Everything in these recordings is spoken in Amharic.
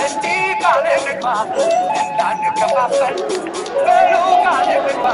እስቲ ቃል እንግባ እንዳንከፋፈል በሉ ቃል እንግባ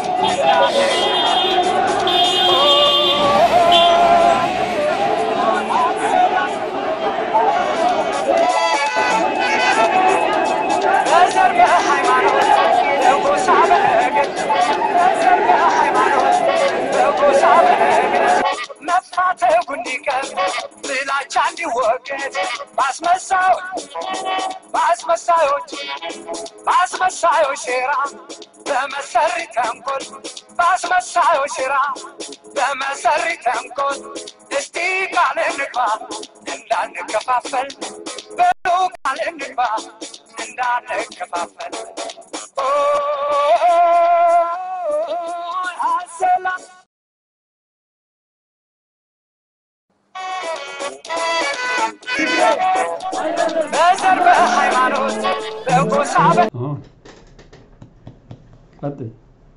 በዘር በሃይማኖት በጎሳ በነገድ በዘር በሃይማኖት በጎሳ በነገድ መፋተጉ እንዲቀር ጥላቻ እንዲወገድ በአስመሳዮች በአስመሳዮች በአስመሳዮች ሴራ በመሰሪ ተንኮል በአስመሳዮች ሴራ በመሰሪ ተንኮል እስቲ ቃል እንግባ እንዳንከፋፈል በሉ ቃል እንግባ እንዳንከፋፈል ኦ ሰላም በዘር በሃይማኖት በጎሳ በ አሁን ቀጥይ።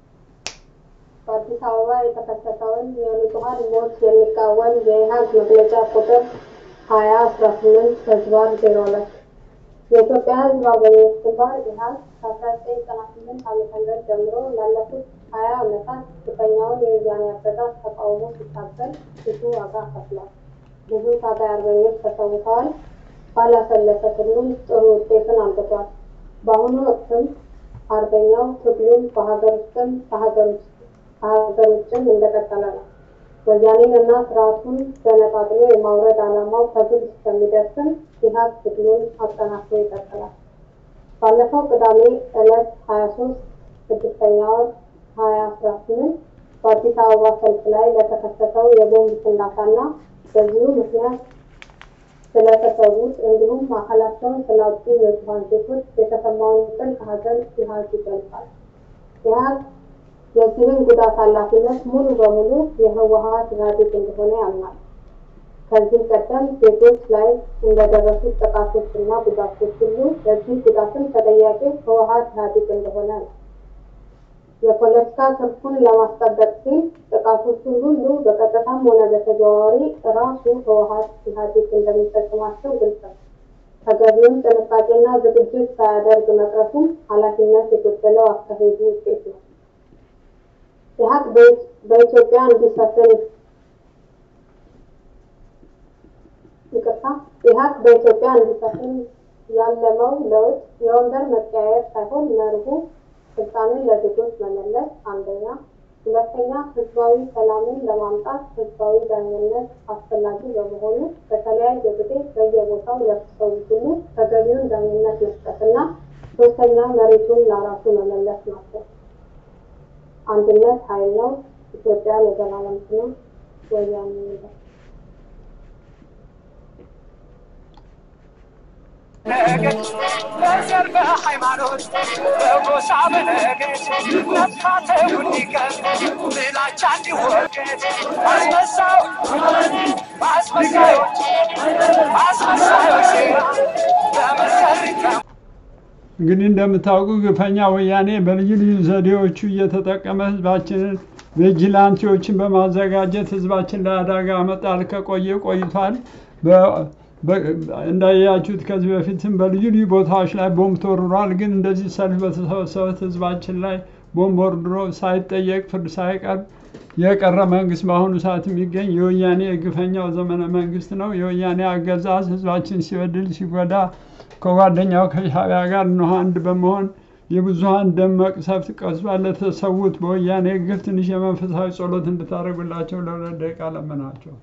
በአዲስ አበባ የተከሰተውን የንጹሐን ሞት የሚቃወም የኢህአግ መግለጫ ቁጥር ሀያ አስራ ስምንት ህዝባር ዜሮ ሁለት የኢትዮጵያ ህዝብ አርበኞች ግንባር ኢህአግ ከአስራ ዘጠኝ ዘጠና ስምንት ዓመተ ምህረት ጀምሮ ላለፉት ሀያ ዓመታት ግፈኛውን የወያኔ አገዛዝ ተቃውሞ ሲታገል ብዙ ዋጋ ከፍሏል። ብዙ ታጋይ አርበኞች ተሰውተዋል። ባላሰለሰ ትግሉም ጥሩ ውጤትን አምጥቷል። በአሁኑ ወቅትም አርበኛው ትግሉን በሀገር ውስጥም ከሀገር ውስጥ ከሀገር ውጭም እንደቀጠለ ነው። ወያኔን እና ስርዓቱን ገነጣጥሎ የማውረድ ዓላማው ከግብ እስከሚደርስም ኢህአግ ትግሉን አጠናክሮ ይቀጥላል። ባለፈው ቅዳሜ ዕለት ሀያ ሶስት ስድስተኛ ወር ሀያ አስራ ስምንት በአዲስ አበባ ሰልፍ ላይ ለተከሰተው የቦምብ ፍንዳታና በዚሁ ምክንያት ስለተሰዉት እንዲሁም አካላቸውን ስላጡ ንጹሐን ዜጎች የተሰማውን ጥልቅ ሐዘን ኢህአግ ይገልጻል። ኢህአግ የዚህን ጉዳት ኃላፊነት ሙሉ በሙሉ የህወሀት ኢህአዴግ እንደሆነ ያምናል። ከዚህ ቀደም ዜጎች ላይ እንደደረሱት ጥቃቶች እና ጉዳቶች ሁሉ ለዚህ ጉዳትም ተጠያቂ ህወሀት ኢህአዴግ እንደሆነ ነው። የፖለቲካ ትርፉን ለማስጠበቅ ሲል ጥቃቶቹን ሁሉ በቀጥታም ሆነ በተዘዋዋሪ ራሱ ህወሀት ኢህአዴግ እንደሚፈጽማቸው ግልጽ ነው። ተገቢውን ጥንቃቄና ዝግጅት ሳያደርግ መቅረቱም ኃላፊነት የጎደለው አካሄዱ ውጤት ነው። ኢህአግ በኢትዮጵያ እንዲሰፍን ይቅርታ፣ ኢህአግ በኢትዮጵያ እንዲሰፍን ያለመው ለውጥ የወንበር መቀያየር ሳይሆን መርሁ ስልጣንን ለዜጎች መመለስ አንደኛ፣ ሁለተኛ ህዝባዊ ሰላምን ለማምጣት ህዝባዊ ዳኝነት አስፈላጊ በመሆኑ በተለያየ ጊዜ በየቦታው ለተሰዉት ሁሉ ተገቢውን ዳኝነት መስጠትና ሶስተኛ መሬቱን ለራሱ መመለስ ናቸው። አንድነት ኃይል ነው። ኢትዮጵያ ለዘላለም ትኑር። ወያኔ ይውደም። ነገድ በዘር በሃይማኖት በጎሳ በነገድ መፋተጉ እንዲቀር ጥላቻ እንዲወገድ አስመሳዮች በአስመሳዮች በአስመሳዮች ሴራ በመሰሪ እንግዲህ እንደምታውቁ ግፈኛ ወያኔ በልዩ ልዩ ዘዴዎቹ እየተጠቀመ ህዝባችንን ቪጂላንቲዎችን በማዘጋጀት ህዝባችን ላይ አደጋ መጣል ከቆየ ቆይቷል። በ- በ- እንዳያችሁት ከዚህ በፊትም በልዩ ልዩ ቦታዎች ላይ ቦምብ ተወርሯል። ግን እንደዚህ ሰልፍ በተሰበሰበት ህዝባችን ላይ ቦምብ ወርድሮ ሳይጠየቅ ፍርድ ሳይቀርብ የቀረ መንግስት በአሁኑ ሰዓት የሚገኝ የወያኔ የግፈኛው ዘመነ መንግስት ነው። የወያኔ አገዛዝ ህዝባችን ሲበድል ሲጎዳ ከጓደኛው ከሻዕቢያ ጋር እነሆ አንድ በመሆን የብዙሀን ደም መቅሰፍት ቀስቷል። ለተሰዉት በወያኔ ግፍ ትንሽ የመንፈሳዊ ጸሎት እንድታደርጉላቸው ለሁለት ደቂቃ ለመናቸው።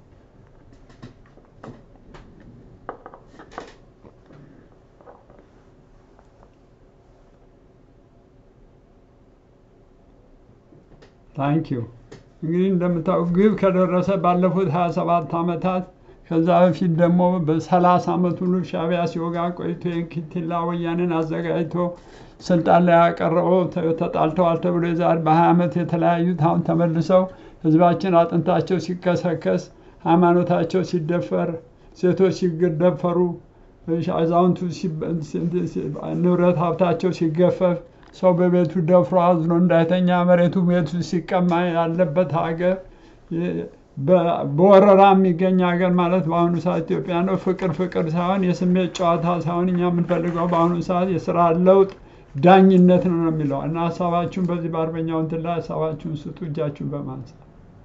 ታንኪዩ እንግዲህ እንደምታውቁ ግብ ከደረሰ ባለፉት 27 ዓመታት ከዛ በፊት ደግሞ በ30 ዓመት ሁሉ ሻዕቢያ ሲወጋ ቆይቶ የንኪቲላ ወያኔን አዘጋጅቶ ስልጣን ላይ ያቀረበው ተ- ተጣልተዋል ተብሎ የዛሬ በ20 ዓመት የተለያዩት አሁን ተመልሰው ህዝባችን አጥንታቸው ሲከሰከስ፣ ሃይማኖታቸው ሲደፈር፣ ሴቶች ሲደፈሩ፣ አዛውንቱ ሲበ- ሲ- ሲ- ንብረት ሀብታቸው ሲገፈፍ ሰው በቤቱ ደፍሮ አዝኖ እንዳይተኛ መሬቱ ቤቱ ሲቀማ ያለበት ሀገር የ- በ- በወረራ የሚገኝ ሀገር ማለት በአሁኑ ሰዓት ኢትዮጵያ ነው። ፍቅር ፍቅር ሳይሆን የስሜት ጨዋታ ሳይሆን እኛ የምንፈልገው በአሁኑ ሰዓት የስራ ለውጥ ዳኝነት ነው ነው የሚለው እና ሀሳባችሁን በዚህ በአርበኛው እንትን ላይ ሀሳባችሁን ስጡ እጃችሁን በማንሳት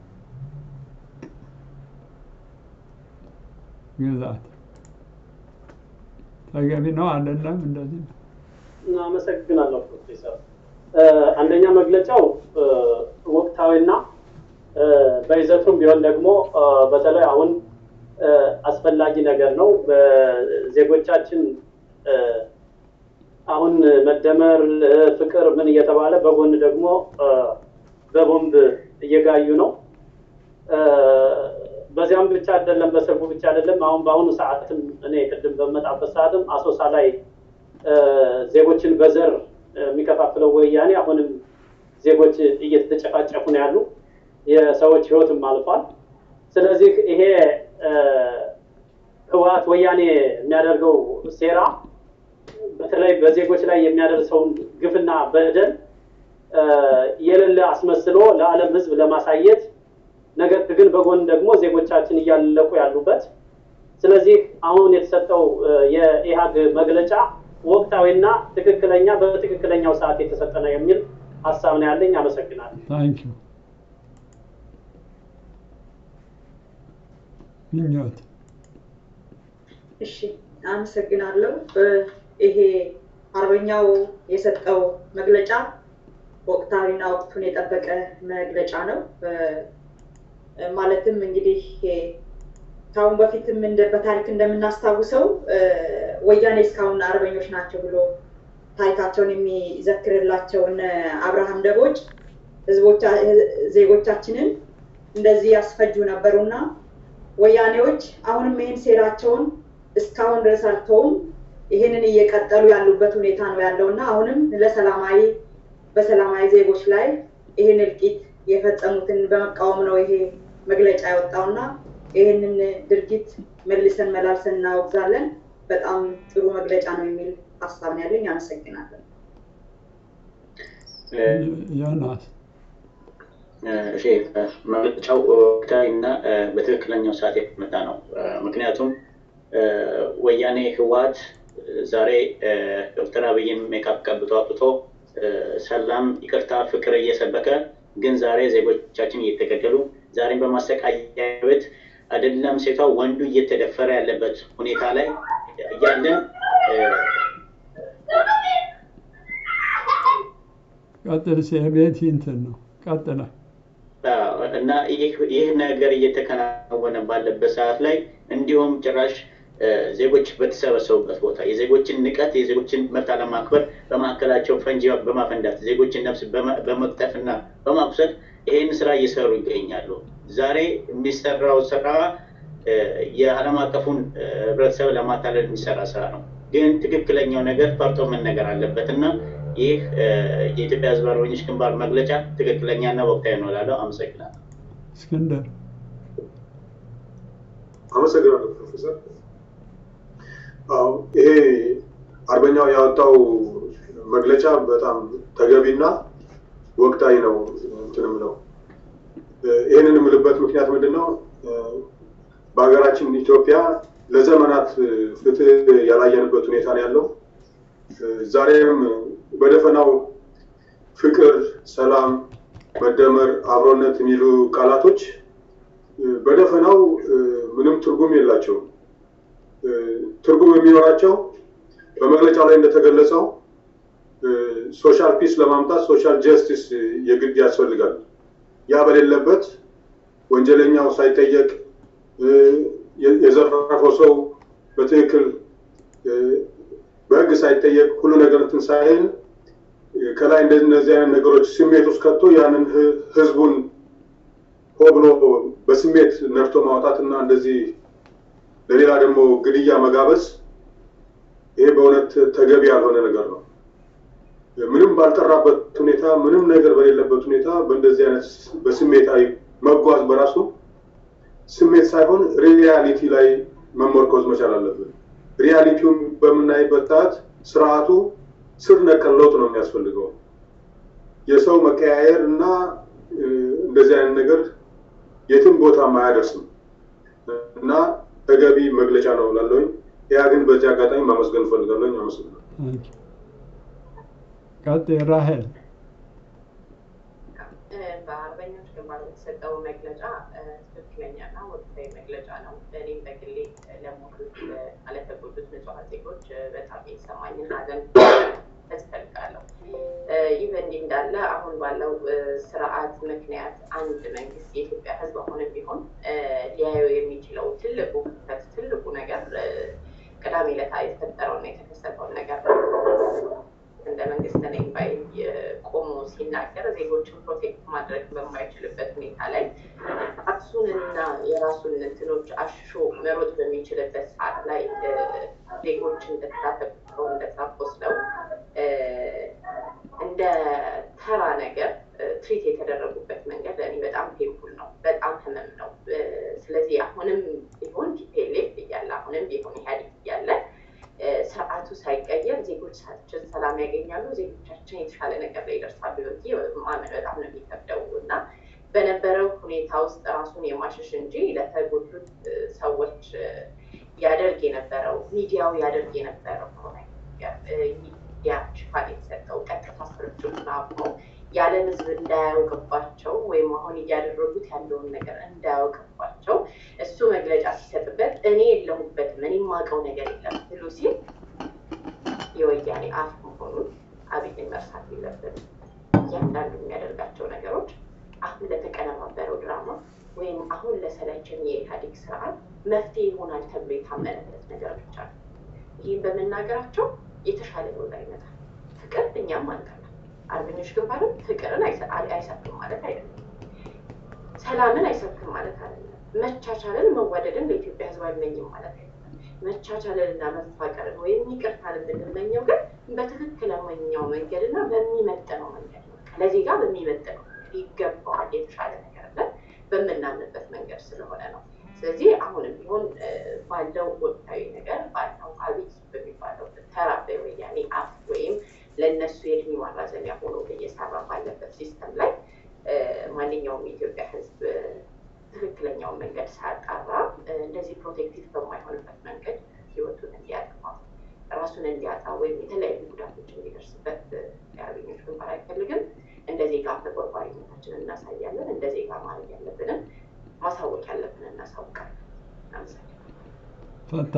ግዛት ተገቢ ነው አይደለም? እንደዚህ ነው። አመሰግናለሁ ፕሮፌሰር። እ፣ አንደኛ መግለጫው እ፣ ወቅታዊና እ፣ በይዘቱም ቢሆን ደግሞ እ፣ በተለይ አሁን እ፣ አስፈላጊ ነገር ነው። በዜጎቻችን እ፣ አሁን መደመር እ፣ ፍቅር ምን እየተባለ በጎን ደግሞ እ፣ በቦምብ እየጋዩ ነው። እ፣ በዚያም ብቻ አይደለም፣ በሰርጉ ብቻ አይደለም። አሁን በአሁኑ ሰዓትም እኔ ቅድም በመጣበት ሰዓትም አሶሳ ላይ እ፣ ዜጎችን በዘር የሚከፋፍለው ወያኔ አሁንም ዜጎች እየተጨፋጨፉ ነው ያሉ፣ የሰዎች ህይወትም አልፏል። ስለዚህ ይሄ እ፣ ህወሓት ወያኔ የሚያደርገው ሴራ በተለይ በዜጎች ላይ የሚያደርሰውን ግፍና በደል እ፣ የሌለ አስመስሎ ለዓለም ህዝብ ለማሳየት ነገር ግን በጎን ደግሞ ዜጎቻችን እያለቁ ያሉበት ስለዚህ አሁን የተሰጠው እ፣ የኢህአግ መግለጫ ወቅታዊና ትክክለኛ በትክክለኛው ሰዓት የተሰጠ ነው የሚል ሀሳብ ነው ያለኝ። አመሰግናለሁ። ታንክ ዩ ምኞት እሺ አመሰግናለሁ። እ፣ ይሄ አርበኛው የሰጠው መግለጫ ወቅታዊና ወቅቱን የጠበቀ መግለጫ ነው። እ፣ ማለትም እንግዲህ ይሄ ከአሁን በፊትም እንደ በታሪክ እንደምናስታውሰው እ፣ ወያኔ እስካሁን አርበኞች ናቸው ብሎ ታሪካቸውን የሚዘክርላቸው እነ አብርሃም ደቦጭ ህዝቦቻ ዜጎቻችንን እንደዚህ ያስፈጁ ነበሩና ወያኔዎች አሁንም ይህን ሴራቸውን እስካሁን ድረስ አልተውም። ይህንን እየቀጠሉ ያሉበት ሁኔታ ነው ያለው እና አሁንም ለሰላማዊ በሰላማዊ ዜጎች ላይ ይህን እልቂት የፈጸሙትን በመቃወም ነው ይሄ መግለጫ ያወጣውና ይህንን ድርጊት መልሰን መላልሰን እናወግዛለን። በጣም ጥሩ መግለጫ ነው የሚል ሀሳብ ነው ያለኝ። አመሰግናለሁ። ዮናስ እሺ መግለጫው ወቅታዊ እና በትክክለኛው ሰዓት የተመጣ ነው። ምክንያቱም ወያኔ ህወሓት ዛሬ ዶክተር አብይን ሜካፕ ቀብቶ አውጥቶ ሰላም፣ ይቅርታ፣ ፍቅር እየሰበከ ግን ዛሬ ዜጎቻችን እየተገደሉ ዛሬም በማሰቃያ ቤት አይደለም ሴቷ ወንዱ እየተደፈረ ያለበት ሁኔታ ላይ እያለን ቀጥል። ቤት እንትን ነው ቀጥለ እና ይህ ነገር እየተከናወነ ባለበት ሰዓት ላይ እንዲሁም ጭራሽ ዜጎች በተሰበሰቡበት ቦታ የዜጎችን ንቀት የዜጎችን መብት አለማክበር በማዕከላቸው ፈንጂ በማፈንዳት ዜጎችን ነፍስ በመቅጠፍ እና በማቁሰል ይህን ስራ እየሰሩ ይገኛሉ። ዛሬ የሚሰራው ስራ የዓለም አቀፉን ህብረተሰብ ለማታለል የሚሰራ ስራ ነው። ግን ትክክለኛው ነገር ፈርጦ መነገር አለበት እና ይህ የኢትዮጵያ ህዝብ አርበኞች ግንባር መግለጫ ትክክለኛና ወቅታዊ ነው እላለሁ። አመሰግናለሁ። እስክንድር አመሰግናለሁ ፕሮፌሰር። ይሄ አርበኛው ያወጣው መግለጫ በጣም ተገቢና ወቅታዊ ነው እንትን የምለው ይህንን የምልበት ምክንያት ምንድን ነው? በሀገራችን ኢትዮጵያ ለዘመናት ፍትህ ያላየንበት ሁኔታ ነው ያለው። ዛሬም በደፈናው ፍቅር፣ ሰላም፣ መደመር፣ አብሮነት የሚሉ ቃላቶች በደፈናው ምንም ትርጉም የላቸውም። ትርጉም የሚኖራቸው በመግለጫው ላይ እንደተገለጸው ሶሻል ፒስ ለማምጣት ሶሻል ጀስቲስ የግድ ያስፈልጋል። ያ በሌለበት ወንጀለኛው ሳይጠየቅ የዘረፈው ሰው በትክክል በህግ ሳይጠየቅ ሁሉ ነገር እንትን ሳይል ከላይ እንደነዚህ አይነት ነገሮች ስሜት ውስጥ ከቶ ያንን ህዝቡን ሆ ብሎ በስሜት ነድቶ ማውጣትና እንደዚህ ለሌላ ደግሞ ግድያ መጋበዝ ይሄ በእውነት ተገቢ ያልሆነ ነገር ነው። ምንም ባልጠራበት ሁኔታ ምንም ነገር በሌለበት ሁኔታ በእንደዚህ አይነት በስሜታዊ መጓዝ በራሱ ስሜት ሳይሆን ሪያሊቲ ላይ መመርኮዝ መቻል አለብን። ሪያሊቲውን በምናይበት ሰዓት ስርዓቱ ስር ነቀል ለውጥ ነው የሚያስፈልገው። የሰው መቀያየር እና እንደዚህ አይነት ነገር የትም ቦታም አያደርስም እና ተገቢ መግለጫ ነው እላለሁኝ። ያ ግን በዚህ አጋጣሚ ማመስገን እፈልጋለሁኝ። አመሰግናለሁ። ታንክ ዩ። ቀጥይ ራሄል። በአርበኞች ግንባር የተሰጠው መግለጫ ትክክለኛና ወቅታዊ መግለጫ ነው። እኔም በግሌ ለሞቱት ለተጎዱት ንጹሐን ዜጎች በጣም የተሰማኝን ሐዘን እፈልጋለሁ። ይህ በእንዲህ እንዳለ አሁን ባለው ስርዓት ምክንያት አንድ መንግስት የኢትዮጵያ ሕዝብ አሁንም ቢሆን ሊያየው የሚችለው ትልቁ ክፍተት ትልቁ ነገር ቅዳሜ ዕለት የተፈጠረውና የተከሰተውን ነገር ነው። እንደ መንግስት ነኝ ባይ ቆሞ ሲናገር ዜጎችን ፕሮቴክት ማድረግ በማይችልበት ሁኔታ ላይ ራሱንና የራሱን እንትኖች አሽሾ መሮጥ በሚችልበት ሰዓት ላይ ዜጎች እንደዛ ተቆጥተው እንደዛ ቆስለው እንደ ተራ ነገር ትሪት የተደረጉበት መንገድ ለእኔ በጣም ፔንፉል ነው፣ በጣም ህመም ነው። ስለዚህ አሁንም ቢሆን ቲፒኤልኤፍ እያለ አሁንም ቢሆን ኢህአዴግ እያለ ስርዓቱ ሳይቀየር ዜጎቻችን ሰላም ያገኛሉ፣ ዜጎቻችን የተሻለ ነገር ላይ ይደርሳሉ ብዬ ማመን በጣም ነው የሚከብደው እና በነበረው ሁኔታ ውስጥ ራሱን የማሸሽ እንጂ ለተጎዱት ሰዎች ያደርግ የነበረው ሚዲያው ያደርግ የነበረው ሚዲያ ሽፋን የተሰጠው ቀጥታ ስርጭቱን አቁሞ የዓለም ሕዝብ እንዳያውቅባቸው ወይም አሁን እያደረጉት ያለውን ነገር እንዳያውቅባቸው እሱ መግለጫ ሲሰጥበት እኔ የለሁበትም እኔ የማውቀው ነገር የለም ብሎ ሲል የወያኔ አፍ መሆኑን አብይን መርሳት የለብንም። እያንዳንዱ የሚያደርጋቸው ነገሮች አሁን ለተቀነባበረው ድራማ ወይም አሁን ለሰለችን የኢህአዴግ ስርዓት መፍትሄ ይሆናል ተብሎ የታመነበት ነገር ብቻ ነው። ይህም በመናገራቸው የተሻለ ለውጥ ይመጣል። ፍቅር እኛም አንጠላም። አርበኞች ግንባርም ፍቅርን አይሰብክም ማለት አይደለም። ሰላምን አይሰብክም ማለት አይደለም። መቻቻልን፣ መዋደድን ለኢትዮጵያ ህዝብ አይመኝም ማለት አይደለም። መቻቻልን እና መፋቀርን ወይም ይቅርታን የምንመኘው ግን በትክክለኛው መንገድ እና በሚመጥነው መንገድ ነው። ለዜጋ በሚመጥነው ይገባዋል የተሻለ ነገር ብለን በምናምንበት መንገድ ስለሆነ ነው። ስለዚህ አሁንም ቢሆን ባለው ወቅታዊ ነገር ባለው አብይ በሚባለው ተራ በወያኔ አፍ ወይም ለእነሱ የእድሜ ማራዘሚያ ሆኖ እየሰራ ባለበት ሲስተም ላይ ማንኛውም የኢትዮጵያ ህዝብ ትክክለኛውን መንገድ ሳያጣራ እንደዚህ ፕሮቴክቲቭ በማይሆንበት መንገድ ህይወቱን እንዲያጠፋ ራሱን እንዲያጣ ወይም የተለያዩ ጉዳቶች እንዲደርስበት የአርበኞች ግንባር አይፈልግም። እንደ ዜጋ ተቆርቋሪነታችንን እናሳያለን። እንደ ዜጋ ማድረግ ያለብንን ማሳወቅ ያለብንን እናሳውቃለን። አመሰግናለሁ። ፈታ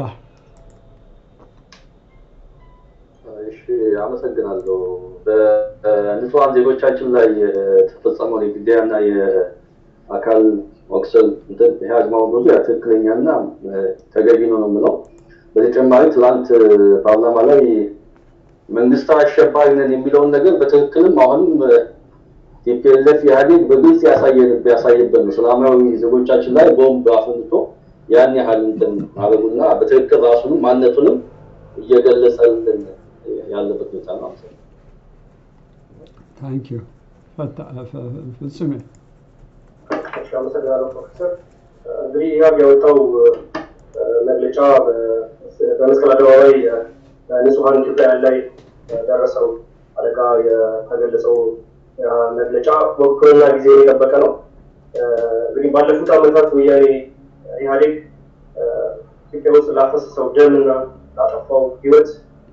እሺ አመሰግናለሁ። በንጹሐን ዜጎቻችን ላይ የተፈጸመው የግድያና የአካል መቁሰል እንትን ይሄ አዝማው ያ ትክክለኛና ተገቢ ነው ነው የምለው። በተጨማሪ ትላንት ፓርላማ ላይ መንግስት አሸባሪ ነን የሚለውን ነገር በትክክልም አሁንም ቲፒኤልኤፍ ኢህአዴግ በግልጽ ያሳየበት ነው። ሰላማዊ ዜጎቻችን ላይ ቦምብ አፈንድቶ ያን ያህል እንትን ማድረጉና በትክክል ራሱንም ማንነቱንም እየገለጸልን ያለበት ሁኔታ ነው። ታንክ ዩ ፈታ ፍጹሜ እሺ፣ አመሰግናለሁ ፕሮፌሰር። እንግዲህ ኢህአብ ያወጣው መግለጫ በመስቀል አደባባይ በንጹሐን ኢትዮጵያውያን ላይ ደረሰው አደጋ የተገለጸው መግለጫ ወቅቱንና ጊዜ የጠበቀ ነው። እንግዲህ ባለፉት ዓመታት ወያኔ ኢህአዴግ ኢትዮጵያ ውስጥ ላፈሰሰው ደምና ላጠፋው ህይወት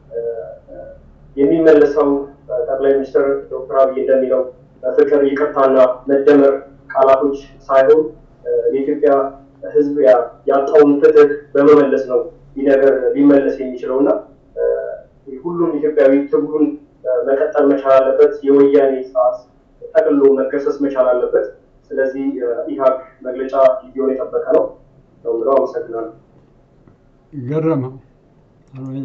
የሚመለሰው ጠቅላይ ሚኒስትር ዶክተር አብይ እንደሚለው ፍቅር፣ ይቅርታና መደመር ቃላቶች ሳይሆን የኢትዮጵያ ህዝብ ያጣውን ፍትህ በመመለስ ነው ይህ ነገር ሊመለስ የሚችለው እና ሁሉም ኢትዮጵያዊ ትግሉን መቀጠል መቻል አለበት። የወያኔ ሰዓት ጠቅሎ መገሰስ መቻል አለበት። ስለዚህ ኢህአግ መግለጫ ጊዜውን የጠበቀ ነው ነው ብለው አመሰግናለሁ። ገረመው አርበኛ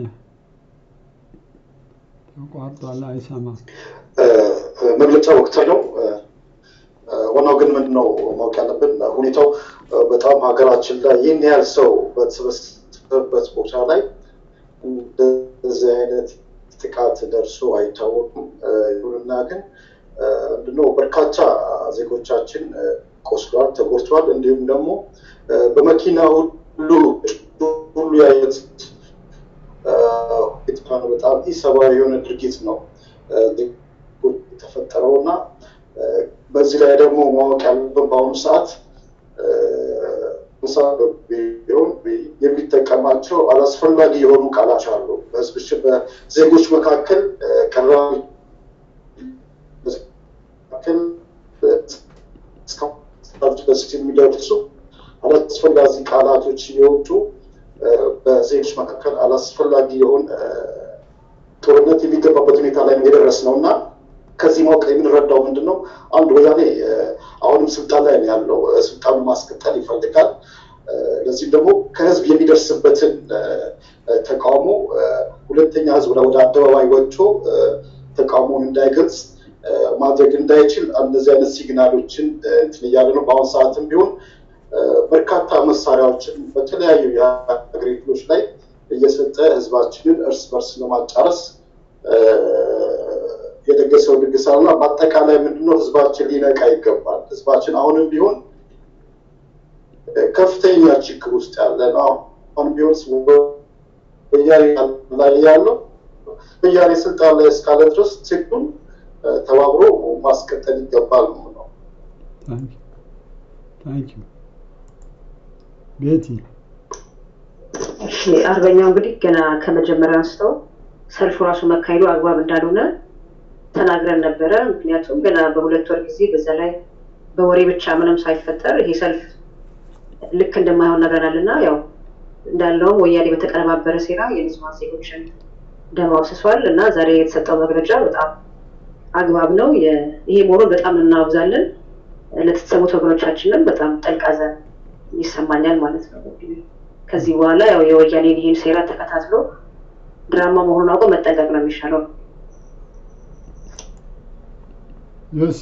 ተቋርጧል፣ አይሰማም። መግለጫ ወቅታዊ ነው። ዋናው ግን ምንድን ነው ማወቅ ያለብን ሁኔታው በጣም ሀገራችን ላይ ይህን ያህል ሰው በተሰበሰበበት ቦታ ላይ እንደዚህ አይነት ጥቃት ደርሶ አይታወቅም። ይሁንና ግን ምንድነው በርካታ ዜጎቻችን ቆስሏል፣ ተጎድተዋል። እንዲሁም ደግሞ በመኪና ሁሉ ሁሉ ያየት በጣም ኢሰብአዊ የሆነ ድርጊት ነው የተፈጠረው እና በዚህ ላይ ደግሞ ማወቅ ያለብን በአሁኑ ሰዓት ቢሆን የሚጠቀማቸው አላስፈላጊ የሆኑ ቃላት አሉ። በህዝቦች በዜጎች መካከል ቀራቢ መካከል ድረስ የሚደርሱ አላስፈላጊ ቃላቶች የወጡ በዜጎች መካከል አላስፈላጊ የሆን ጦርነት የሚገባበት ሁኔታ ላይ የደረስ ነው እና ከዚህ ማወቅ የምንረዳው ምንድን ነው? አንድ ወያኔ አሁንም ስልጣን ላይ ነው ያለው። ስልጣኑ ማስቀጠል ይፈልጋል። ለዚህም ደግሞ ከህዝብ የሚደርስበትን ተቃውሞ ሁለተኛ ህዝብ ወደ አደባባይ ወጥቶ ተቃውሞውን እንዳይገልጽ ማድረግ እንዳይችል እንደዚህ አይነት ሲግናሎችን እንትን እያለ ነው። በአሁኑ ሰዓትም ቢሆን በርካታ መሳሪያዎችን በተለያዩ የሀገሬ ክፍሎች ላይ እየሰጠ ህዝባችንን እርስ በርስ ለማጫረስ የደገሰው ድግስ አለና በአጠቃላይ ምንድነው ህዝባችን ሊነቃ ይገባል። ህዝባችን አሁንም ቢሆን ከፍተኛ ችግር ውስጥ ያለ ነው። አሁን ቢሆን ወያኔ ላይ ያለው ወያኔ ስልጣን ላይ እስካለ ድረስ ትግሉን ተባብሮ ማስቀጠል ይገባል ነው። ታንኪ ቤቲ እሺ አርበኛው እንግዲህ ገና ከመጀመሪያ አንስተው ሰልፉ ራሱ መካሄዱ አግባብ እንዳልሆነ ተናግረን ነበረ። ምክንያቱም ገና በሁለት ወር ጊዜ በዛ ላይ በወሬ ብቻ ምንም ሳይፈጠር ይሄ ሰልፍ ልክ እንደማይሆን ነግረናል እና ያው እንዳለውም ወያኔ በተቀነባበረ ሴራ የንጹሃን ዜጎችን ደም አፍስሷል እና ዛሬ የተሰጠው መግለጫ በጣም አግባብ ነው። ይሄ መሆኑን በጣም እናወግዛለን። ለተሰሙት ወገኖቻችንም በጣም ጥልቅ ሐዘን ይሰማኛል ማለት ነው። ከዚህ በኋላ ያው የወያኔን ይህን ሴራ ተከታትሎ ድራማ መሆኑን አውቆ መጠንቀቅ ነው የሚሻለው። ዮሲ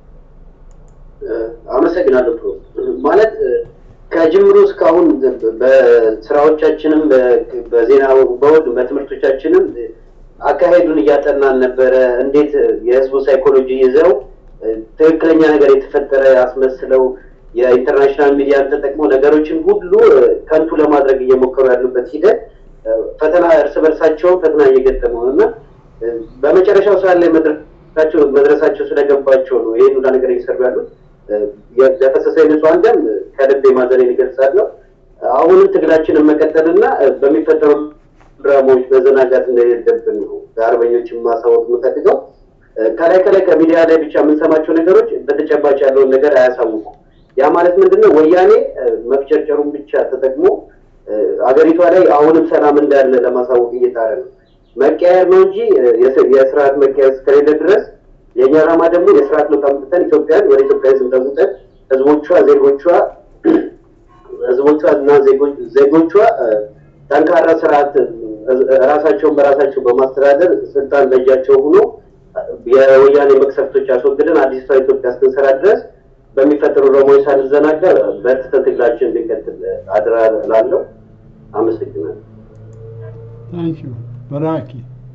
አመሰግናለሁ። ማለት ከጅምሩ እስካሁን በስራዎቻችንም በዜና በወድ በትምህርቶቻችንም አካሄዱን እያጠናን ነበረ። እንዴት የህዝቡ ሳይኮሎጂ ይዘው ትክክለኛ ነገር የተፈጠረ አስመስለው የኢንተርናሽናል ሚዲያን ተጠቅመው ነገሮችን ሁሉ ከንቱ ለማድረግ እየሞከሩ ያሉበት ሂደት ፈተና እርስ በርሳቸውን ፈተና እየገጠመው እና በመጨረሻው ሰዓት ላይ መድረሳቸው መድረሳቸው ስለገባቸው ነው ይህን ሁላ ነገር እየሰሩ ያሉት። ለፈሰሰ ንጹሐን ደም ከልብ ማዘኔን እገልጻለሁ። አሁንም ትግላችንን መቀጠልና በሚፈጠሩ ድራማዎች መዘናጋት እንደሌለብን ነው ለአርበኞችን ማሳወቅ የምፈልገው። ከላይ ከላይ ከሚዲያ ላይ ብቻ የምንሰማቸው ነገሮች በተጨባጭ ያለውን ነገር አያሳውቁም። ያ ማለት ምንድነው? ወያኔ መፍጨርጨሩን ብቻ ተጠቅሞ አገሪቷ ላይ አሁንም ሰላም እንዳለ ለማሳወቅ እየጣረ ነው። መቀየር ነው እንጂ የስርዓት መቀየር እስከሌለ ድረስ የእኛ ዓላማ ደግሞ የስርዓት ለውጥ አምጥተን ኢትዮጵያን ወደ ኢትዮጵያ ህዝብ ለውጠን ህዝቦቿ ዜጎቿ ህዝቦቿ እና ዜጎቿ ጠንካራ ስርዓት ራሳቸውን በራሳቸው በማስተዳደር ስልጣን በእጃቸው ሆኖ የወያኔ መቅሰፍቶች አስወግደን አዲስቷ ኢትዮጵያ እስክንሰራ ድረስ በሚፈጠሩ ረሞች ሳንዘናጋ በርትተን ትግላችን እንዲቀጥል አድራ ላለው አመሰግናለሁ። ታንኪዩ በራኪ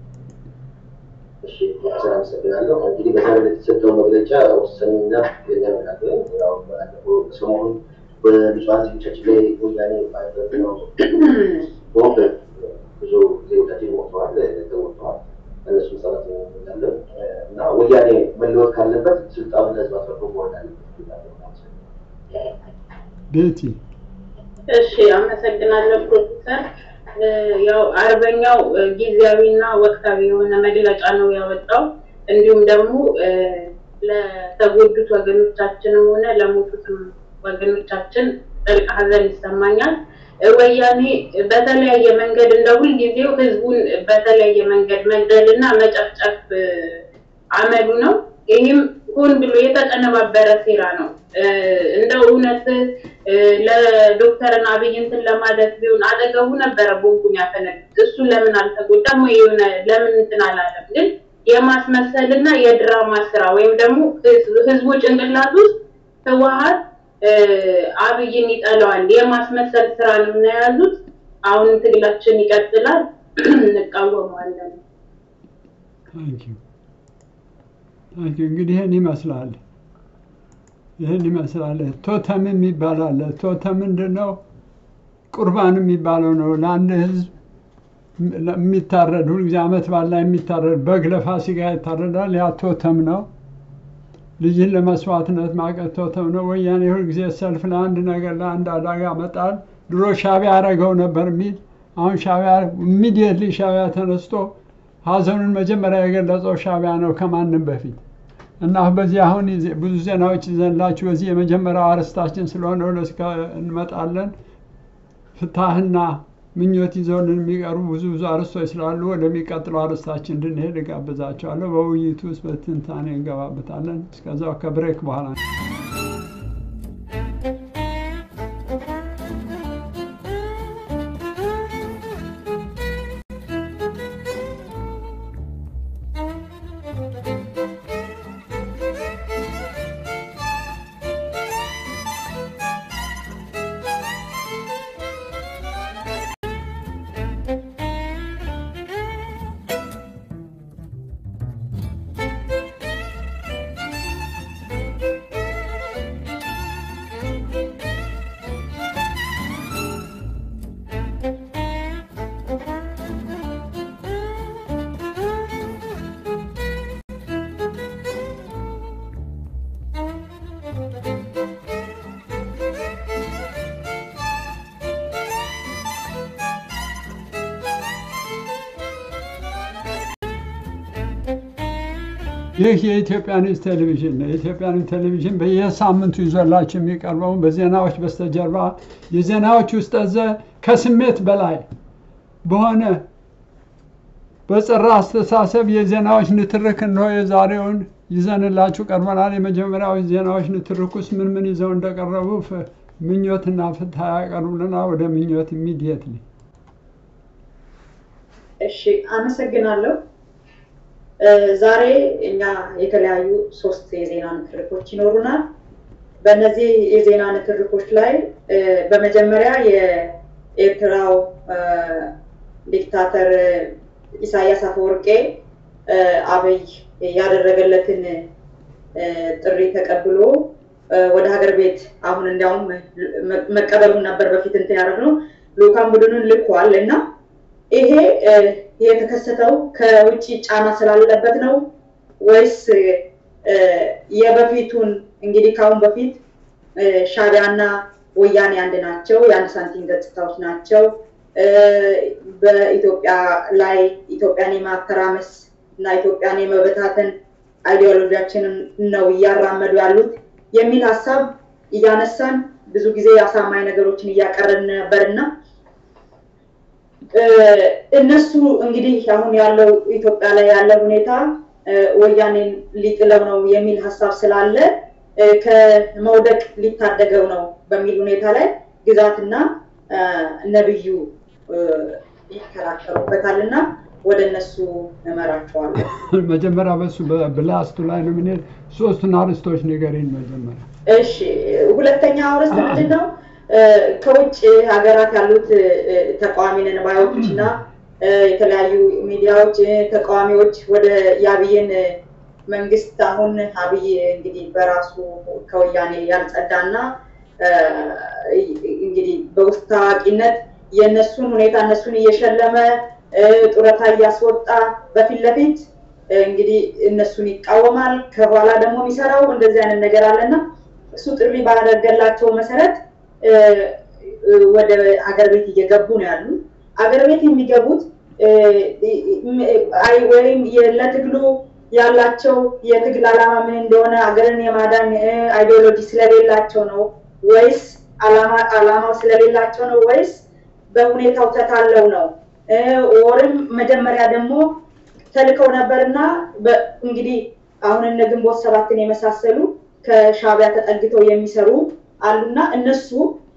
እሺ አመሰግናለሁ። እንግዲህ በዛሬ የተሰጠው መግለጫ ወሳኝና የሚያመላክተው ያው ባለፈው ሰሞኑን በንጹሐን ዜጎቻችን ላይ ወያኔ ባደረገው ቦምብ ብዙ ዜጎቻችን ሞተዋል፣ ተሞተዋል። እነሱ ሰላት ያለን እና ወያኔ መለወጥ ካለበት ስልጣኑን ለህዝብ አስረክቦ መሆን አለበት። ቤቲ እሺ አመሰግናለሁ ፕሮፌሰር። ያው አርበኛው ጊዜያዊና ወቅታዊ የሆነ መግለጫ ነው ያወጣው። እንዲሁም ደግሞ ለተጎዱት ወገኖቻችንም ሆነ ለሞቱትም ወገኖቻችን ጥልቅ ሐዘን ይሰማኛል። ወያኔ በተለያየ መንገድ እንደ ሁልጊዜው ህዝቡን በተለያየ መንገድ መግደልና መጨፍጨፍ አመሉ ነው። ይህም ሆን ብሎ የተቀነባበረ ሴራ ነው። እንደው እውነት ለዶክተርን አብይ እንትን ለማለት ቢሆን አጠገቡ ነበረ ቦምቡን ያፈነዱት። እሱ ለምን አልተጎዳም ወይ የሆነ ለምን እንትን አላለም? ግን የማስመሰልና የድራማ ስራ ወይም ደግሞ ህዝቡ ጭንቅላት ውስጥ ህወሀት አብይን ይጠላዋል የማስመሰል ስራ ነው እና የያዙት። አሁን ትግላችን ይቀጥላል፣ እንቃወመዋለን። ታንኪዩ ታንኪዩ። እንግዲህ ይህን ይመስላል ይህን ይመስላል። ቶተም የሚባል አለ። ቶተም ምንድን ነው? ቁርባን የሚባለው ነው። ለአንድ ህዝብ የሚታረድ ሁልጊዜ አመት በዓል ላይ የሚታረድ በግ ለፋሲካ ይታረዳል። ያ ቶተም ነው። ልጅን ለመስዋዕትነት ማቀቶተው ነው። ወያኔ ሁልጊዜ ሰልፍ ለአንድ ነገር ለአንድ አደጋ መጣል ድሮ ሻዕቢያ ያደረገው ነበር የሚል አሁን ሻዕቢያ ኢሚዲየትሊ ሻዕቢያ ተነስቶ ሀዘኑን መጀመሪያ የገለጸው ሻዕቢያ ነው ከማንም በፊት እና በዚህ አሁን ይዘ- ብዙ ዜናዎች ይዘንላችሁ በዚህ የመጀመሪያው አርዕስታችን ስለሆነ ወደዚህ እንመጣለን። ፍትሐና ምኞት ይዘውልን የሚቀርቡ ብዙ ብዙ አርዕስቶች ስላሉ ወደሚቀጥለው አርዕስታችን እንድንሄድ እጋብዛቸዋለሁ። በውይይቱ ውስጥ በትንታኔ እንገባበታለን። እስከዛው ከብሬክ በኋላ ይህ የኢትዮጵያ ኒውስ ቴሌቪዥን ነው። የኢትዮጵያ ኒውስ ቴሌቪዥን በየሳምንቱ ይዞላችሁ የሚቀርበው በዜናዎች በስተጀርባ የዜናዎች ውስጥ ዘ ከስሜት በላይ በሆነ በጸራ አስተሳሰብ የዜናዎች ንትርክ እንሆ የዛሬውን ይዘንላችሁ ቀርበናል። የመጀመሪያው ዜናዎች ንትርክ ውስጥ ምን ምን ይዘው እንደቀረቡ ፍ- ምኞትና ፍትሐ ያቀርቡልናል። ወደ ምኞት ኢሚዲየትሊ እሺ አመሰግናለሁ። እ፣ ዛሬ እኛ የተለያዩ ሶስት የዜና ንትርኮች ይኖሩናል። በእነዚህ የዜና ንትርኮች ላይ እ፣ በመጀመሪያ የኤርትራው እ፣ ዲክታተር ኢሳያስ አፈወርቄ እ፣ አብይ ያደረገለትን እ፣ ጥሪ ተቀብሎ እ፣ ወደ ሀገር ቤት አሁን እንዲያውም መ- መቀበሉን ነበር በፊት እንትን ያደረግነው ልኡካን ቡድኑን ልኳል እና ይሄ እ፣ የተከሰተው ከውጭ ጫና ስላለበት ነው ወይስ እ፣ የበፊቱን እንግዲህ ከአሁን በፊት እ፣ ሻዕቢያና ወያኔ አንድ ናቸው፣ የአንድ ሳንቲም ገጽታዎች ናቸው። እ፣ በኢትዮጵያ ላይ ኢትዮጵያን የማተራመስ እና ኢትዮጵያን የመበታተን አይዲዮሎጂያችንን ነው እያራመዱ ያሉት የሚል ሀሳብ እያነሳን ብዙ ጊዜ አሳማኝ ነገሮችን እያቀረን ነበርና እ፣ እነሱ እንግዲህ አሁን ያለው ኢትዮጵያ ላይ ያለው ሁኔታ እ፣ ወያኔን ሊጥለው ነው የሚል ሀሳብ ስላለ እ፣ ከመውደቅ ሊታደገው ነው በሚል ሁኔታ ላይ ግዛትና እ፣ ነብዩ እ፣ ይከራከሩበታል እና ወደ እነሱ እመራቸዋለሁ። መጀመሪያ በሱ በብላስቱ ላይ ነው የምንሄድ። ሶስቱን አርዕስቶች ንገሪን መጀመሪያ። እሺ ሁለተኛው ርዕስ ምንድን ነው? እ፣ ከውጭ ሀገራት ያሉት እ፣ ተቃዋሚ ነን ባዮች እና እ፣ የተለያዩ ሚዲያዎች እ፣ ተቃዋሚዎች ወደ የአብይን እ፣ መንግስት አሁን አብይ እንግዲህ በራሱ ከወያኔ ያልጸዳና እ፣ እንግዲህ በውስጥ ታዋቂነት የእነሱን ሁኔታ እነሱን እየሸለመ እ፣ ጡረታ እያስወጣ በፊት ለፊት እ፣ እንግዲህ እነሱን ይቃወማል። ከኋላ ደግሞ የሚሰራው እንደዚህ አይነት ነገር አለና እሱ ጥሪ ባደረገላቸው መሰረት እ፣ እ፣ ወደ አገር ቤት እየገቡ ነው ያሉ። አገር ቤት የሚገቡት እ፣ እ፣ አይ ወይም የ- ለትግሉ ያላቸው የትግል ዓላማ ምን እንደሆነ አገርን የማዳን እ፣ አይዲዮሎጂ ስለሌላቸው ነው ወይስ ዓላማ ዓላማው ስለሌላቸው ነው ወይስ በሁኔታው ተታለው ነው እ፣ ወርም መጀመሪያ ደግሞ ተልከው ነበርና በ- እንግዲህ አሁን እነ ግንቦት ሰባትን የመሳሰሉ ከሻዕቢያ ተጠግተው የሚሰሩ አሉና እነሱ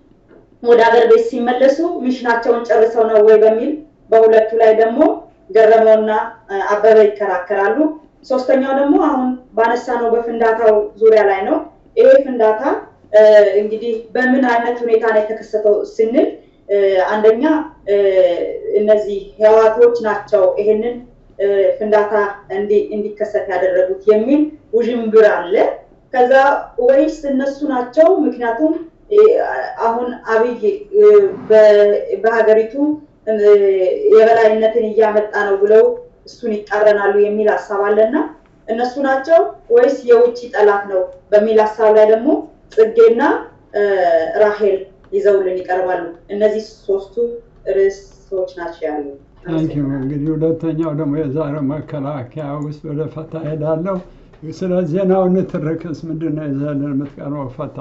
ወደ ሀገር ቤት ሲመለሱ ሚሽናቸውን ጨርሰው ነው ወይ በሚል በሁለቱ ላይ ደግሞ ገረመውና እ፣ አበበ ይከራከራሉ። ሶስተኛው ደግሞ አሁን ባነሳ ነው በፍንዳታው ዙሪያ ላይ ነው። ይሄ ፍንዳታ እ፣ እንግዲህ በምን አይነት ሁኔታ ነው የተከሰተው ስንል እ፣ አንደኛ እ፣ እነዚህ ህዋቶች ናቸው ይሄንን እ፣ ፍንዳታ እንዲ- እንዲከሰት ያደረጉት የሚል ውዥንብር አለ። ከዛ ወይስ እነሱ ናቸው? ምክንያቱም እ፣ አሁን አብይ እ፣ በ- በሀገሪቱ እ፣ የበላይነትን እያመጣ ነው ብለው እሱን ይቃረናሉ የሚል ሀሳብ አለና እነሱ ናቸው ወይስ የውጭ ጠላት ነው በሚል ሀሳብ ላይ ደግሞ ጽጌና ራሄል ይዘውልን ይቀርባሉ። እነዚህ ሶስቱ ርዕሶች ናቸው ያሉ። ታንኪዩ እንግዲህ ሁለተኛው ደግሞ የዛሬው መከላከያ ውስጥ ወደ ፈታ ሄዳለሁ። ስለ ዜናው ንትርክስ ምንድን ነው ይዘህልን የምትቀርበው ፈታ?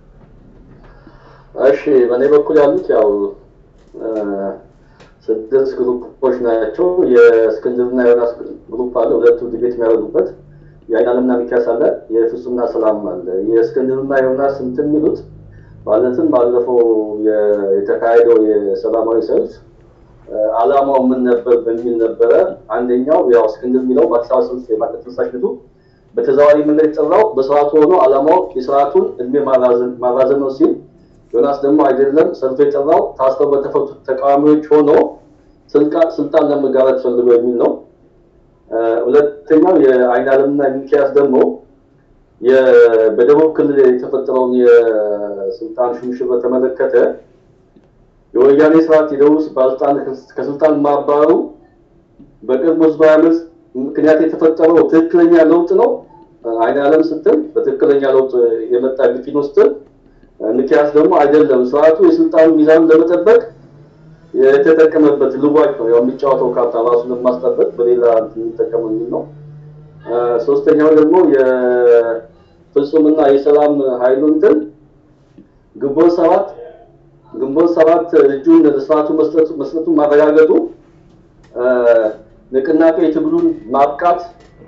እሺ በእኔ በኩል ያሉት ያው ስድስት ግሩፖች ናቸው። የእስክንድርና ዮናስ ግሩፕ አለ፣ ሁለቱ ዲቤት የሚያደርጉበት የአይናለምና ሚኪያስ አለ፣ የፍጹምና ሰላም አለ። የእስክንድርና ዮናስ እንትን የሚሉት ማለትም ባለፈው የተካሄደው የሰላማዊ ሰልፍ አላማው ምን ነበር በሚል ነበረ። አንደኛው ያው እስክንድር የሚለው በአዲስ አበባ ሰልፍ የማቀት ተነሳሽነቱ በተዘዋዋሪ መንገድ የጠራው በስርዓቱ ሆኖ አላማው የስርዓቱን እድሜ ማራዘም ነው ሲል ዮናስ ደግሞ አይደለም ሰልፍ የጠራው ታስረው በተፈቱ ተቃዋሚዎች ሆኖ ስልጣን ለመጋራት ፈልጎ የሚል ነው። ሁለተኛው የአይን አለምና ሚኪያስ ደግሞ በደቡብ ክልል የተፈጠረውን የስልጣን ሹምሽር በተመለከተ የወያኔ ስርዓት የደቡብ ባለስልጣን ከስልጣን ማባረሩ በቅርቡ ህዝባዊ አመፅ ምክንያት የተፈጠረው ትክክለኛ ለውጥ ነው። አይን አለም ስትል በትክክለኛ ለውጥ የመጣ ግፊት ነው ስትል ሚኪያስ ደግሞ አይደለም ስርዓቱ የስልጣን ሚዛን ለመጠበቅ የተጠቀመበት ልዋጭ ነው። ያው የሚጫወተው ካርታ ራሱን ለማስጠበቅ በሌላ የሚጠቀመው የሚል ነው። ሶስተኛው ደግሞ የፍጹምና የሰላም ኃይሉ እንትን ግንቦት ሰባት ግንቦት ሰባት እጁን ለስርዓቱ መስጠቱ መስጠቱን ማረጋገጡ ንቅናቄ የትግሉን ማብቃት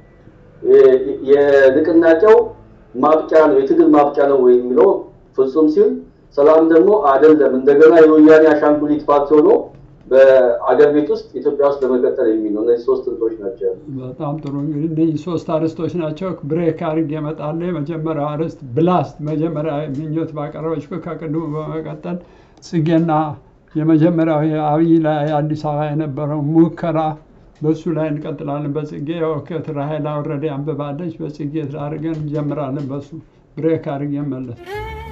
የንቅናቄው ማብቂያ ነው የትግል ማብቂያ ነው ወይ የሚለው ፍጹም ሲል ሰላም ደግሞ አይደለም እንደገና የወያኔ አሻንጉሊት ፓርቲ ሆኖ በአገር ቤት ውስጥ ኢትዮጵያ ውስጥ ለመቀጠል የሚል ነው። እነዚህ ሶስት እንትኖች ናቸው ያሉት። በጣም ጥሩ እንግዲህ እነዚህ ሶስት አርዕስቶች ናቸው። ብሬክ አድርጌ እመጣለሁ። የመጀመሪያው አርዕስት ብላስት መጀመሪያ ምኞት ባቀረበችው ከቅድሙ በመቀጠል ጽጌና የመጀመሪያው የአብይ ላይ አዲስ አበባ የነበረው ሙከራ በሱ ላይ እንቀጥላለን። በጽጌ የወከት ራሄል አውረዴ አንብባለች። በጽጌ አድርገን እንጀምራለን። በሱ ብሬክ አድርጌ መለስ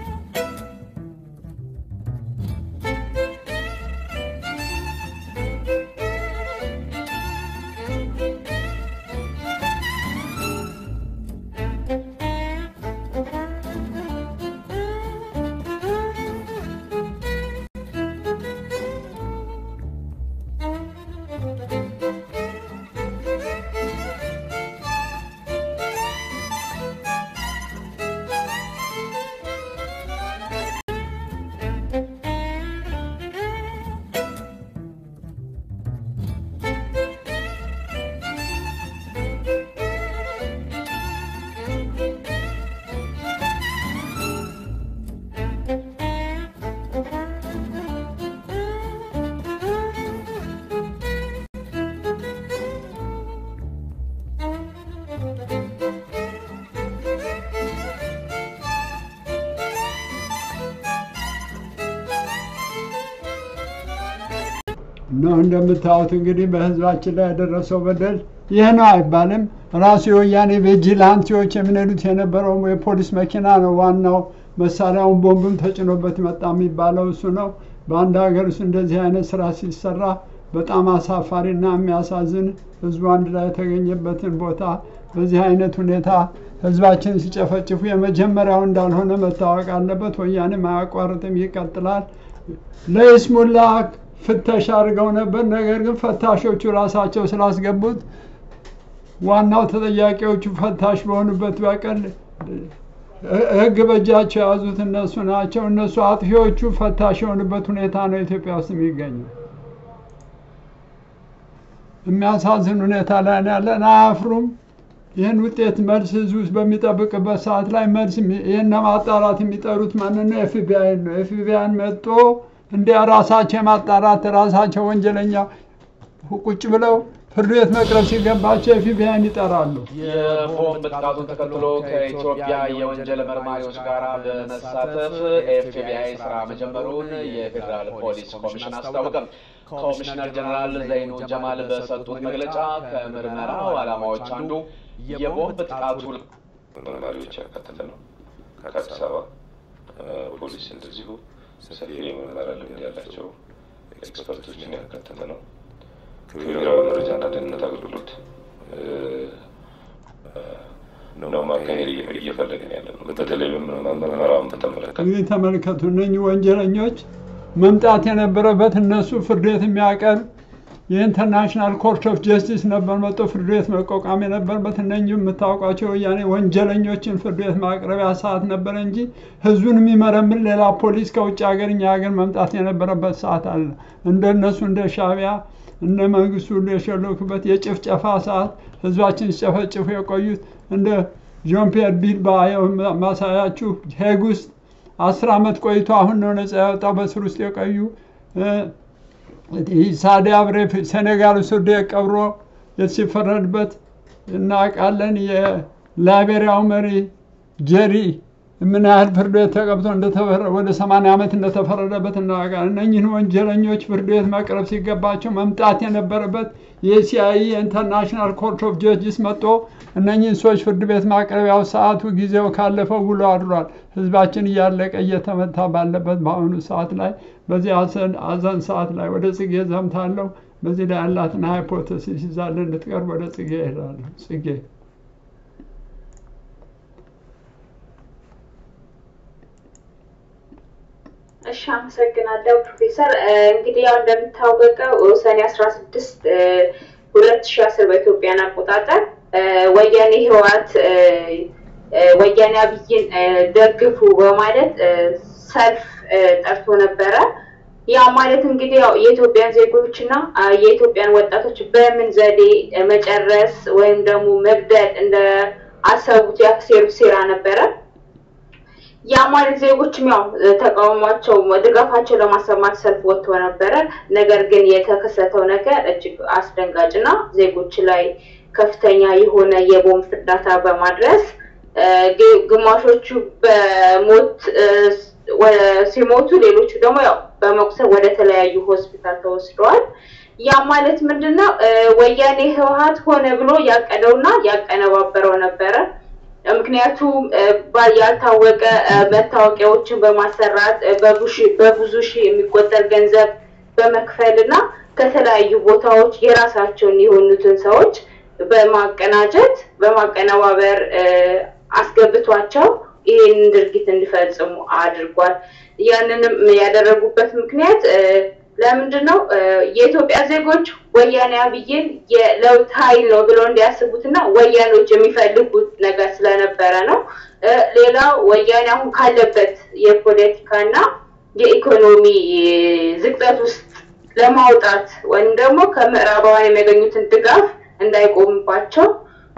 ነው እንደምታዩት እንግዲህ በህዝባችን ላይ የደረሰው በደል ይህ ነው አይባልም። ራሱ የወያኔ ቪጂላንቲዎች የሚነዱት የነበረው የፖሊስ መኪና ነው ዋናው መሳሪያውን ቦምብም ተጭኖበት መጣ የሚባለው እሱ ነው። በአንድ ሀገር ውስጥ እንደዚህ አይነት ስራ ሲሰራ በጣም አሳፋሪና የሚያሳዝን ህዝቡ አንድ ላይ የተገኘበትን ቦታ በዚህ አይነት ሁኔታ ህዝባችን ሲጨፈጭፉ የመጀመሪያው እንዳልሆነ መታወቅ አለበት። ወያኔም አያቋርጥም፣ ይቀጥላል። ለይስሙላ ፍተሻ አድርገው ነበር። ነገር ግን ፈታሾቹ ራሳቸው ስላስገቡት ዋናው ተጠያቂዎቹ ፈታሽ በሆኑበት በቀል ህግ በእጃቸው የያዙት እነሱ ናቸው። እነሱ አጥፊዎቹ ፈታሽ የሆኑበት ሁኔታ ነው ኢትዮጵያ ውስጥ የሚገኘው። የሚያሳዝን ሁኔታ ላይ ነው ያለን። አያፍሩም። ይህን ውጤት መልስ ህዝብ ውስጥ በሚጠብቅበት ሰዓት ላይ መልስ ይህን ለማጣራት የሚጠሩት ማንን ነው? ኤፍቢአይ ነው። ኤፍቢአይን መጥቶ እንዲያ ራሳቸው የማጣራት ራሳቸው ወንጀለኛ ቁጭ ብለው ፍርድ ቤት መቅረብ ሲገባቸው ኤፍቢአይን ይጠራሉ። የቦምብ ጥቃቱን ተከትሎ ከኢትዮጵያ የወንጀል መርማሪዎች ጋር በመሳተፍ ኤፍቢአይ ስራ መጀመሩን የፌዴራል ፖሊስ ኮሚሽን አስታወቀም። ኮሚሽነር ጀነራል ዘይኑ ጀማል በሰጡት መግለጫ ከምርመራው ዓላማዎች አንዱ የቦምብ ጥቃቱ መርማሪዎች ያካተተ ነው። ከአዲስ አበባ ፖሊስ እንደዚሁ ሰፊ የምርመራ ልምድ ያላቸው ኤክስፐርቶችን ያካተተ ነው። ከብሔራዊ መረጃና ደህንነት አገልግሎት ነው ማካሄድ እየፈለግን ያለ ነው። በተለይ ምርመራውን በተመለከተ እንግዲህ ተመልከቱ፣ እነኚህ ወንጀለኞች መምጣት የነበረበት እነሱ ፍርድ ቤት የሚያቀርብ የኢንተርናሽናል ኮርት ኦፍ ጀስቲስ ነበር መጥቶ ፍርድ ቤት መቋቋም የነበረበት። እነኚህ የምታውቋቸው ወያኔ ወንጀለኞችን ፍርድ ቤት ማቅረቢያ ሰዓት ነበረ እንጂ ህዝቡን የሚመረምር ሌላ ፖሊስ ከውጭ ሀገር እኛ ሀገር መምጣት የነበረበት ሰዓት አለ። እንደነሱ እንደ ሻቢያ እነ መንግስቱ ሁሉ የሸለኩበት የጭፍጨፋ ሰዓት ህዝባችን ሲጨፈጭፉ የቆዩት እንደ ጆን ፒየር ቢልባ ማሳያችሁ ሄግ ውስጥ አስር ዓመት ቆይቶ አሁን ነው ነጻ ያወጣው በስር ውስጥ የቆዩ ሳዲ አብሬ ሴኔጋል እስር ቤት ቀብሮ ሲፈረድበት እናውቃለን። የላይቤሪያው መሪ ጄሪ ምን ያህል ፍርድ ቤት ተቀብቶ ወደ ሰማንያ ዓመት እንደተፈረደበት እናውቃለን። እነኝህን ወንጀለኞች ፍርድ ቤት መቅረብ ሲገባቸው መምጣት የነበረበት የሲአይ ኢንተርናሽናል ኮርት ኦፍ ጀጅስ መጥቶ እነኝህን ሰዎች ፍርድ ቤት ማቅረቢያው ሰዓቱ ጊዜው ካለፈው ውሎ አድሯል። ህዝባችን እያለቀ እየተመታ ባለበት በአሁኑ ሰዓት ላይ በዚህ አዘን ሰዓት ላይ ወደ ጽጌ ዘምታለሁ። በዚህ ላይ ያላትን ሃይፖቴሲስ ይዛለን እንድትቀርብ ወደ ጽጌ እሄዳለሁ። ጽጌ እሺ፣ አመሰግናለሁ ፕሮፌሰር። እንግዲህ ያው እንደሚታወቀው ሰኔ አስራ ስድስት ሁለት ሺ አስር በኢትዮጵያን አቆጣጠር ወያኔ ህወሓት ወያኔ አብይን ደግፉ በማለት ሰልፍ ጠርቶ ነበረ። ያ ማለት እንግዲህ ያው የኢትዮጵያን ዜጎች እና የኢትዮጵያን ወጣቶች በምን ዘዴ መጨረስ ወይም ደግሞ መግደል እንደ አሰቡት ያሴሩት ሴራ ነበረ። ያ ማለት ዜጎችም ያው ተቃውሟቸው ድጋፋቸው ለማሰማት ሰልፍ ወጥቶ ነበረ። ነገር ግን የተከሰተው ነገር እጅግ አስደንጋጭ እና ዜጎች ላይ ከፍተኛ የሆነ የቦምብ ፍንዳታ በማድረስ ግማሾቹ በሞት ሲሞቱ፣ ሌሎቹ ደግሞ ያው በመቁሰል ወደ ተለያዩ ሆስፒታል ተወስደዋል። ያ ማለት ምንድነው? ወያኔ ህወሓት ሆነ ብሎ ያቀደውና ያቀነባበረው ነበረ። ምክንያቱም ያልታወቀ መታወቂያዎችን በማሰራት በብዙ ሺህ የሚቆጠር ገንዘብ በመክፈል እና ከተለያዩ ቦታዎች የራሳቸውን የሆኑትን ሰዎች በማቀናጀት በማቀነባበር አስገብቷቸው ይህንን ድርጊት እንዲፈጽሙ አድርጓል። ያንንም ያደረጉበት ምክንያት ለምንድን ነው? የኢትዮጵያ ዜጎች ወያኔ አብይን የለውጥ ኃይል ነው ብለው እንዲያስቡትና ወያኔዎች የሚፈልጉት ነገር ስለነበረ ነው። ሌላው ወያኔ አሁን ካለበት የፖለቲካና የኢኮኖሚ ዝቅጠት ውስጥ ለማውጣት ወይም ደግሞ ከምዕራባውያን የሚያገኙትን ድጋፍ እንዳይቆምባቸው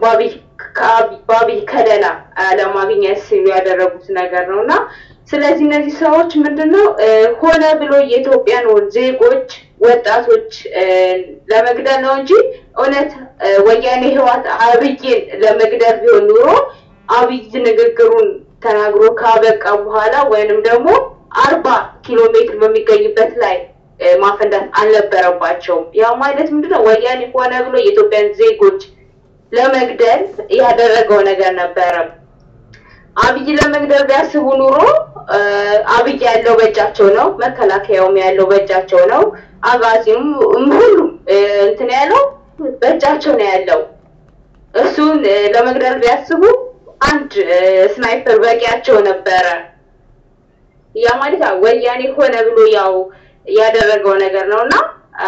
በአብይ ከለላ ለማግኘት ሲሉ ያደረጉት ነገር ነው እና ስለዚህ እነዚህ ሰዎች ምንድነው ሆነ ብሎ የኢትዮጵያን ዜጎች ወጣቶች ለመግደል ነው እንጂ እውነት ወያኔ ህወሓት አብይን ለመግደል ቢሆን ኑሮ አብይ ንግግሩን ተናግሮ ካበቃ በኋላ ወይንም ደግሞ አርባ ኪሎ ሜትር በሚገኝበት ላይ ማፈንዳት አልነበረባቸውም። ያ ማለት ምንድነው ወያኔ ሆነ ብሎ የኢትዮጵያን ዜጎች ለመግደል ያደረገው ነገር ነበረ። አብይ ለመግደል ቢያስቡ ኑሮ አብይ ያለው በእጃቸው ነው፣ መከላከያውም ያለው በእጃቸው ነው፣ አጋዚም ሁሉም እንትን ያለው በእጃቸው ነው ያለው። እሱን ለመግደል ቢያስቡ አንድ ስናይፐር በቂያቸው ነበረ። ያ ማለት ወያኔ ሆነ ብሎ ያው ያደረገው ነገር ነው እና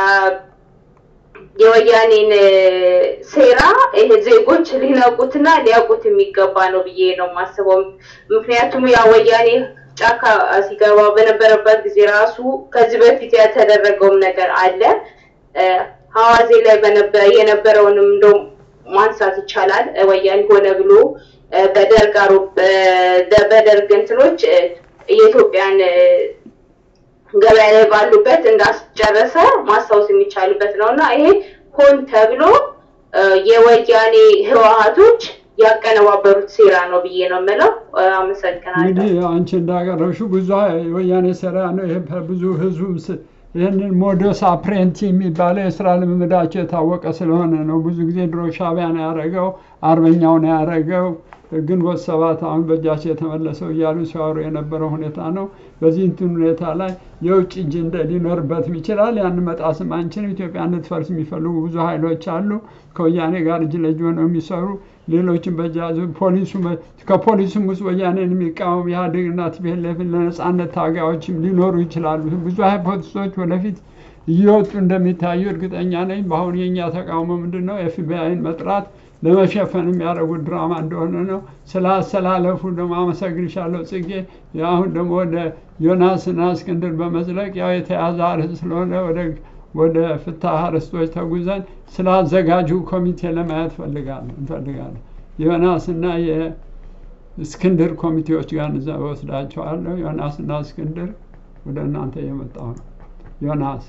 የወያኔን ሴራ ይሄ ዜጎች ሊነቁትና ሊያውቁት የሚገባ ነው ብዬ ነው የማስበው። ምክንያቱም ያ ወያኔ ጫካ ሲገባ በነበረበት ጊዜ ራሱ ከዚህ በፊት ያልተደረገውም ነገር አለ። ሐዋዜ ላይ የነበረውንም እንደው ማንሳት ይቻላል። ወያኔ ሆነ ብሎ በደርግ በደርግ እንትኖች የኢትዮጵያን ገበያ ላይ ባሉበት እንዳስጨረሰ ማስታወስ የሚቻልበት ነው እና ይሄ ሆን ተብሎ የወያኔ ህወሀቶች ያቀነባበሩት ሴራ ነው ብዬ ነው የምለው። አመሰግናለሁ። እንግዲህ አንቺ እንዳቀረብሽው ብዙ የወያኔ ሴራ ነው። ይሄ ብዙ ህዝቡም ይህንን ሞዶስ አፕሬንቲ የሚባለው የስራ ልምምዳቸው የታወቀ ስለሆነ ነው። ብዙ ጊዜ ድሮ ሻቢያ ነው ያደረገው፣ አርበኛው ነው ያደረገው፣ ግንቦት ሰባት አሁን በእጃቸው የተመለሰው እያሉ ሲያወሩ የነበረው ሁኔታ ነው። በዚህ እንትን ሁኔታ ላይ የውጭ እጅ ሊኖርበትም ይችላል። ያን መጣስም አንችልም። ኢትዮጵያ እንድትፈርስ የሚፈልጉ ብዙ ኃይሎች አሉ። ከወያኔ ጋር እጅ ለእጅ ሆነው የሚሰሩ ሌሎችን በጃዙ ፖሊሱ ከፖሊሱም ውስጥ ወያኔን የሚቃወም ኢህአዴግና ቲፒኤልኤፍን ለነጻነት ታጋዮችም ሊኖሩ ይችላሉ። ብዙ ሃይፖቴሶች ወደፊት እየወጡ እንደሚታዩ እርግጠኛ ነኝ። በአሁኑ የእኛ ተቃውሞ ምንድን ነው? ኤፍቢአይን መጥራት ለመሸፈን የሚያደርጉት ድራማ እንደሆነ ነው። ስለ አሰላለፉ ደግሞ አመሰግንሻለሁ ጽጌ። አሁን ደግሞ ወደ ዮናስና እስክንድር በመዝለቅ ያው የተያዘ አርዕስት ስለሆነ ወደ ወደ ፍትሐ አርዕስቶች ተጉዘን ስለ አዘጋጁ ኮሚቴ ለማየት ፈልጋለሁ እንፈልጋለን። ዮናስና የእስክንድር ኮሚቴዎች ጋር እዛ ወስዳቸዋለሁ። ዮናስና እስክንድር ወደ እናንተ እየመጣሁ ነው። ዮናስ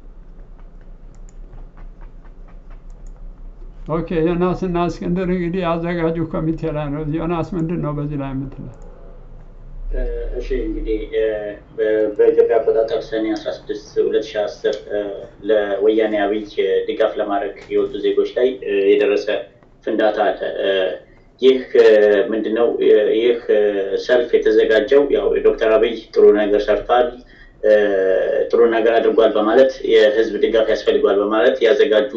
ኦኬ። ዮናስና እስክንድር እንግዲህ አዘጋጁ ኮሚቴ ላይ ነው። ዮናስ ምንድን ነው በዚህ ላይ የምትለው? እሺ እንግዲህ በኢትዮጵያ አቆጣጠር ሰኔ አስራ ስድስት ሁለት ሺ አስር ለወያኔ አብይ ድጋፍ ለማድረግ የወጡ ዜጎች ላይ የደረሰ ፍንዳታ አለ። ይህ ምንድነው? ይህ ሰልፍ የተዘጋጀው ያው ዶክተር አብይ ጥሩ ነገር ሰርቷል፣ ጥሩ ነገር አድርጓል በማለት የህዝብ ድጋፍ ያስፈልጓል በማለት ያዘጋጁ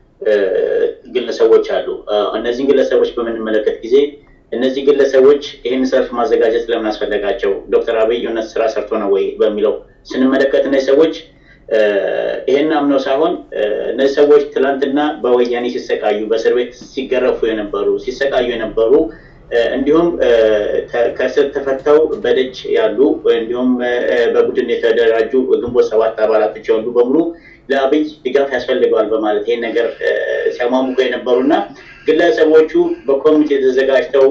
ግለሰቦች አሉ። እነዚህን ግለሰቦች በምንመለከት ጊዜ እነዚህ ግለሰቦች ይህን ሰልፍ ማዘጋጀት ለምን አስፈለጋቸው? ዶክተር አብይ እውነት ስራ ሰርቶ ነው ወይ በሚለው ስንመለከት እነዚህ ሰዎች ይህን አምነው ሳይሆን እነዚህ ሰዎች ትላንትና በወያኔ ሲሰቃዩ፣ በእስር ቤት ሲገረፉ የነበሩ ሲሰቃዩ የነበሩ እንዲሁም ከእስር ተፈተው በደጅ ያሉ እንዲሁም በቡድን የተደራጁ ግንቦት ሰባት አባላቶች የሆኑ በሙሉ ለአብይ ድጋፍ ያስፈልገዋል በማለት ይህን ነገር ሲያሟሙቁ የነበሩና ግለሰቦቹ በኮሚቴ ተዘጋጅተው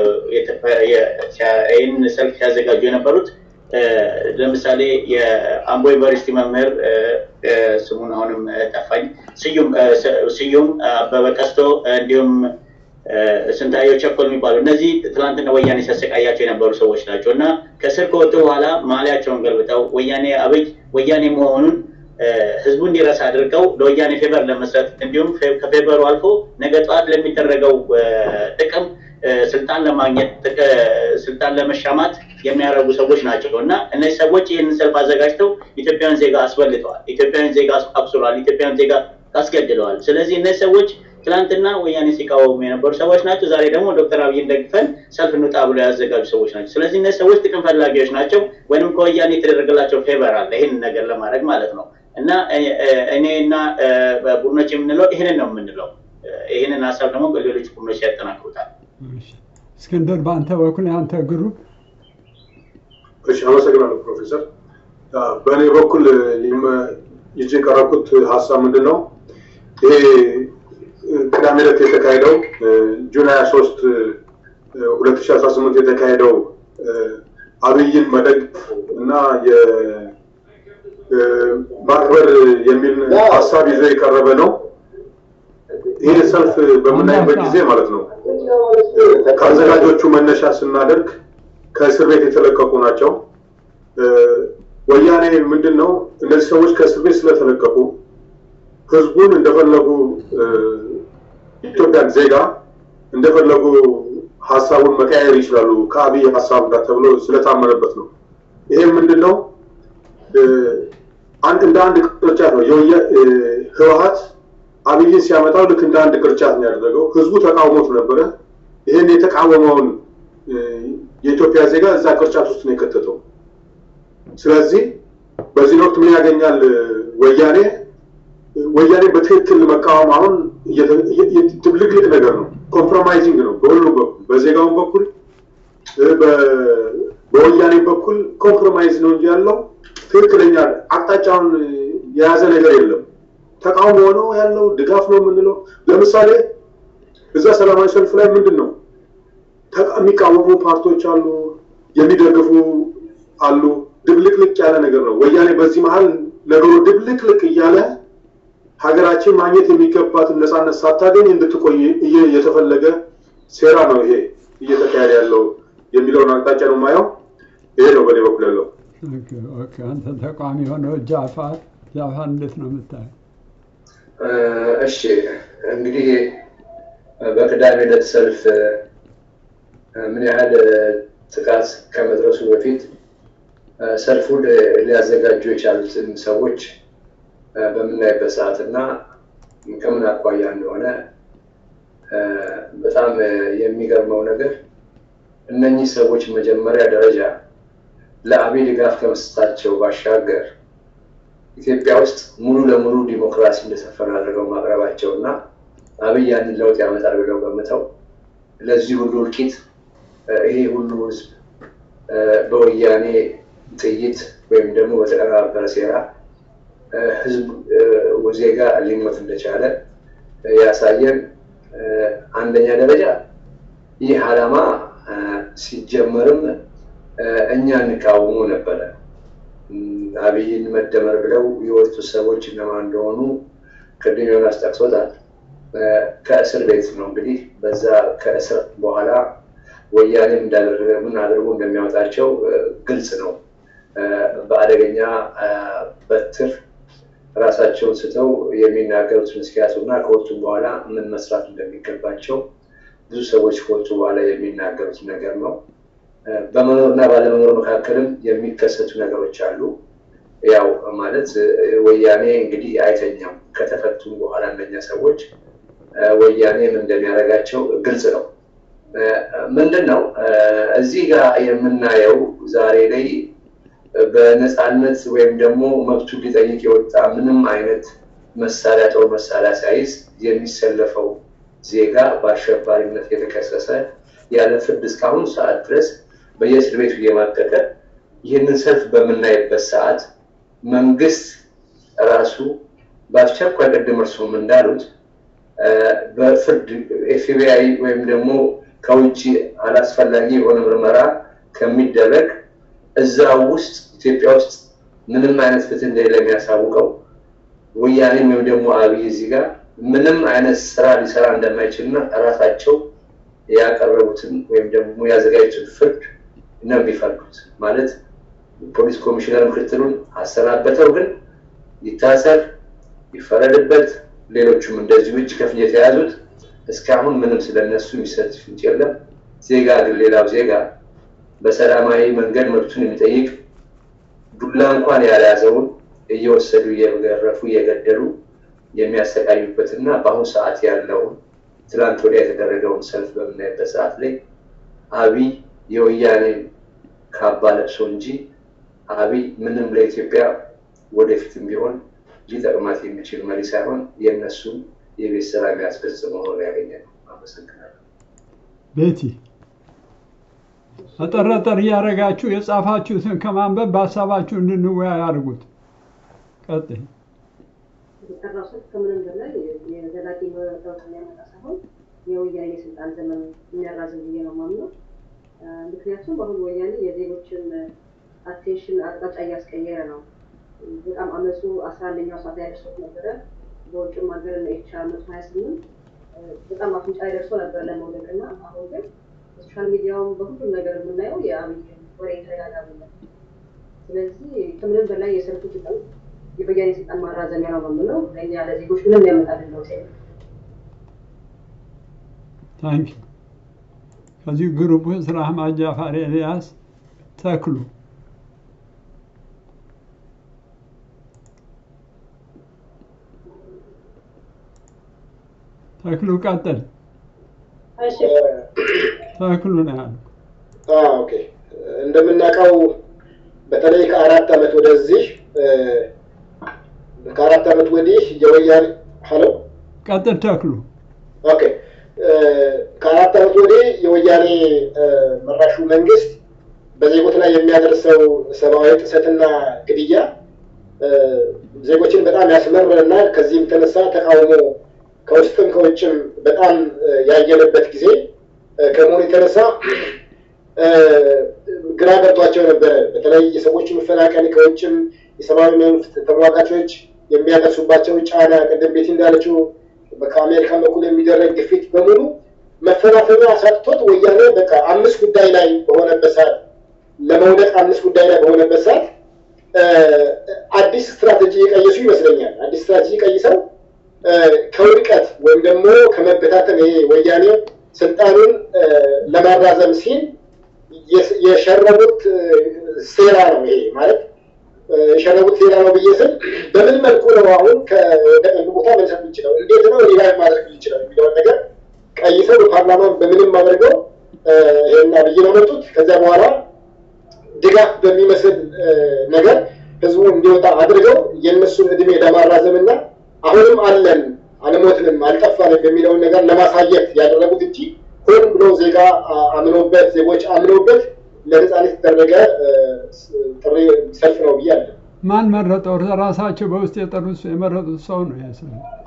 ይህን ሰልፍ ሲያዘጋጁ የነበሩት ለምሳሌ የአምቦ ዩኒቨርሲቲ መምህር ስሙን አሁንም ጠፋኝ፣ ስዩም አበበ ቀስቶ እንዲሁም ስንታየው ቸኮል የሚባሉ እነዚህ ትላንትና ወያኔ ሲያሰቃያቸው የነበሩ ሰዎች ናቸው እና ከስር ከወጡ በኋላ ማሊያቸውን ገልብጠው ወያኔ አብይ ወያኔ መሆኑን ህዝቡ እንዲረሳ አድርገው ለወያኔ ፌቨር ለመስጠት እንዲሁም ከፌቨሩ አልፎ ነገ ጠዋት ለሚደረገው ጥቅም ስልጣን ለማግኘት ስልጣን ለመሻማት የሚያደርጉ ሰዎች ናቸው እና እነዚህ ሰዎች ይህንን ሰልፍ አዘጋጅተው ኢትዮጵያን ዜጋ አስበልጠዋል፣ ኢትዮጵያን ዜጋ አብስሯል፣ ኢትዮጵያን ዜጋ አስገድለዋል። ስለዚህ እነዚህ ሰዎች ትናንትና ወያኔ ሲቃወሙ የነበሩ ሰዎች ናቸው። ዛሬ ደግሞ ዶክተር አብይን ደግፈን ሰልፍ እንውጣ ብሎ ያዘጋጁ ሰዎች ናቸው። ስለዚህ እነዚህ ሰዎች ጥቅም ፈላጊዎች ናቸው፣ ወይም ከወያኔ የተደረገላቸው ፌቨር አለ ይህንን ነገር ለማድረግ ማለት ነው። እና እኔ እና ቡድኖች የምንለው ይህንን ነው የምንለው። ይህንን ሀሳብ ደግሞ ሌሎች ቡድኖች ያጠናክሩታል። እስክንድር፣ በአንተ በኩል የአንተ ግሩፕ። እሺ፣ አመሰግናለሁ ፕሮፌሰር። በእኔ በኩል ይዤ የቀረብኩት ሀሳብ ምንድን ነው? ይሄ ቅዳሜ ዕለት የተካሄደው ጁን ሀያ ሶስት ሁለት ሺ አስራ ስምንት የተካሄደው አብይን መደገፍ እና ማክበር የሚል ሀሳብ ይዞ የቀረበ ነው። ይህ ሰልፍ በምናይበት ጊዜ ማለት ነው ከአዘጋጆቹ መነሻ ስናደርግ ከእስር ቤት የተለቀቁ ናቸው። ወያኔ ምንድን ነው እነዚህ ሰዎች ከእስር ቤት ስለተለቀቁ ህዝቡን እንደፈለጉ ኢትዮጵያን ዜጋ እንደፈለጉ ሀሳቡን መቀያየር ይችላሉ ከአብይ ሀሳብ ጋር ተብሎ ስለታመነበት ነው። ይሄም ምንድን ነው አንድ እንደ አንድ ቅርጫት ነው። ህወሀት አብይን ሲያመጣው ልክ እንደ አንድ ቅርጫት ነው ያደረገው። ህዝቡ ተቃውሞት ነበረ። ይህን የተቃወመውን የኢትዮጵያ ዜጋ እዛ ቅርጫት ውስጥ ነው የከተተው። ስለዚህ በዚህ ወቅት ምን ያገኛል ወያኔ? ወያኔ በትክክል መቃወም አሁን ድብልቅልቅ ነገር ነው። ኮምፕሮማይዚንግ ነው በሁሉም በኩል በዜጋውን በኩል በወያኔ በኩል ኮምፕሮማይዝ ነው እንጂ ያለው ትክክለኛ አቅጣጫውን የያዘ ነገር የለም። ተቃውሞ ነው ያለው፣ ድጋፍ ነው የምንለው። ለምሳሌ እዛ ሰላማዊ ሰልፍ ላይ ምንድን ነው የሚቃወሙ ፓርቲዎች አሉ፣ የሚደግፉ አሉ። ድብልቅልቅ ያለ ነገር ነው። ወያኔ በዚህ መሀል ነገሩ ድብልቅልቅ እያለ ሀገራችን ማግኘት የሚገባትን ነፃነት ሳታገኝ እንድትቆይ የተፈለገ ሴራ ነው ይሄ እየተካሄደ ያለው የሚለውን አቅጣጫ ነው የማየው። ይሄ ነው በእኔ በኩል ያለው። አንተ ተቋሚ የሆነው ጃፋር ጃፋር እንዴት ነው የምታየው? እሺ እንግዲህ በቅዳሜ ዕለት ሰልፍ ምን ያህል ጥቃት ከመድረሱ በፊት ሰልፉን ሊያዘጋጁ የቻሉትን ሰዎች በምናይበት ሰዓት እና ከምን አኳያ እንደሆነ በጣም የሚገርመው ነገር እነኚህ ሰዎች መጀመሪያ ደረጃ ለአብይ ድጋፍ ከመስጠታቸው ባሻገር ኢትዮጵያ ውስጥ ሙሉ ለሙሉ ዲሞክራሲ እንደሰፈነ አድርገው ማቅረባቸው እና አብይ ያንን ለውጥ ያመጣል ብለው ገምተው ለዚህ ሁሉ እልቂት ይሄ ሁሉ ህዝብ በወያኔ ጥይት ወይም ደግሞ በተቀነባበረ ሴራ ህዝብ ዜጋ ሊሞት እንደቻለ ያሳየን አንደኛ ደረጃ ይህ ዓላማ ሲጀመርም እኛ እንቃወሙ ነበረ። አብይን መደመር ብለው የወጡ ሰዎች እነማን እንደሆኑ ቅድም ዮናስ ጠቅሶታል። ከእስር ቤት ነው እንግዲህ በዛ ከእስር በኋላ ወያኔም እንዳደረገ ምን አድርጎ እንደሚያወጣቸው ግልጽ ነው። በአደገኛ በትር ራሳቸውን ስተው የሚናገሩትን እስኪያጡ እና ከወጡም በኋላ ምን መስራት እንደሚገባቸው ብዙ ሰዎች ከወጡ በኋላ የሚናገሩት ነገር ነው። በመኖር እና ባለመኖር መካከልም የሚከሰቱ ነገሮች አሉ። ያው ማለት ወያኔ እንግዲህ አይተኛም። ከተፈቱም በኋላ እነኛ ሰዎች ወያኔ ምን እንደሚያደርጋቸው ግልጽ ነው። ምንድን ነው እዚህ ጋር የምናየው ዛሬ ላይ በነፃነት ወይም ደግሞ መብቱ ሊጠይቅ የወጣ ምንም አይነት መሳሪያ ጦር መሳሪያ ሳይዝ የሚሰለፈው ዜጋ በአሸባሪነት የተከሰሰ ያለ ፍርድ እስካሁን ሰዓት ድረስ በየእስር ቤቱ እየማቀቀ ይህንን ሰልፍ በምናይበት ሰዓት መንግስት ራሱ በአስቸኳይ ቅድም እርስዎም እንዳሉት በፍርድ ኤፍቢአይ ወይም ደግሞ ከውጭ አላስፈላጊ የሆነ ምርመራ ከሚደረግ እዛ ውስጥ ኢትዮጵያ ውስጥ ምንም አይነት ፍትህ እንደሌለ የሚያሳውቀው ወያኔም ወይም ደግሞ አብይ እዚህ ጋር ምንም አይነት ስራ ሊሰራ እንደማይችልና ራሳቸው ያቀረቡትን ወይም ደግሞ ያዘጋጁትን ፍርድ ነው የሚፈርዱት። ማለት ፖሊስ ኮሚሽነር ምክትሉን አሰናበተው፣ ግን ይታሰር፣ ይፈረድበት፣ ሌሎቹም እንደዚሁ እጅ ከፍንጅ የተያዙት እስካሁን ምንም ስለነሱ የሚሰጥ ፍንጭ የለም። ዜጋ ግን ሌላው ዜጋ በሰላማዊ መንገድ መብቱን የሚጠይቅ ዱላ እንኳን ያልያዘውን እየወሰዱ እየገረፉ እየገደሉ የሚያሰቃዩበት እና በአሁኑ ሰዓት ያለውን ትላንት ወዲያ የተደረገውን ሰልፍ በምናይበት ሰዓት ላይ አብይ የወያኔን ካባ ለብሶ እንጂ አብይ ምንም ለኢትዮጵያ ወደፊትም ቢሆን ሊጠቅማት የሚችል መሪ ሳይሆን የእነሱን የቤት ስራ የሚያስፈጽም ሆኖ ያገኛል። አመሰግናለሁ። ቤቲ አጠር አጠር እያደረጋችሁ የጻፋችሁትን ከማንበብ በሀሳባችሁ እንድንወያይ አድርጉት። ቀጥይ። የጠራው ሰልፍ ከምንም በላይ የዘላቂ ለውጥ የሚያመጣ ሳይሆን የወያኔ የስልጣን ዘመን የሚያራዝም ብዬ ነው የማምነው። ምክንያቱም አሁን ወያኔ የዜጎችን አቴንሽን አቅጣጫ እያስቀየረ ነው። በጣም አመፁ አስራ አንደኛው ሰዓት ላይ ደርሶት ነበረ። በውጭም ሀገር እና ኤችአር መቶ ሀያ ስምንት በጣም አፍንጫ ላይ ደርሶ ነበር ለመውደቅ እና አሁን ግን በሶሻል ሚዲያውም በሁሉም ነገር የምናየው የአብይ ወሬ ተደጋጋሚ ነው። ስለዚህ ከምንም በላይ የሰልፉ ጥቅም የወያኔ ስልጣን ማራዘሚያ ነው የምለው ለእኛ ለዜጎች ምንም ያመጣልን ለውጥ የለም። ታንኪ ከዚሁ ግሩፕ ውስጥ ራህማት ጃፋር ኤልያስ ተክሉ ተክሉ ቀጥል። ተክሉ ነው ያሉ። ኦኬ እንደምናውቀው በተለይ ከአራት ዓመት ወደዚህ ከአራት ዓመት ወዲህ የወያኔ ሀሎ ቀጥል ተክሉ። ኦኬ ከአራት ዓመት ወዲህ የወያኔ መራሹ መንግስት በዜጎች ላይ የሚያደርሰው ሰብአዊ ጥሰትና ግድያ ዜጎችን በጣም ያስመረና ከዚህም የተነሳ ተቃውሞ ከውስጥም ከውጭም በጣም ያየለበት ጊዜ ከመሆኑ የተነሳ ግራ ገብቷቸው ነበረ። በተለይ የሰዎች መፈናቀል ከውጭም የሰብአዊ መብት ተሟጋቾች የሚያደርሱባቸው ጫና፣ ቅድም ቤት እንዳለችው ከአሜሪካን በኩል የሚደረግ ግፊት በሙሉ መፈናፈኛ አሳጥቶት ወያኔ በቃ አምስት ጉዳይ ላይ በሆነበት ሰዓት ለመውደቅ አምስት ጉዳይ ላይ በሆነበት ሰዓት አዲስ ስትራቴጂ የቀየሱ ይመስለኛል። አዲስ ስትራቴጂ ቀይሰው ከውድቀት ወይም ደግሞ ከመበታተን ይሄ ወያኔ ስልጣኑን ለማራዘም ሲል የሸረቡት ሴራ ነው። ይሄ ማለት የሸረቡት ሴራ ነው ብዬ ስል በምን መልኩ ነው አሁን ከወደቀ ቦታ መልሰት የሚችለው እንዴት ነው ሪቫይቭ ማድረግ የሚችለው የሚለውን ነገር ቀይሰው በፓርላማ በምንም አድርገው ይህን አብይን አመጡት። ከዚያ በኋላ ድጋፍ በሚመስል ነገር ህዝቡ እንዲወጣ አድርገው የእነሱን እድሜ ለማራዘም እና አሁንም አለን አልሞትንም አልጠፋንም የሚለውን ነገር ለማሳየት ያደረጉት እንጂ ሆን ብሎ ዜጋ አምኖበት ዜጎች አምኖበት ለነጻነት የተደረገ ጥሪ ሰልፍ ነው ብዬ አለ። ማን መረጠው? ራሳቸው በውስጥ የጠሩት የመረጡት ሰው ነው። ያሰ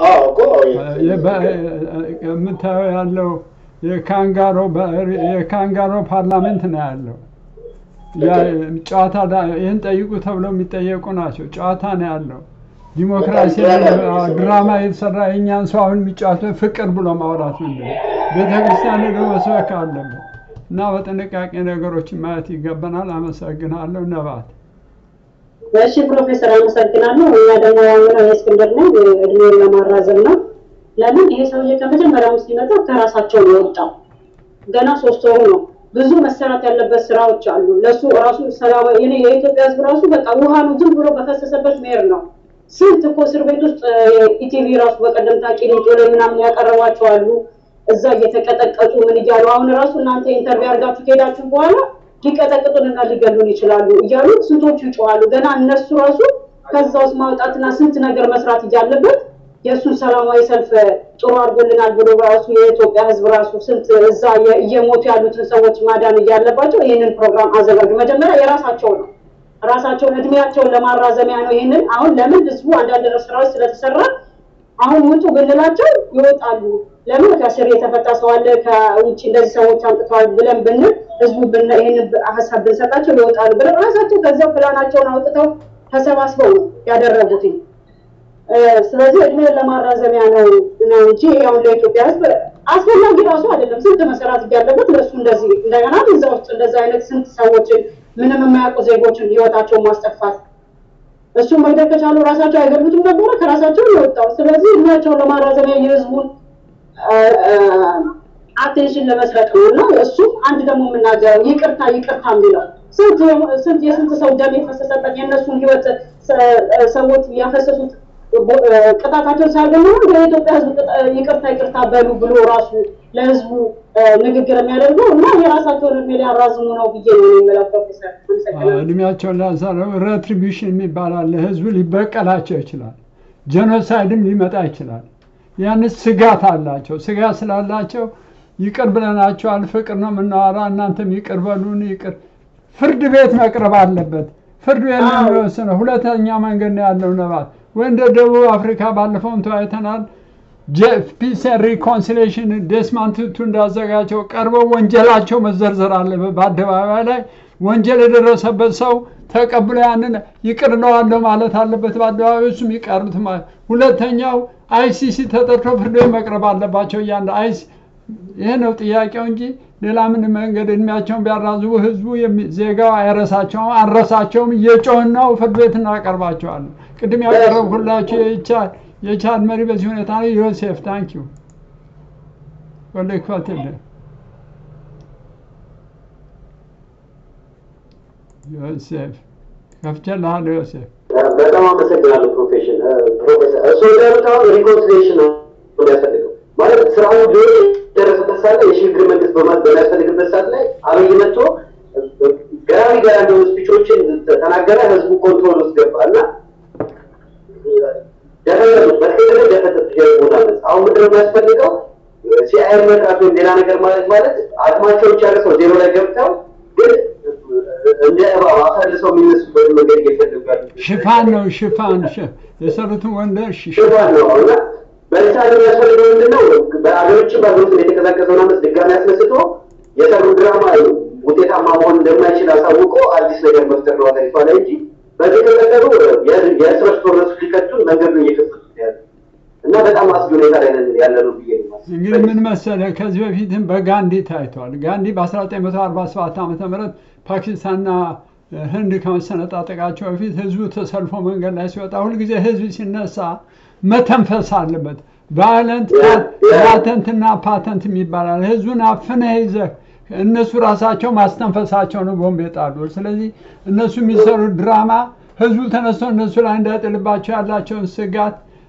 የምታየው ያለው የካንጋሮ የካንጋሮ ፓርላሜንት ነው ያለው። ጨዋታ ይህን ጠይቁ ተብለው የሚጠየቁ ናቸው። ጨዋታ ነው ያለው። ዲሞክራሲ ድራማ የተሰራ የእኛን ሰው አሁን የሚጫወተው ፍቅር ብሎ ማውራት ምንድን ነው? ቤተክርስቲያን ሄዶ መስበክ አለበት እና በጥንቃቄ ነገሮችን ማየት ይገባናል። አመሰግናለሁ። ነባት እሺ ፕሮፌሰር አመሰግናለሁ። እኛ ደግሞ ያምነው የእስክንድር ነው እድሜውን ለማራዘም ነው። ለምን ይሄ ሰውዬ ከመጀመሪያው ሲመጣ ከራሳቸው ነው የወጣው። ገና ሶስት ወሩ ነው። ብዙ መሰራት ያለበት ስራዎች አሉ። ለሱ ራሱ ሰላማዊ እኔ የኢትዮጵያ ህዝብ ራሱ በቃ ውሃ ነው ዝም ብሎ በፈሰሰበት መሄድ ነው። ስንት እኮ እስር ቤት ውስጥ ኢቲቪ ራሱ በቀደምታ ቂሊንጦ ላይ ምናምን ያቀረቧቸው አሉ። እዛ እየተቀጠቀጡ ምን እያሉ አሁን ራሱ እናንተ ኢንተርቪው አድርጋችሁ ከሄዳችሁ በኋላ ሊቀጠቅጡንና ሊገሉን ይችላሉ እያሉ ስንቶቹ ይጮዋሉ። ገና እነሱ ራሱ ከዛ ውስጥ ማውጣትና ስንት ነገር መስራት እያለበት የእሱን ሰላማዊ ሰልፍ ጥሩ አድርጎልናል ብሎ ራሱ የኢትዮጵያ ህዝብ ራሱ ስንት እዛ እየሞቱ ያሉትን ሰዎች ማዳን እያለባቸው ይህንን ፕሮግራም አዘጋጁ። መጀመሪያ የራሳቸው ነው ራሳቸውን እድሜያቸውን ለማራዘሚያ ነው። ይህንን አሁን ለምን ህዝቡ አንዳንድ ስራዎች ስለተሰራ አሁን ውጡ ብንላቸው ይወጣሉ። ለምን ከስር የተፈታ ሰው አለ ከውጭ እንደዚህ ሰዎች አምጥተዋል ብለን ብንል ህዝቡ ይህንን ሀሳብ ብንሰጣቸው ይወጣሉ ብለው ራሳቸው ከዚያው ፕላናቸውን አውጥተው ተሰባስበው ነው ያደረጉትኝ። ስለዚህ እድሜን ለማራዘሚያ ነው ነው እንጂ ያው ለኢትዮጵያ ህዝብ አስፈላጊ ራሱ አይደለም። ስንት መሰራት እያለበት ለእሱ እንደዚህ እንደገና እዛ ውስጥ እንደዚህ አይነት ስንት ሰዎችን ምንም የማያውቁ ዜጎችን ህይወታቸውን ማስጠፋት እሱ መግደል ከቻሉ ራሳቸው አይገሉትም ነበረ ከራሳቸው የወጣው። ስለዚህ እድሜያቸውን ለማራዘሚያ የህዝቡን አቴንሽን ለመስረቅ ነው እና እሱ አንድ ደግሞ የምናገረው ይቅርታ ይቅርታ የሚለው ስንት የስንት ሰው ደም የፈሰሰበት የእነሱን ህይወት ሰዎች ያፈሰሱት ቅጣታቸውን ሲያገኙ የኢትዮጵያ ህዝብ ይቅርታ ይቅርታ በሉ ብሎ ራሱ ለህዝቡ ንግግር የሚያደርገው እና የራሳቸውን እድሜ ሊያራዝሙ ነው ብዬ ነው የሚለው ፕሮፌሰር። እድሜያቸውን ላሳረው ሬትሪቢሽን የሚባል አለ። ህዝቡ ሊበቀላቸው ይችላል። ጄኖሳይድም ሊመጣ ይችላል። ያን ስጋት አላቸው። ስጋት ስላላቸው ይቅር ብለናቸዋል፣ ፍቅር ነው የምናወራ፣ እናንተም ይቅር በሉን። ይቅር ፍርድ ቤት መቅረብ አለበት። ፍርድ ቤት ነው የሚወስነው። ሁለተኛ መንገድ ነው ያለው ነባት ወይ እንደ ደቡብ አፍሪካ ባለፈውም ተወያይተናል። ፒስ ሪኮንሲሌሽን ዴስማንድ ቱቱ እንዳዘጋጀው ቀርበው ወንጀላቸው መዘርዘር አለበት። በአደባባይ ላይ ወንጀል የደረሰበት ሰው ተቀብሎ ያንን ይቅር እለዋለሁ ማለት አለበት። በአደባባይ እሱም ይቀርቡት ማለት ሁለተኛው አይሲሲ ተጠርቶ ፍርድ ቤት መቅረብ አለባቸው። እያንዳ አይሲ ይሄ ነው ጥያቄው እንጂ ሌላ ምን መንገድ እድሜያቸውን ቢያራዝቡ ህዝቡ ዜጋው አይረሳቸውም፣ አንረሳቸውም። እየጮህን ነው ፍርድ ቤት እናቀርባቸዋለን። ቅድም ያቀረብኩላቸው የቻድ የቻድ መሪ በዚህ ሁኔታ ነው። ዮሴፍ ታንኪዩ ወደ ክፈትልህ ዮሴፍ ከፍቼልሃለሁ። ዮሴፍ በጣም አመሰግናለሁ ፕሮፌሽን ፕሮፌሰር። እሱ እንዳሉት አሁን ሪኮንሲሌሽን ነው የሚያስፈልገው ማለት ስራውን ቢሆን የደረሰበት ሰዓት ላይ የሽግግር መንግስት በሚያስፈልግበት ሰዓት ላይ አብይ መጥቶ ገራሚ ገራሚ የሆኑ ስፒቾችን ተናገረ። ህዝቡ ኮንትሮል ውስጥ ገባ እና ደፈጠጡት። በትክክል ደፈጠጡት የህዝቡን አመፅ። አሁን ምንድን ነው የሚያስፈልገው? ሲአይኤም መጥራት ወይም ሌላ ነገር ማለት ማለት አቅማቸውን ጨርሰው ዜሮ ላይ ገብተው ግን እንደ እባብ አፈልሰው የሚነሱበት መንገድ እየፈለጉ ያሉት ሽፋን ነው ሽፋን የሰሩትን ወንደር ሽፋን ነው እና በዚህ ሰዓት የሚያስፈልገው ምንድን ነው? በአገሮችም በሀገር ውስጥ የተቀዛቀዘውን አመፅ ድጋሚ አስነስቶ የሰሩ ድራማ ውጤታማ መሆን እንደማይችል አሳውቆ አዲስ ነገር መፍጠር ነው ሀገሪቷ ላይ እንጂ በዚህ ከቀጠሉ የእርስ በርስ ጦርነቱ ሊከቱን መንገዱን እየከፈቱት ያለ እና በጣም አስጊ ሁኔታ ላይ ያለ ነው ብዬ ነው እንግዲህ ምን መሰለህ፣ ከዚህ በፊትም በጋንዲ ታይቷል። ጋንዲ በ1947 ዓ ም ፓኪስታንና ህንድ ከመሰነጣጠቃቸው በፊት ህዝቡ ተሰልፎ መንገድ ላይ ሲወጣ ሁልጊዜ ህዝብ ሲነሳ መተንፈስ አለበት። ቫዮለንት ላተንትና ፓተንት የሚባላል። ህዝቡን አፍነህ ይዘህ እነሱ ራሳቸው ማስተንፈሳቸው ነው ቦምብ የጣሉ። ስለዚህ እነሱ የሚሰሩት ድራማ ህዝቡ ተነስቶ እነሱ ላይ እንዳይጥልባቸው ያላቸውን ስጋት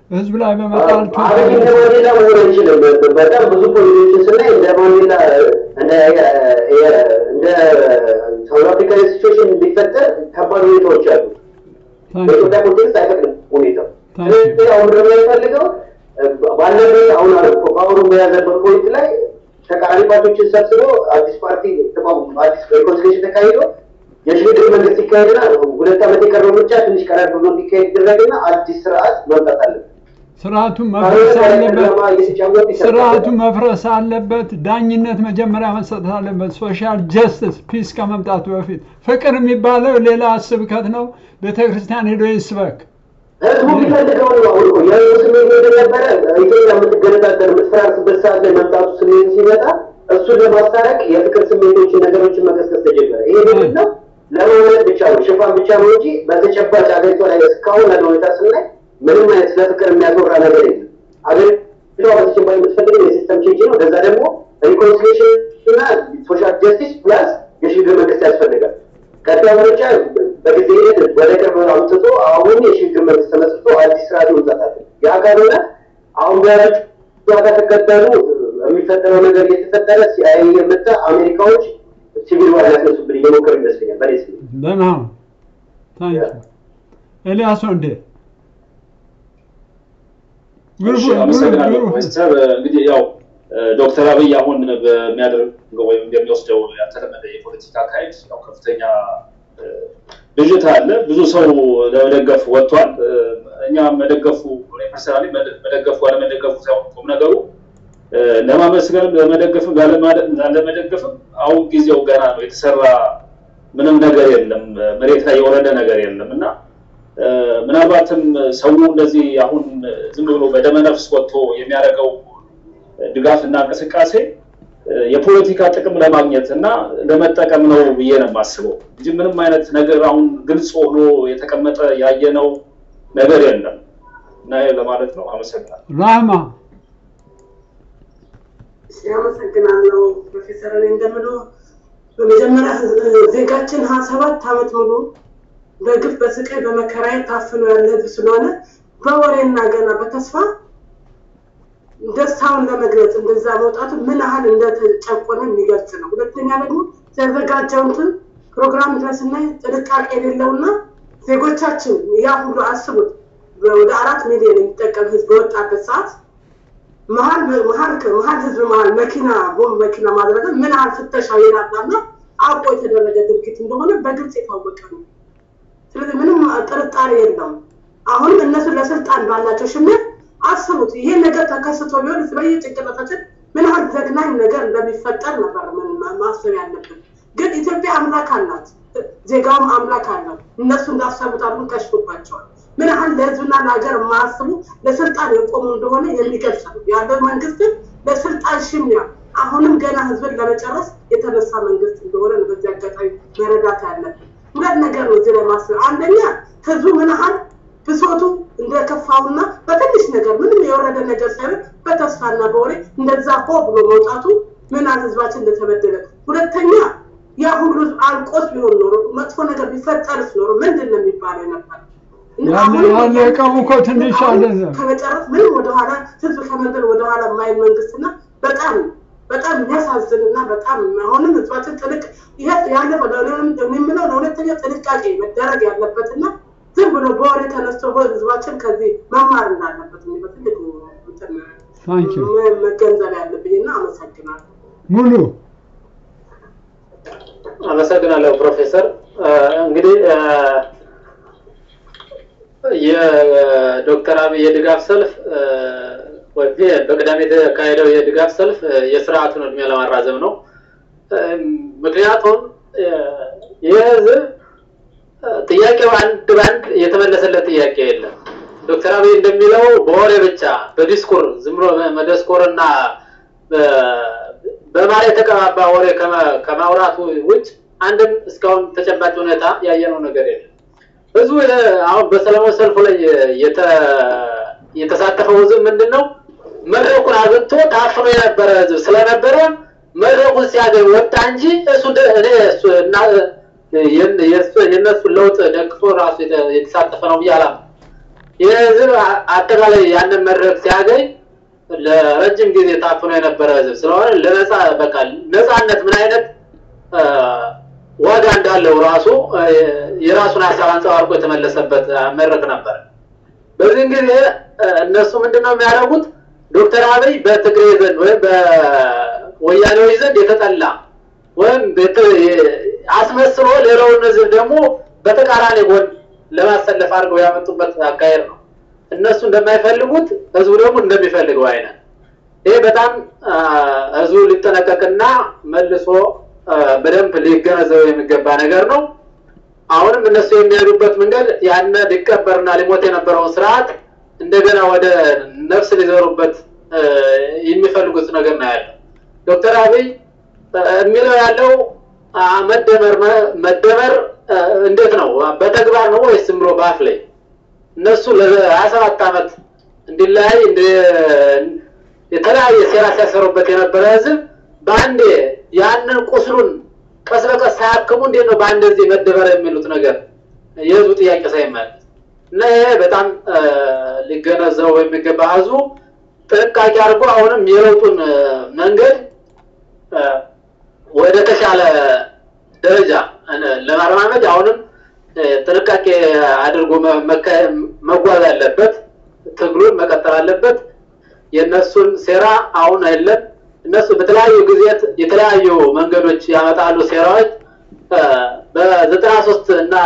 ህዝብ ላይ በመጣል አብይ እንደ ማንዴላ መሆን አይችልም። በጣም ብዙ ፖሊሲዎችን ስናይ እንደ ማንዴላ እንደ እንደ ሳውዝ አፍሪካ ሲቹዌሽን ቢፈጠር ከባድ ሁኔታዎች አሉ። በኢትዮጵያ ኮንቴክስት አይፈቅድም ሁኔታው። ስለዚህ አሁን ደግሞ የሚፈልገው ባለበት አሁን ፓወሩ በያዘበት ፖይንት ላይ ተቃራኒ ፓርቲዎችን ሰብስቦ አዲስ ፓርቲ ተቋቁሞ አዲስ ሪኮንሲሌሽን ተካሂዶ የሽግግር መንግስት ይካሄድና ሁለት ዓመት የቀረው ምርጫ ትንሽ ቀረብ ብሎ እንዲካሄድ ይደረግና አዲስ ስርዓት መምጣት አለበት። ስርዓቱ መፍረስ አለበት። ስርዓቱ መፍረስ አለበት። ዳኝነት መጀመሪያ መሰጠት አለበት። ሶሻል ጀስቲስ ፒስ ከመምጣቱ በፊት ፍቅር የሚባለው ሌላ ስብከት ነው። ቤተክርስቲያን ሄዶ ይስበክ። ህዝቡ የሚፈልገውን ነው። አሁን እኮ የህዝቡ ስሜት እንደነበረ ኢትዮጵያ የምትገነጣጠር የምትፈራርስበት ሰዓት ላይ መምጣቱ ስሜት ሲመጣ እሱን ለማስታረቅ የፍቅር ስሜቶችን ነገሮችን መቀስቀስ ተጀመረ። ይሄ ምንድን ነው? ለመውለድ ብቻ ነው፣ ሽፋን ብቻ ነው እንጂ በተጨባጭ አገሪቷ ላይ እስካሁን ያለው ሁኔታ ስናይ ምንም አይነት ስለ ፍቅር የሚያስወራ ነገር የለም። አገሪቷ በተጨባጭ የምትፈልገው የሲስተም ቼንጅ ነው። ከዛ ደግሞ ሪኮንሲሌሽን እና ሶሻል ጀስቲስ ፕላስ የሽግግር መንግስት ያስፈልጋል። ቀጣዩ ምርጫ በጊዜ ሂደት ወደ ቅርብ አምጥቶ አሁን የሽግግር መንግስት ተመስርቶ አዲስ ስርዓት መምጣት አለ። ያ ካልሆነ አሁን በያዙት ዋጋ ተከተሉ የሚፈጠረው ነገር እየተፈጠረ ሲአይኤ የመጣ አሜሪካዎች ሲቪል ዋር ሊያስነሱብን እየሞከሩ ይመስለኛል። በኔ ስሜት ደህና ነው። ታንኪ ኤልያስ ወንዴ እሺ፣ አመሰግናለሁ ፕሮፌሰር። እንግዲህ ያው ዶክተር አብይ አሁን በሚያደርገው ወይም እንደሚወስደው ያልተለመደ የፖለቲካ አካሄድ ያው ከፍተኛ ብዥታ አለ። ብዙ ሰው ለመደገፍ ወጥቷል። እኛ መደገፉ ፐርሰናሊ መደገፉ አለመደገፉ ሳይሆን ቁም ነገሩ ለማመስገን ለመደገፍም ላለመደገፍም አሁን ጊዜው ገና ነው። የተሰራ ምንም ነገር የለም። መሬት ላይ የወረደ ነገር የለም እና ምናልባትም ሰው እንደዚህ አሁን ዝም ብሎ በደመነፍስ ወጥቶ የሚያደርገው ድጋፍ እና እንቅስቃሴ የፖለቲካ ጥቅም ለማግኘት እና ለመጠቀም ነው ብዬ ነው የማስበው እንጂ ምንም አይነት ነገር አሁን ግልጽ ሆኖ የተቀመጠ ያየነው ነገር የለም እና ይሄ ለማለት ነው። አመሰግናለሁ። ራህማ አመሰግናለሁ ፕሮፌሰር። እኔ እንደምለው በመጀመሪያ ዜጋችን ሀያ ሰባት ዓመት ሙሉ በግፍ በስቃይ በመከራዬ ታፍኖ ያለ ህዝብ ስለሆነ በወሬና ገና በተስፋ ደስታውን ለመግለጽ እንደዛ መውጣቱ ምን ያህል እንደተጨቆነ የሚገልጽ ነው። ሁለተኛ ደግሞ የተዘጋጀውን ፕሮግራም ድረስ ስናይ ጥንቃቄ የሌለውና ዜጎቻችን ያ ሁሉ አስቡት ወደ አራት ሚሊዮን የሚጠቀም ህዝብ በወጣበት ሰዓት መሀል መሀል መሀል ህዝብ መሀል መኪና ቦምብ መኪና ማድረግ ምን ያህል ፍተሻ የላላና አውቆ የተደረገ ድርጊት እንደሆነ በግልጽ የታወቀ ነው። ስለዚህ ምንም ጥርጣሬ የለውም። አሁንም እነሱ ለስልጣን ባላቸው ሽሚያ አስቡት፣ ይሄ ነገር ተከስቶ ቢሆን በየጭንቅላታችን ምን ያህል ዘግናኝ ነገር እንደሚፈጠር ነበር ማሰብ ያለብን። ግን ኢትዮጵያ አምላክ አላት፣ ዜጋውም አምላክ አለው። እነሱ እንዳሰቡት አድርጎ ከሽፎባቸዋል። ምን ያህል ለህዝብና ለሀገር የማያስቡ ለስልጣን የቆሙ እንደሆነ የሚገልጽ ነው። ያለው መንግስትን ለስልጣን ሽሚያ አሁንም ገና ህዝብን ለመጨረስ የተነሳ መንግስት እንደሆነ ነው በዚህ አጋጣሚ መረዳት ያለብን። ሁለት ነገር ነው እዚህ ላይ ማስብ። አንደኛ ህዝቡ ምን ያህል ብሶቱ እንደከፋውና በትንሽ ነገር ምንም የወረደ ነገር ሳይሆን በተስፋና በወሬ እንደዛ ሆ ብሎ መውጣቱ ምን ያህል ህዝባችን እንደተበደለ፣ ሁለተኛ ያ ሁሉ አልቆስ ቢሆን ኖሮ መጥፎ ነገር ቢፈጠርስ ኖሮ ምንድን ነው የሚባለው ነበር? ያለቀው እኮ ትንሽ አይደለም። ከመጨረስ ምንም ወደኋላ ህዝብ ከመንገድ ወደኋላ የማይል መንግስትና በጣም በጣም የሚያሳዝን እና በጣም አሁንም ህዝባችን ጥልቅ ይሄ ያለፈው የምለው ለሁለተኛ ጥንቃቄ መደረግ ያለበትና ዝም ብሎ በወሬ ተነስቶ ህዝባችን ከዚህ መማር እንዳለበት በትልቅ መገንዘብ ያለብኝ እና አመሰግናለሁ። ሙሉ አመሰግናለሁ ፕሮፌሰር። እንግዲህ የዶክተር አብይ የድጋፍ ሰልፍ በቅዳሜ የተካሄደው የድጋፍ ሰልፍ የስርዓቱን እድሜ ለማራዘም ነው። ምክንያቱም ይህ ህዝብ ጥያቄው አንድ በአንድ የተመለሰለት ጥያቄ የለም። ዶክተር አብይ እንደሚለው በወሬ ብቻ በዲስኩር ዝም ብሎ መደስኮር እና በማር የተቀባባ ወሬ ከማውራቱ ውጭ አንድም እስካሁን ተጨባጭ ሁኔታ ያየነው ነገር የለም። ህዝቡ አሁን በሰላማዊ ሰልፉ ላይ የተሳተፈው ህዝብ ምንድን ነው መድረኩን አግኝቶ ታፍኖ የነበረ ህዝብ ስለነበረ መድረኩን ሲያገኝ ወጣ እንጂ እሱ እኔ እሱ እና የእነሱን ለውጥ ደግፎ ራሱ የተሳተፈ ነው ብዬ አላምንም። ይህ ህዝብ አጠቃላይ ያንን መድረክ ሲያገኝ ለረጅም ጊዜ ታፍኖ የነበረ ህዝብ ስለሆነ ለነፃ በቃ ነፃነት ምን አይነት ዋጋ እንዳለው ራሱ የራሱን ሀሳብ አንጸባርቆ የተመለሰበት መድረክ ነበር። በዚህም ጊዜ እነሱ ምንድነው የሚያደርጉት? ዶክተር አብይ በትግሬ ዘንድ ወይም በወያኔዎች ዘንድ የተጠላ ወይም አስመስሎ ሌላውን ህዝብ ደግሞ በተቃራኒ ጎን ለማሰለፍ አድርገው ያመጡበት አካሄድ ነው። እነሱ እንደማይፈልጉት ህዝቡ ደግሞ እንደሚፈልገው አይነት ይሄ በጣም ህዝቡ ሊጠነቀቅና መልሶ በደንብ ሊገነዘበው የሚገባ ነገር ነው። አሁንም እነሱ የሚሄዱበት መንገድ ያነ ሊቀበርና ሊሞት የነበረውን ስርዓት እንደገና ወደ ነፍስ ሊዘሩበት የሚፈልጉት ነገር ነው ያለው። ዶክተር አብይ የሚለው ያለው መደመር መደመር እንዴት ነው? በተግባር ነው ወይስ ዝም ብሎ በአፍ ላይ? እነሱ ለሀያ ሰባት ዓመት እንዲለያይ የተለያየ ሴራ ሲያሰሩበት የነበረ ህዝብ በአንዴ ያንን ቁስሉን ቀስ በቀስ ሳያክሙ እንዴት ነው በአንድ ጊዜ መደበር የሚሉት ነገር የህዝቡ ጥያቄ ሳይመለስ እና ይሄ በጣም ሊገነዘበው የሚገባ ህዝቡ ጥንቃቄ አድርጎ አሁንም የለውጡን መንገድ ወደ ተሻለ ደረጃ ለማረማመድ አሁንም ጥንቃቄ አድርጎ መጓዝ አለበት። ትግሉን መቀጠል አለበት። የእነሱን ሴራ አሁን የለም። እነሱ በተለያዩ ጊዜያት የተለያዩ መንገዶች ያመጣሉ ሴራዎች በዘጠና ሶስት እና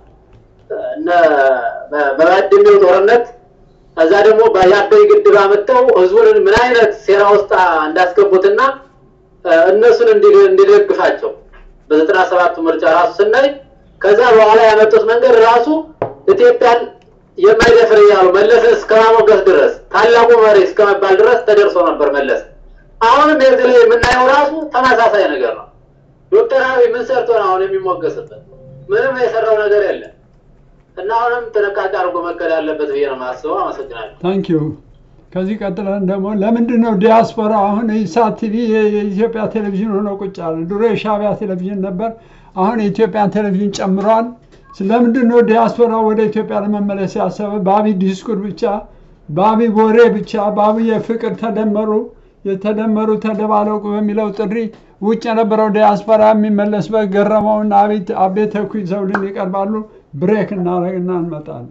በባድሜው ጦርነት እዛ ደግሞ የአባይ ግድብ አመጣው ህዝቡን ምን አይነት ሴራ ውስጥ እንዳስገቡትና እነሱን እንዲደግፋቸው በዘጠና ሰባቱ ምርጫ ራሱ ስናይ ከዛ በኋላ ያመጡት መንገድ ራሱ ኢትዮጵያን የማይደፍር እያሉ መለስን እስከ ማሞገስ ድረስ ታላቁ መሪ እስከ መባል ድረስ ተደርሶ ነበር መለስ። አሁንም የዚህ ላይ የምናየው ራሱ ተመሳሳይ ነገር ነው። ዶክተር አብይ ምን ሰርቶ ነው አሁን የሚሞገስበት? ምንም የሰራው ነገር የለም እና አሁንም ጥንቃቄ አድርጎ መከል ያለበት ብዬ ነው የማስበው። አመሰግናለሁ። ታንክ ዩ። ከዚህ ቀጥለን ደግሞ ለምንድን ነው ዲያስፖራ አሁን ኢሳት ቲቪ የኢትዮጵያ ቴሌቪዥን ሆኖ ቁጭ አለ? ድሮ የሻቢያ ቴሌቪዥን ነበር፣ አሁን የኢትዮጵያን ቴሌቪዥን ጨምሯል። ስለምንድን ነው ዲያስፖራ ወደ ኢትዮጵያ ለመመለስ ያሰበ? በአብይ ዲስኩር ብቻ፣ በአብይ ወሬ ብቻ፣ በአብይ የፍቅር ተደመሩ የተደመሩ ተደባለቁ በሚለው ጥሪ ውጭ የነበረው ዲያስፖራ የሚመለስበት ገረመውና አቤት አቤ ተኩ ይዘውልን ይቀርባሉ። ብሬክ እናደርግና እንመጣለን።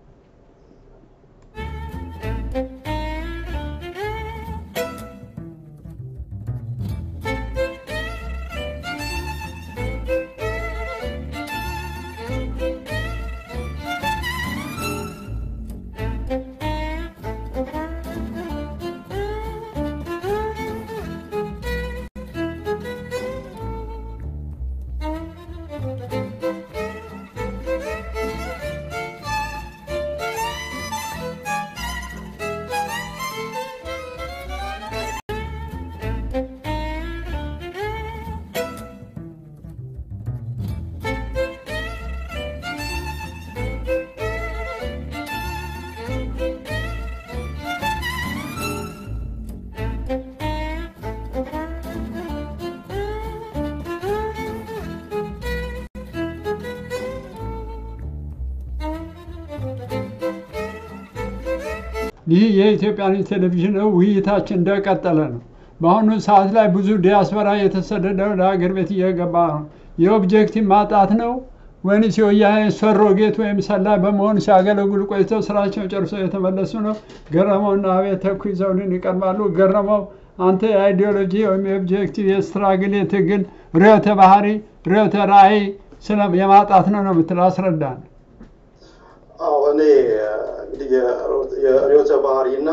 ይህ የኢትዮጵያ ቴሌቪዥን ነው። ውይይታችን እንደቀጠለ ነው። በአሁኑ ሰዓት ላይ ብዙ ዲያስፖራ የተሰደደ ወደ ሀገር ቤት እየገባ ነው። የኦብጀክቲቭ ማጣት ነው ወይንስ የወያኔ ሰሮጌት ወይም ሰላይ በመሆን ሲያገለግሉ ቆይተው ስራቸውን ጨርሰው የተመለሱ ነው? ገረመውና አቤት ተኩ ይዘውልን ይቀርባሉ። ገረመው አንተ የአይዲዮሎጂ ወይም የኦብጀክቲቭ የስትራግል የትግል ርዕዮተ ባህሪ ርዕዮተ ራዕይ ስለ የማጣት ነው ነው የምትለው አስረዳን። አዎ እኔ እንግዲህ የርዕዮተ ባህሪ እና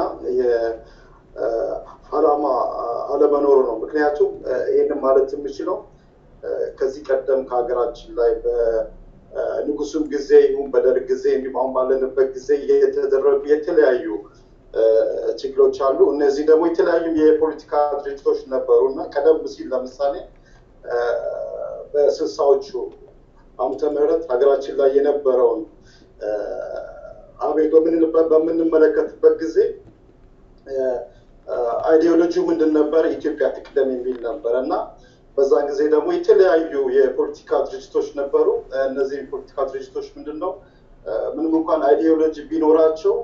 የዓላማ አለመኖሩ ነው። ምክንያቱም ይህንን ማለት የምችለው ከዚህ ቀደም ከሀገራችን ላይ በንጉሱም ጊዜ ይሁን በደርግ ጊዜ እንዲሁም አሁን ባለንበት ጊዜ የተደረጉ የተለያዩ ችግሮች አሉ። እነዚህ ደግሞ የተለያዩ የፖለቲካ ድርጅቶች ነበሩ እና ቀደም ሲል ለምሳሌ በስልሳዎቹ ዓመተ ምህረት ሀገራችን ላይ የነበረውን አቤት በምንመለከትበት ጊዜ አይዲዮሎጂው ምንድን ነበር? ኢትዮጵያ ትቅደም የሚል ነበረ እና በዛን ጊዜ ደግሞ የተለያዩ የፖለቲካ ድርጅቶች ነበሩ። እነዚህ የፖለቲካ ድርጅቶች ምንድን ነው ምንም እንኳን አይዲዮሎጂ ቢኖራቸው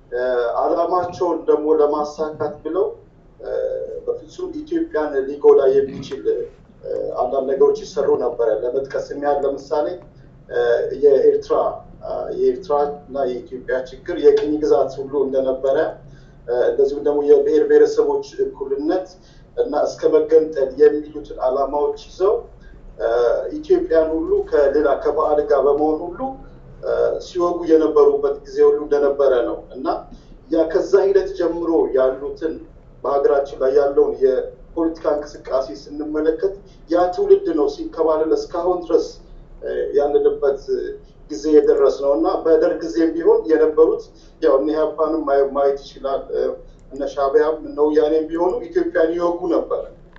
አላማቸውን ደግሞ ለማሳካት ብለው በፍጹም ኢትዮጵያን ሊጎዳ የሚችል አንዳንድ ነገሮች ይሰሩ ነበረ። ለመጥቀስ የሚያህል ለምሳሌ የኤርትራ የኤርትራ እና የኢትዮጵያ ችግር የቅኝ ግዛት ሁሉ እንደነበረ እንደዚሁም ደግሞ የብሔር ብሔረሰቦች እኩልነት እና እስከ መገንጠል የሚሉትን አላማዎች ይዘው ኢትዮጵያን ሁሉ ከሌላ ከባዕድ ጋር በመሆን ሁሉ ሲወጉ የነበሩበት ጊዜ ሁሉ እንደነበረ ነው እና ያ ከዛ ሂደት ጀምሮ ያሉትን በሀገራችን ላይ ያለውን የፖለቲካ እንቅስቃሴ ስንመለከት ያ ትውልድ ነው ሲንከባለል እስካሁን ድረስ ያለንበት ጊዜ የደረስ ነው እና በደርግ ጊዜም ቢሆን የነበሩት ያው እነ ኢህአፓንም ማየት ይችላል። እነ ሻዕቢያም እነ ወያኔም ቢሆኑ ኢትዮጵያን ይወጉ ነበር።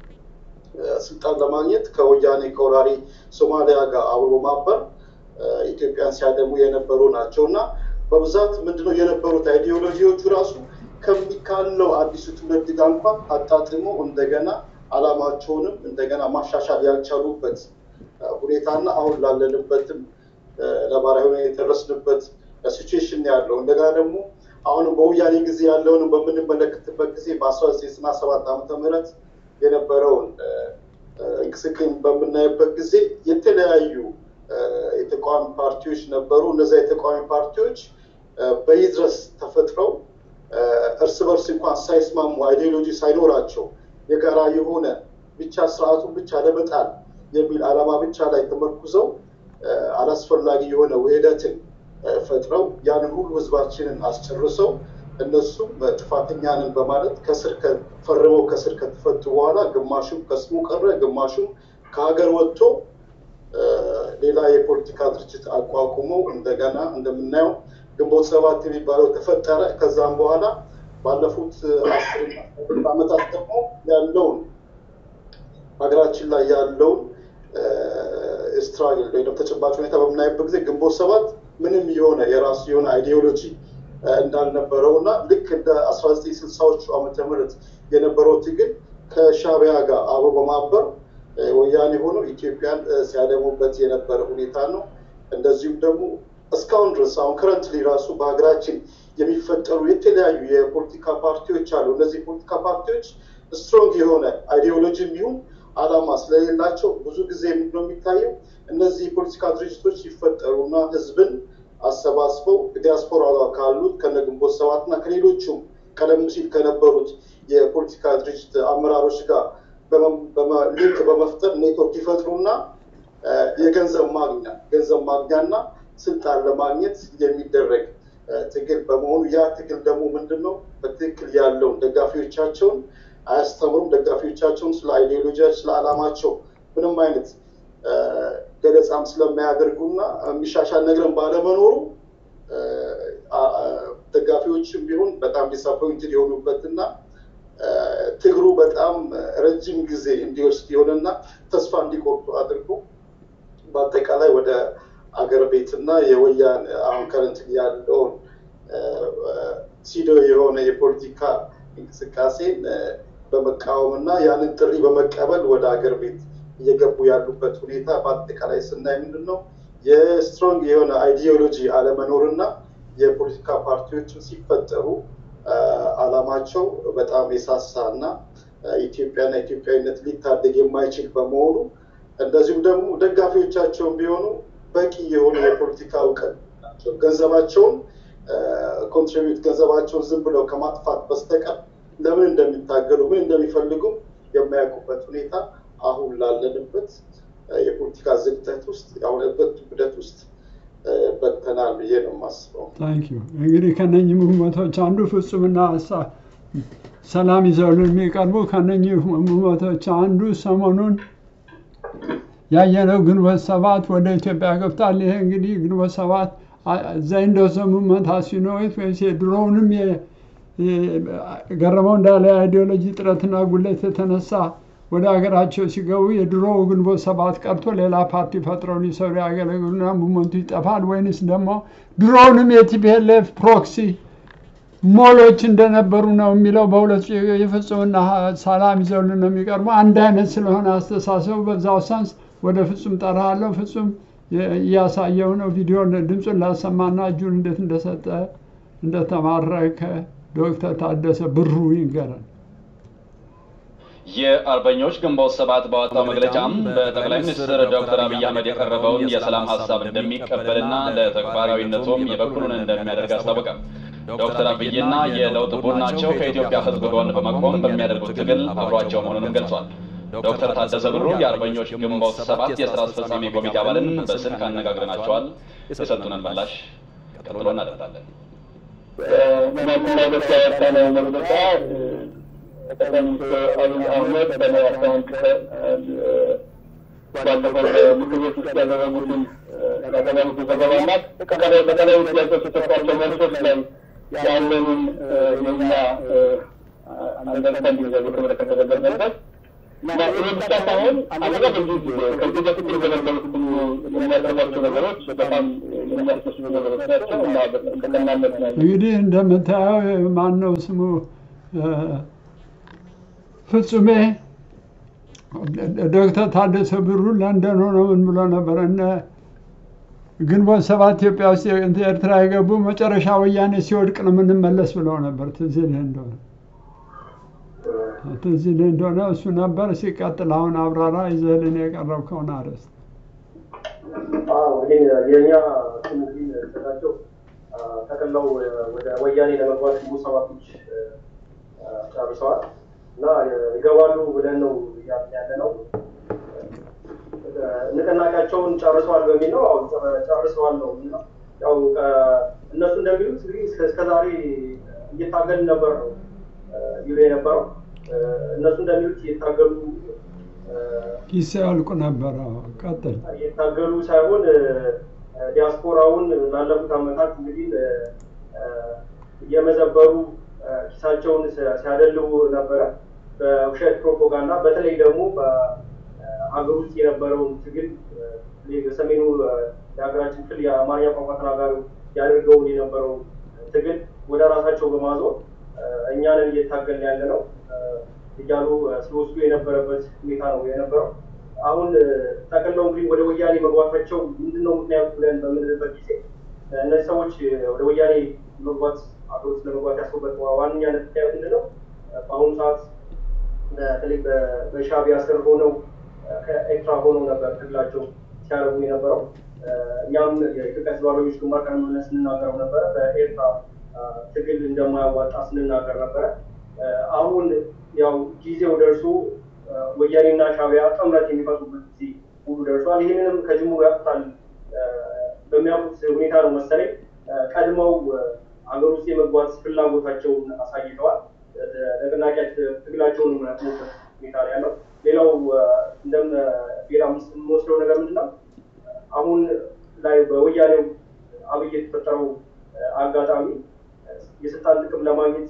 ስልጣን ለማግኘት ከወያኔ ከወራሪ ሶማሊያ ጋር አብሮ ማበር ኢትዮጵያን ሲያደሙ የነበሩ ናቸው እና በብዛት ምንድነው የነበሩት አይዲዮሎጂዎቹ ራሱ ከሚካለው አዲሱ ትውልድ ጋር እንኳን አጣጥሞ እንደገና አላማቸውንም እንደገና ማሻሻል ያልቻሉበት ሁኔታና አሁን ላለንበትም ነባራዊ ሁኔታ የደረስንበት ሲቹዌሽን ያለው እንደገና ደግሞ አሁንም በወያኔ ጊዜ ያለውን በምንመለከትበት ጊዜ በአስራ ዘጠኝ ዘጠና ሰባት ዓመተ ምህረት የነበረውን እንቅስቃሴ በምናይበት ጊዜ የተለያዩ የተቃዋሚ ፓርቲዎች ነበሩ። እነዚያ የተቃዋሚ ፓርቲዎች በይድረስ ተፈጥረው እርስ በርስ እንኳን ሳይስማሙ አይዲዮሎጂ ሳይኖራቸው የጋራ የሆነ ብቻ ስርዓቱን ብቻ ለመጣል የሚል ዓላማ ብቻ ላይ ተመርኩዘው አላስፈላጊ የሆነ ውህደትን ፈጥረው ያንን ሁሉ ህዝባችንን አስጨርሰው እነሱም ጥፋተኛንን በማለት ከስር ፈርመው ከስር ከተፈቱ በኋላ ግማሹም ከስሙ ቀረ፣ ግማሹም ከሀገር ወጥቶ ሌላ የፖለቲካ ድርጅት አቋቁመው እንደገና እንደምናየው ግንቦት ሰባት የሚባለው ተፈጠረ። ከዛም በኋላ ባለፉት አስር ዓመታት ደግሞ ያለውን ሀገራችን ላይ ያለውን ስትራግል ወይም ተጨባጭ ሁኔታ በምናይበት ጊዜ ግንቦት ሰባት ምንም የሆነ የራሱ የሆነ አይዲዮሎጂ እንዳልነበረው እና ልክ እንደ አስራ ዘጠኝ ስልሳዎቹ ዓመተ ምህረት የነበረው ትግል ከሻዕቢያ ጋር አብሮ በማበር ወያኔ ሆኖ ኢትዮጵያን ሲያደሙበት የነበረ ሁኔታ ነው። እንደዚሁም ደግሞ እስካሁን ድረስ አሁን ከረንትሊ ራሱ በሀገራችን የሚፈጠሩ የተለያዩ የፖለቲካ ፓርቲዎች አሉ። እነዚህ የፖለቲካ ፓርቲዎች ስትሮንግ የሆነ አይዲዮሎጂ ይሁን አላማ ስለሌላቸው ብዙ ጊዜ ምንድነው የሚታየው እነዚህ የፖለቲካ ድርጅቶች ሲፈጠሩና ህዝብን አሰባስበው ዲያስፖራ ጋር ካሉት ከነ ግንቦት ሰባት እና ከሌሎቹም ቀደም ሲል ከነበሩት የፖለቲካ ድርጅት አመራሮች ጋር ሊንክ በመፍጠር ኔትወርክ ይፈጥሩና የገንዘብ ማግኛ ገንዘብ ማግኛና ስልጣን ለማግኘት የሚደረግ ትግል በመሆኑ ያ ትግል ደግሞ ምንድን ነው በትክክል ያለውን ደጋፊዎቻቸውን አያስተምሩም። ደጋፊዎቻቸውን ስለ አይዲዮሎጂያቸው ስለ አላማቸው ምንም አይነት ገለጻም ስለማያደርጉና የሚሻሻል ነገርን ባለመኖሩ ደጋፊዎችም ቢሆን በጣም ዲስአፖይንትድ የሆኑበትና ትግሩ በጣም ረጅም ጊዜ እንዲወስድ የሆነና ተስፋ እንዲቆርጡ አድርጎ በአጠቃላይ ወደ አገር ቤትና የወያን አሁን ከረንት ያለውን ሲዶ የሆነ የፖለቲካ እንቅስቃሴን በመቃወምና ያንን ጥሪ በመቀበል ወደ አገር ቤት እየገቡ ያሉበት ሁኔታ በአጠቃላይ ስናይ ምንድን ነው የስትሮንግ የሆነ አይዲዮሎጂ አለመኖርና የፖለቲካ ፓርቲዎችን ሲፈጠሩ አላማቸው በጣም የሳሳ እና ኢትዮጵያና ኢትዮጵያዊነት ሊታደግ የማይችል በመሆኑ እንደዚሁም ደግሞ ደጋፊዎቻቸውን ቢሆኑ በቂ የሆነ የፖለቲካ እውቀት ናቸው። ገንዘባቸውን ኮንትሪቢዩት ገንዘባቸውን ዝም ብለው ከማጥፋት በስተቀር ለምን እንደሚታገሉ ምን እንደሚፈልጉ የማያውቁበት ሁኔታ አሁን ላለንበት የፖለቲካ ዝግጠት ውስጥ ያሁንበት ውህደት ውስጥ በተናል ብዬ ነው የማስበው። ታንክ ዩ። እንግዲህ ከነኚህ ምህመቶች አንዱ ፍጹምና ሰላም ይዘውልን የሚቀርቡ ከነኚህ ምህመቶች አንዱ ሰሞኑን ያየነው ግንቦት ሰባት ወደ ኢትዮጵያ ገብቷል። ይሄ እንግዲህ ግንቦት ሰባት ዘንድ ሙቭመንት አሲኖት ወይስ የድሮውንም ገረመው እንዳለ አይዲዮሎጂ ጥረትና ጉለት የተነሳ ወደ ሀገራቸው ሲገቡ የድሮው ግንቦት ሰባት ቀርቶ ሌላ ፓርቲ ፈጥረው ሊሰሩ ያገለግሉና ሙቭመንቱ ይጠፋል ወይንስ ደግሞ ድሮውንም የቲፒኤልኤፍ ፕሮክሲ ሞሎች እንደነበሩ ነው የሚለው በሁለት የፍጹምና ሰላም ይዘውልን ነው የሚቀርቡ። አንድ አይነት ስለሆነ አስተሳሰቡ በዛው ሳንስ ወደ ፍጹም ጠራሃለሁ። ፍጹም እያሳየው ነው። ቪዲዮ ድምፁን ላሰማና እጁን እንዴት እንደሰጠ እንደተማረከ ዶክተር ታደሰ ብሩ ይንገረን። የአርበኞች ግንቦት ሰባት ባወጣው መግለጫም በጠቅላይ ሚኒስትር ዶክተር አብይ አህመድ የቀረበውን የሰላም ሀሳብ እንደሚቀበልና ለተግባራዊነቱም የበኩሉን እንደሚያደርግ አስታወቀ። ዶክተር አብይና የለውጥ ቡድናቸው ከኢትዮጵያ ሕዝብ ጎን በመቆም በሚያደርጉት ትግል አብሯቸው መሆኑንም ገልጿል። ዶክተር ታደሰ ብሩ የአርበኞች ግንቦት ሰባት የስራ አስፈጻሚ ኮሚቴ አባልን በስልክ አነጋግረናቸዋል። የሰጡንን ምላሽ ቀጥሎ እናደርጋለን። መግለጫ ጠቅላይ ሚኒስትር አብይ አህመድ በአካውንት ባለፈው ምክር ቤት ውስጥ ያደረጉትን ያቀረቡትን ዘገባና በተለያዩ ጥያቄዎች የሰጧቸው መልሶች ላይ ያለንን የኛ አንደርስታንዲንግ በተመለከተ ተገለጸበት እና ይህ ብቻ ሳይሆን አንደኛ በዚህ ጊዜ ከዚህ በፊት የተገለገሉት የሚያቀርቧቸው ነገሮች በጣም የሚያስደስቱ ነገሮች ናቸው እና በቀናነት ነው እንግዲህ እንደምታየው ማን ነው ስሙ ፍጹሜ ዶክተር ታደሰ ብሩ ለንደን ሆኖ ምን ብሎ ነበር? እነ ግንቦት ሰባት ኢትዮጵያ ውስጥ ኤርትራ የገቡ መጨረሻ ወያኔ ሲወድቅ ነው የምንመለስ ብለው ነበር። ትዝ ይልህ እንደሆነ ትዝ ይልህ እንደሆነ እሱ ነበር። ሲቀጥል አሁን አብራራ ይዘህልን የቀረብከውን አርዕስት እንግዲህ የእኛ እንግዲህ ተጋቸው ጠቅለው ወደ ወያኔ ለመግባት ግንቦት ሰባቶች ጨርሰዋል እና ይገባሉ ብለን ነው ያለ ነው። ንቅናቄያቸውን ጨርሰዋል በሚል ነው። አሁን ጨርሰዋል ነው እና ያው እነሱ እንደሚሉት እንግዲህ እስከዛሬ እየታገልን ነበር ነው ይሉ የነበረው። እነሱ እንደሚሉት እየታገሉ ኪስ ያልቁ ነበረ። ቀጥል። እየታገሉ ሳይሆን ዲያስፖራውን ላለፉት ዓመታት እንግዲህ እየመዘበሩ ኪሳቸውን ሲያደልቡ ነበረ በውሸት ፕሮፓጋንዳ። በተለይ ደግሞ በሀገር ውስጥ የነበረውን ትግል በሰሜኑ የሀገራችን ክፍል የአማርኛ ቋንቋ ተናጋሪ ያደርገውን የነበረውን ትግል ወደ ራሳቸው በማዞር እኛንን እየታገልን ያለ ነው እያሉ ሲወስዱ የነበረበት ሁኔታ ነው የነበረው። አሁን ጠቅለው እንግዲህ ወደ ወያኔ መግባታቸው ምንድን ነው ምክንያቱ ብለን በምንልበት ጊዜ እነዚህ ሰዎች ወደ ወያኔ መግባት አገር ውስጥ ለመግባት ያስቡበት ዋነኛነት ምክንያት ምንድን ነው? በአሁኑ ሰዓት በተለይ በሻዕቢያ ስር ሆነው ከኤርትራ ሆነው ነበር ትግላቸው ሲያደርጉ የነበረው። እኛም የኢትዮጵያ ሕዝብ አርበኞች ግንባር ቀደም ብለን ስንናገረው ነበረ። በኤርትራ ትግል እንደማያዋጣ ስንናገር ነበረ። አሁን ያው ጊዜው ደርሶ ወያኔና ሻዕቢያ ጥምረት የሚፈጥሩበት ጊዜ ሁሉ ደርሷል። ይህንንም ከጅምሩ ያውቁታል በሚያውቁት ሁኔታ ነው መሰለኝ ቀድመው ሀገር ውስጥ የመግባት ፍላጎታቸውን አሳይተዋል። ንቅናቄ ትግላቸውን የሚያቆሙበት ሁኔታ ነው ያለው። ሌላው እንደም ሌላ የምንወስደው ነገር ምንድን ነው? አሁን ላይ በወያኔው አብይ የተፈጠረው አጋጣሚ የስልጣን ጥቅም ለማግኘት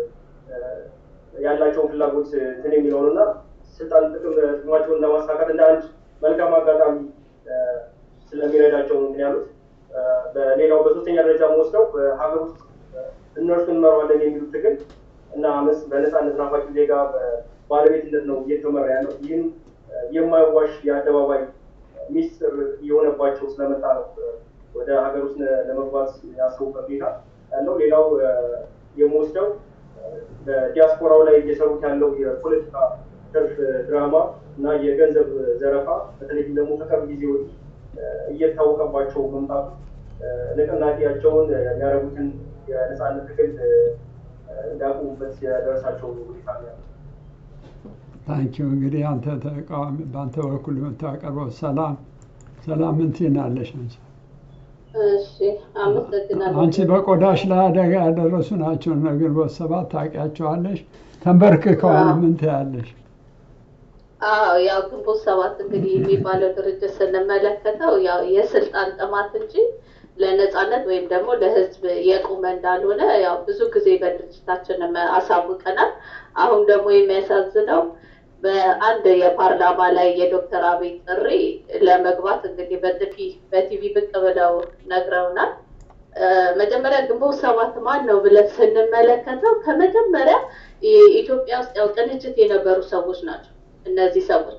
ያላቸውን ፍላጎት እንትን የሚለውን እና ስልጣን ጥቅም ጥቅማቸውን ለማሳካት እንደ አንድ መልካም አጋጣሚ ስለሚረዳቸው ነው እንትን ያሉት። በሌላው በሶስተኛ ደረጃ የምወስደው በሀገር ውስጥ እነርሱ እንመራዋለን የሚሉት ትግል እና አመፅ በነፃነት ናፋቂ ዜጋ ባለቤትነት ነው እየተመራ ያለው። ይህም የማይዋሽ የአደባባይ ሚስጥር እየሆነባቸው ስለመጣ ነው ወደ ሀገር ውስጥ ለመግባት ያሰቡበት ሁኔታ ያለው። ሌላው የምወስደው በዲያስፖራው ላይ እየሰሩት ያለው የፖለቲካ ትርፍ ድራማ እና የገንዘብ ዘረፋ በተለይም ደግሞ ከቅርብ ጊዜ ወዲህ እየታወቀባቸው መምጣቱ ንቅናቄያቸውን የሚያደርጉትን የነፃነት ትግል እንዲያቆሙበት የደረሳቸው ሁኔታ ነው ያለው። ታንኪዩ እንግዲህ አንተ ተቃዋሚ በአንተ በኩል የምታቀርበው ሰላም ሰላም ምን ትይናለሽ አንቺ? እሺ አመሰግናለሁ። አንቺ በቆዳሽ ላይ አደጋ ያደረሱ ናቸው እነ ግንቦት ሰባት ታውቂያቸዋለሽ። ተንበርክከዋል። ምን ትያለሽ? አዎ ያው ግንቦት ሰባት እንግዲህ የሚባለው ድርጅት ስንመለከተው ያው የስልጣን ጥማት እንጂ ለነጻነት ወይም ደግሞ ለህዝብ የቆመ እንዳልሆነ ያው ብዙ ጊዜ በድርጅታችንም አሳውቀናል። አሁን ደግሞ የሚያሳዝነው በአንድ የፓርላማ ላይ የዶክተር አብይ ጥሪ ለመግባት እንግዲህ በጥፊ በቲቪ ብቅ ብለው ነግረውናል። መጀመሪያ ግንቦት ሰባት ማን ነው ብለን ስንመለከተው ከመጀመሪያ ኢትዮጵያ ውስጥ ያው ቅንጅት የነበሩ ሰዎች ናቸው። እነዚህ ሰዎች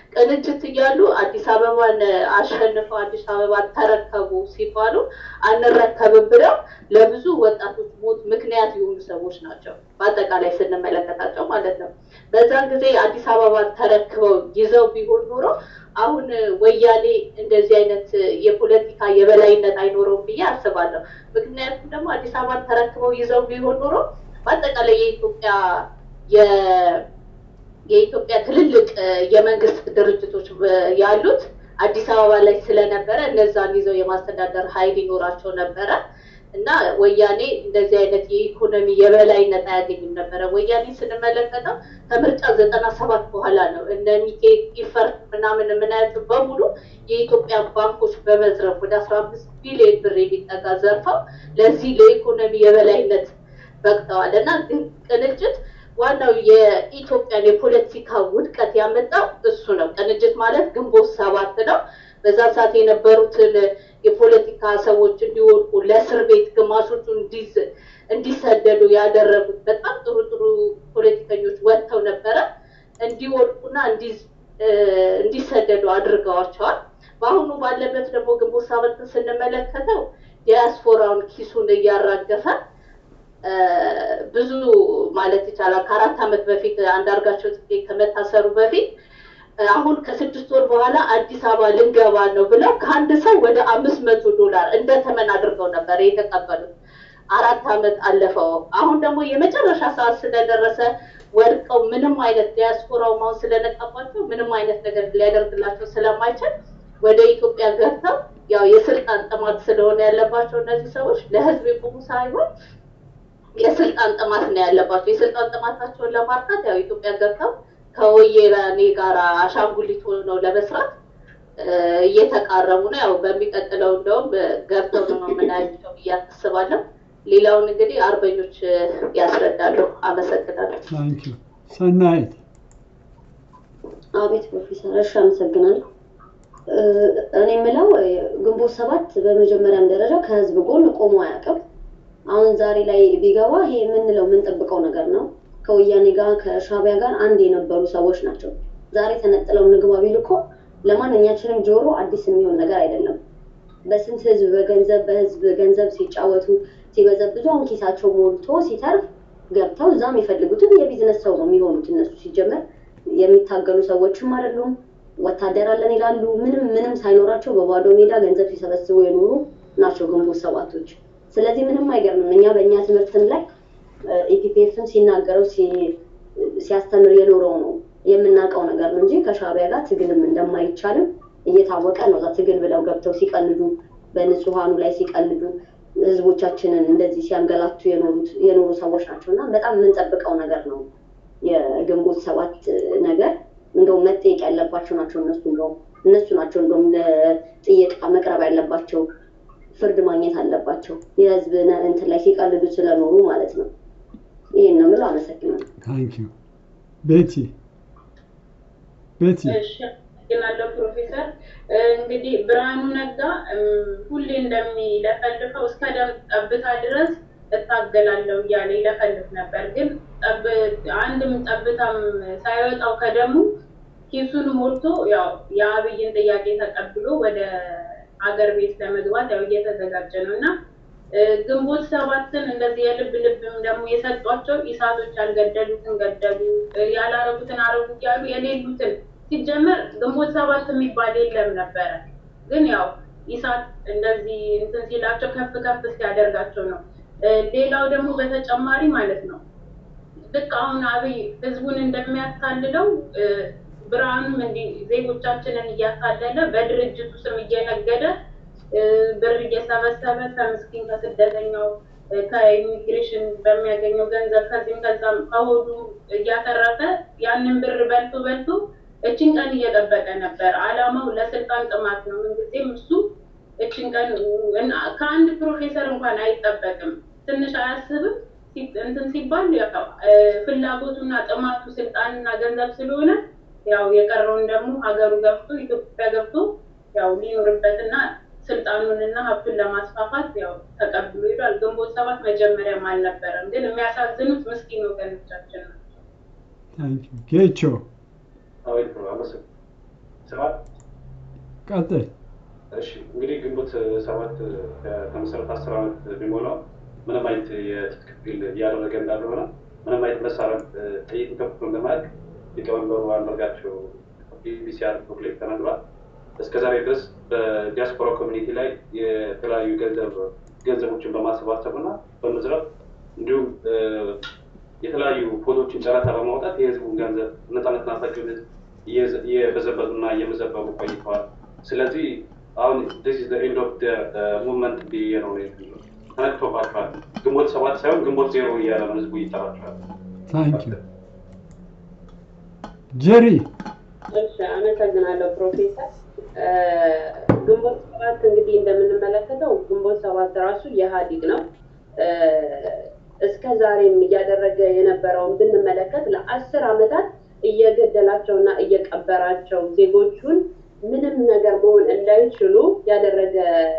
ቅንጅት እያሉ አዲስ አበባን አሸንፈው አዲስ አበባን ተረከቡ ሲባሉ አንረከብም ብለው ለብዙ ወጣቶች ሞት ምክንያት የሆኑ ሰዎች ናቸው። በአጠቃላይ ስንመለከታቸው ማለት ነው። በዛን ጊዜ አዲስ አበባን ተረክበው ይዘው ቢሆን ኖሮ አሁን ወያኔ እንደዚህ አይነት የፖለቲካ የበላይነት አይኖረውም ብዬ አስባለሁ። ምክንያቱም ደግሞ አዲስ አበባን ተረክበው ይዘው ቢሆን ኖሮ በአጠቃላይ የኢትዮጵያ የኢትዮጵያ ትልልቅ የመንግስት ድርጅቶች ያሉት አዲስ አበባ ላይ ስለነበረ እነዛን ይዘው የማስተዳደር ኃይል ይኖራቸው ነበረ እና ወያኔ እንደዚህ አይነት የኢኮኖሚ የበላይነት አያገኝም ነበረ። ወያኔ ስንመለከተው ከምርጫ ዘጠና ሰባት በኋላ ነው እነ ሚኬ ኢፈርት ምናምን የምናያቸው በሙሉ የኢትዮጵያ ባንኮች በመዝረፍ ወደ አስራ አምስት ቢሊዮን ብር የሚጠጋ ዘርፈው ለዚህ ለኢኮኖሚ የበላይነት በቅተዋል እና ግን ቅንጅት ዋናው የኢትዮጵያን የፖለቲካ ውድቀት ያመጣው እሱ ነው። ቅንጅት ማለት ግንቦት ሰባት ነው። በዛ ሰዓት የነበሩትን የፖለቲካ ሰዎች እንዲወድቁ ለእስር ቤት ግማሾቹ እንዲሰደዱ ያደረጉት በጣም ጥሩ ጥሩ ፖለቲከኞች ወጥተው ነበረ እንዲወድቁና እንዲሰደዱ አድርገዋቸዋል። በአሁኑ ባለበት ደግሞ ግንቦት ሰባትን ስንመለከተው ዲያስፖራውን ኪሱን እያራገፈ ብዙ ማለት ይቻላል ከአራት ዓመት በፊት አንዳርጋቸው ጽጌ ከመታሰሩ በፊት አሁን ከስድስት ወር በኋላ አዲስ አበባ ልንገባ ነው ብለው ከአንድ ሰው ወደ አምስት መቶ ዶላር እንደ ተመን አድርገው ነበር የተቀበሉት። አራት ዓመት አለፈው። አሁን ደግሞ የመጨረሻ ሰዓት ስለደረሰ ወድቀው ምንም አይነት ዲያስፖራው ማውን ስለነቃባቸው ምንም አይነት ነገር ሊያደርግላቸው ስለማይችል ወደ ኢትዮጵያ ገብተው ያው የስልጣን ጥማት ስለሆነ ያለባቸው እነዚህ ሰዎች ለህዝብ የቆሙ ሳይሆን የስልጣን ጥማት ነው ያለባቸው። የስልጣን ጥማታቸውን ለማርካት ያው ኢትዮጵያ ገብተው ከወያኔ ጋር አሻንጉሊት ሆነው ለመስራት እየተቃረቡ ነው። ያው በሚቀጥለው እንደውም ገብተው ነው የምናያቸው ብዬ አስባለሁ። ሌላውን እንግዲህ አርበኞች ያስረዳሉ። አመሰግናለሁ። ታንኪ ሰናይት። አቤት ፕሮፌሰር፣ እሺ አመሰግናለሁ። እኔ የምለው ግንቦት ሰባት በመጀመሪያም ደረጃ ከህዝብ ጎን ቆሞ አያውቅም። አሁን ዛሬ ላይ ቢገባ ይሄ የምንለው የምንጠብቀው ነገር ነው። ከወያኔ ጋር ከሻቢያ ጋር አንድ የነበሩ ሰዎች ናቸው። ዛሬ ተነጥለው እንግባ ቢሉ እኮ ለማንኛችንም ጆሮ አዲስ የሚሆን ነገር አይደለም። በስንት ህዝብ በገንዘብ በህዝብ ገንዘብ ሲጫወቱ ሲበዘብዙ አሁን ኪሳቸው ሞልቶ ሲተርፍ ገብተው እዛም የፈልጉትን የቢዝነስ ሰው ነው የሚሆኑት። እነሱ ሲጀመር የሚታገሉ ሰዎችም አይደሉም። ወታደር አለን ይላሉ። ምንም ምንም ሳይኖራቸው በባዶ ሜዳ ገንዘብ ሲሰበስቡ የኖሩ ናቸው ግንቦት ሰባቶች። ስለዚህ ምንም አይገርምም። እኛ በእኛ ትምህርትም ላይ ኢፒፒኤፍም ሲናገረው ሲያስተምር የኖረው ነው የምናውቀው ነገር ነው እንጂ ከሻቢያ ጋር ትግልም እንደማይቻልም እየታወቀ ነው። እዛ ትግል ብለው ገብተው ሲቀልዱ፣ በንጹሐኑ ላይ ሲቀልዱ፣ ህዝቦቻችንን እንደዚህ ሲያንገላቱ የኖሩ ሰዎች ናቸው እና በጣም የምንጠብቀው ነገር ነው የግንቦት ሰባት ነገር። እንደውም መጠየቅ ያለባቸው ናቸው እነሱ እንደውም እነሱ ናቸው እንደውም ለጥየቃ መቅረብ ያለባቸው ፍርድ ማግኘት አለባቸው። የህዝብ እንትን ላይ ሲቀልዱ ስለኖሩ ማለት ነው። ይህን ነው የምለው። አመሰግናለሁ። ታንኪ ቤቲ ቤቲ አመሰግናለሁ ፕሮፌሰር። እንግዲህ ብርሃኑ ነጋ ሁሌ እንደሚለፈልፈው እስከ ደም ጠብታ ድረስ እታገላለሁ እያለ ይለፈልፍ ነበር። ግን አንድም ጠብታም ሳይወጣው ከደሙ ኪሱን ሞልቶ ያው የአብይን ጥያቄ ተቀብሎ ወደ ሀገር ቤት ለመግባት ያው እየተዘጋጀ ነው እና ግንቦት ሰባትን እንደዚህ የልብ ልብም ደግሞ የሰጧቸው ኢሳቶች ያልገደሉትን ገደሉ፣ ያላረጉትን አረጉ እያሉ የሌሉትን ሲጀመር ግንቦት ሰባት የሚባል የለም ነበረ። ግን ያው ኢሳት እንደዚህ እንትን ሲላቸው ከፍ ከፍ ሲያደርጋቸው ነው። ሌላው ደግሞ በተጨማሪ ማለት ነው ልክ አሁን አብይ ህዝቡን እንደሚያታልለው ብርሃኑም እንዲህ ዜጎቻችንን እያታለለ በድርጅቱ ስም እየነገደ ብር እየሰበሰበ ከምስኪን ከስደተኛው ከኢሚግሬሽን በሚያገኘው ገንዘብ ከዚህም ከዛም ከሆዱ እያተረፈ ያንን ብር በልቶ በልቶ እችን ቀን እየጠበቀ ነበር። አላማው ለስልጣን ጥማት ነው። ምንጊዜም እሱ እችን ቀን ከአንድ ፕሮፌሰር እንኳን አይጠበቅም። ትንሽ አያስብም። እንትን ሲባል ያው ፍላጎቱና ጥማቱ ስልጣንና ገንዘብ ስለሆነ ያው የቀረውን ደግሞ ሀገሩ ገብቶ ኢትዮጵያ ገብቶ ያው ሊኖርበትና ስልጣኑንና ሀብቱን ለማስፋፋት ያው ተቀብሎ ሄዷል። ግንቦት ሰባት መጀመሪያም አልነበረም፣ ግን የሚያሳዝኑት ምስኪን ወገኖቻችን ናቸው። ጌቾ ሰባት ቀጥል። እሺ እንግዲህ ግንቦት ሰባት ከመሰረት አስር ዓመት ቢሞላው ምንም አይነት የትጥቅ ትግል እያደረገ እንዳልሆነ ምንም አይነት መሳሪያ ጥይት ከፍቶ እንደማያውቅ ሊቀመንበሩ አንዳርጋቸው ቢቢሲ አርቲክል ላይ ተናግሯል። እስከዛሬ ድረስ በዲያስፖራ ኮሚኒቲ ላይ የተለያዩ ገንዘብ ገንዘቦችን በማሰባሰብ እና በመዝረፍ እንዲሁም የተለያዩ ፎቶዎችን ጨረታ በማውጣት የህዝቡን ገንዘብ ነፃነት ናፋቂውን ህዝብ እየበዘበዙና እየመዘበሩ ቆይተዋል። ስለዚህ አሁን ዲስ ኢዝ ኤንድ ኦፍ ሙቭመንት ብዬ ነው ተነክቶባቸዋል። ግንቦት ሰባት ሳይሆን ግንቦት ዜሮ እያለ ነው ህዝቡ ይጠራቸዋል። ታንክ ዩ ጀሪ። እሺ፣ አመሰግናለሁ ፕሮፌሰር። ግንቦት ሰባት እንግዲህ እንደምንመለከተው ግንቦት ሰባት ራሱ የኢህአዴግ ነው። እስከ ዛሬም እያደረገ የነበረውን ብንመለከት ለአስር ዓመታት እየገደላቸውና እየቀበራቸው ዜጎቹን ምንም ነገር መሆን እንዳይችሉ ያደረገ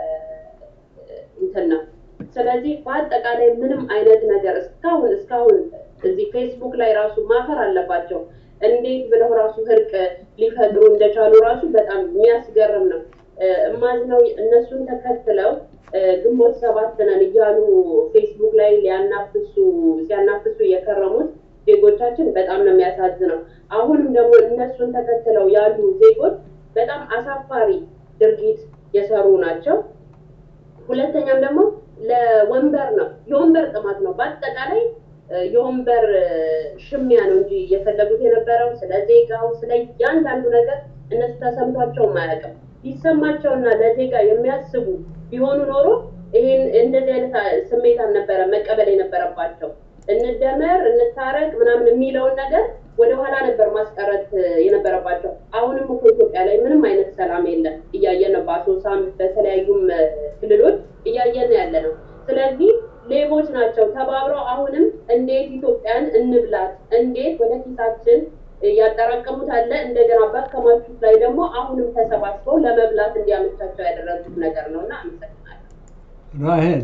እንትን ነው። ስለዚህ በአጠቃላይ ምንም አይነት ነገር እስካሁን እስካሁን እዚህ ፌስቡክ ላይ ራሱ ማፈር አለባቸው። እንዴት ብለው ራሱ እርቅ ሊፈጥሩ እንደቻሉ ራሱ በጣም የሚያስገርም ነው። እማዝነው እነሱን ተከትለው ግንቦት ሰባት ነን እያሉ ፌስቡክ ላይ ሊያናፍሱ ሲያናፍሱ የከረሙት ዜጎቻችን በጣም ነው የሚያሳዝነው። አሁንም ደግሞ እነሱን ተከትለው ያሉ ዜጎች በጣም አሳፋሪ ድርጊት የሰሩ ናቸው። ሁለተኛም ደግሞ ለወንበር ነው፣ የወንበር ጥማት ነው። በአጠቃላይ የወንበር ሽሚያ ነው እንጂ እየፈለጉት የነበረው ስለ ዜጋው፣ ስለ እያንዳንዱ ነገር እነሱ ተሰምቷቸውም አያውቅም። ቢሰማቸውና ለዜጋ የሚያስቡ ቢሆኑ ኖሮ ይህን እንደዚህ አይነት ስሜት አልነበረ መቀበል የነበረባቸው። እንደመር እንታረቅ ምናምን የሚለውን ነገር ወደኋላ ነበር ማስቀረት የነበረባቸው። አሁንም እኮ ኢትዮጵያ ላይ ምንም አይነት ሰላም የለም። እያየን ነው። በአሶሳም በተለያዩም ክልሎች እያየን ያለ ነው። ስለዚህ ሌቦች ናቸው ተባብረው አሁንም እንዴት ኢትዮጵያን እንብላት፣ እንዴት ወደ ኪሳችን ያጠራቀሙት አለ እንደገና ባከማቹት ላይ ደግሞ አሁንም ተሰባስበው ለመብላት እንዲያመቻቸው ያደረጉት ነገር ነው እና አመሰግናለሁ። ራሄል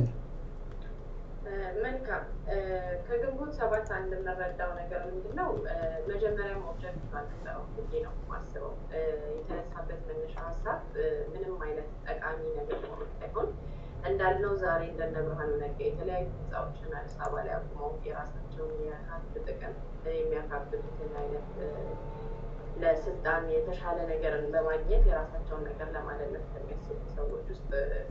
መልካም ከግንቦት ሰባት አንድ የምንረዳው ነገር ምንድን ነው? መጀመሪያም ኦብጀክቲቭ አልነበረውም ብዬ ነው የማስበው። የተነሳበት መነሻ ሀሳብ ምንም አይነት ጠቃሚ ነገር ሆኖ ሳይሆን እንዳልነው ዛሬ እንደነ ብርሃኑ ነጋ የተለያዩ ህንፃዎችን አዲስ አበባ ላይ አቁመው የራሳቸውን የሀብት ጥቅም የሚያካብቱትን አይነት ለስልጣን የተሻለ ነገርን በማግኘት የራሳቸውን ነገር ለማለለት ከሚያስቡ ሰዎች ውስጥ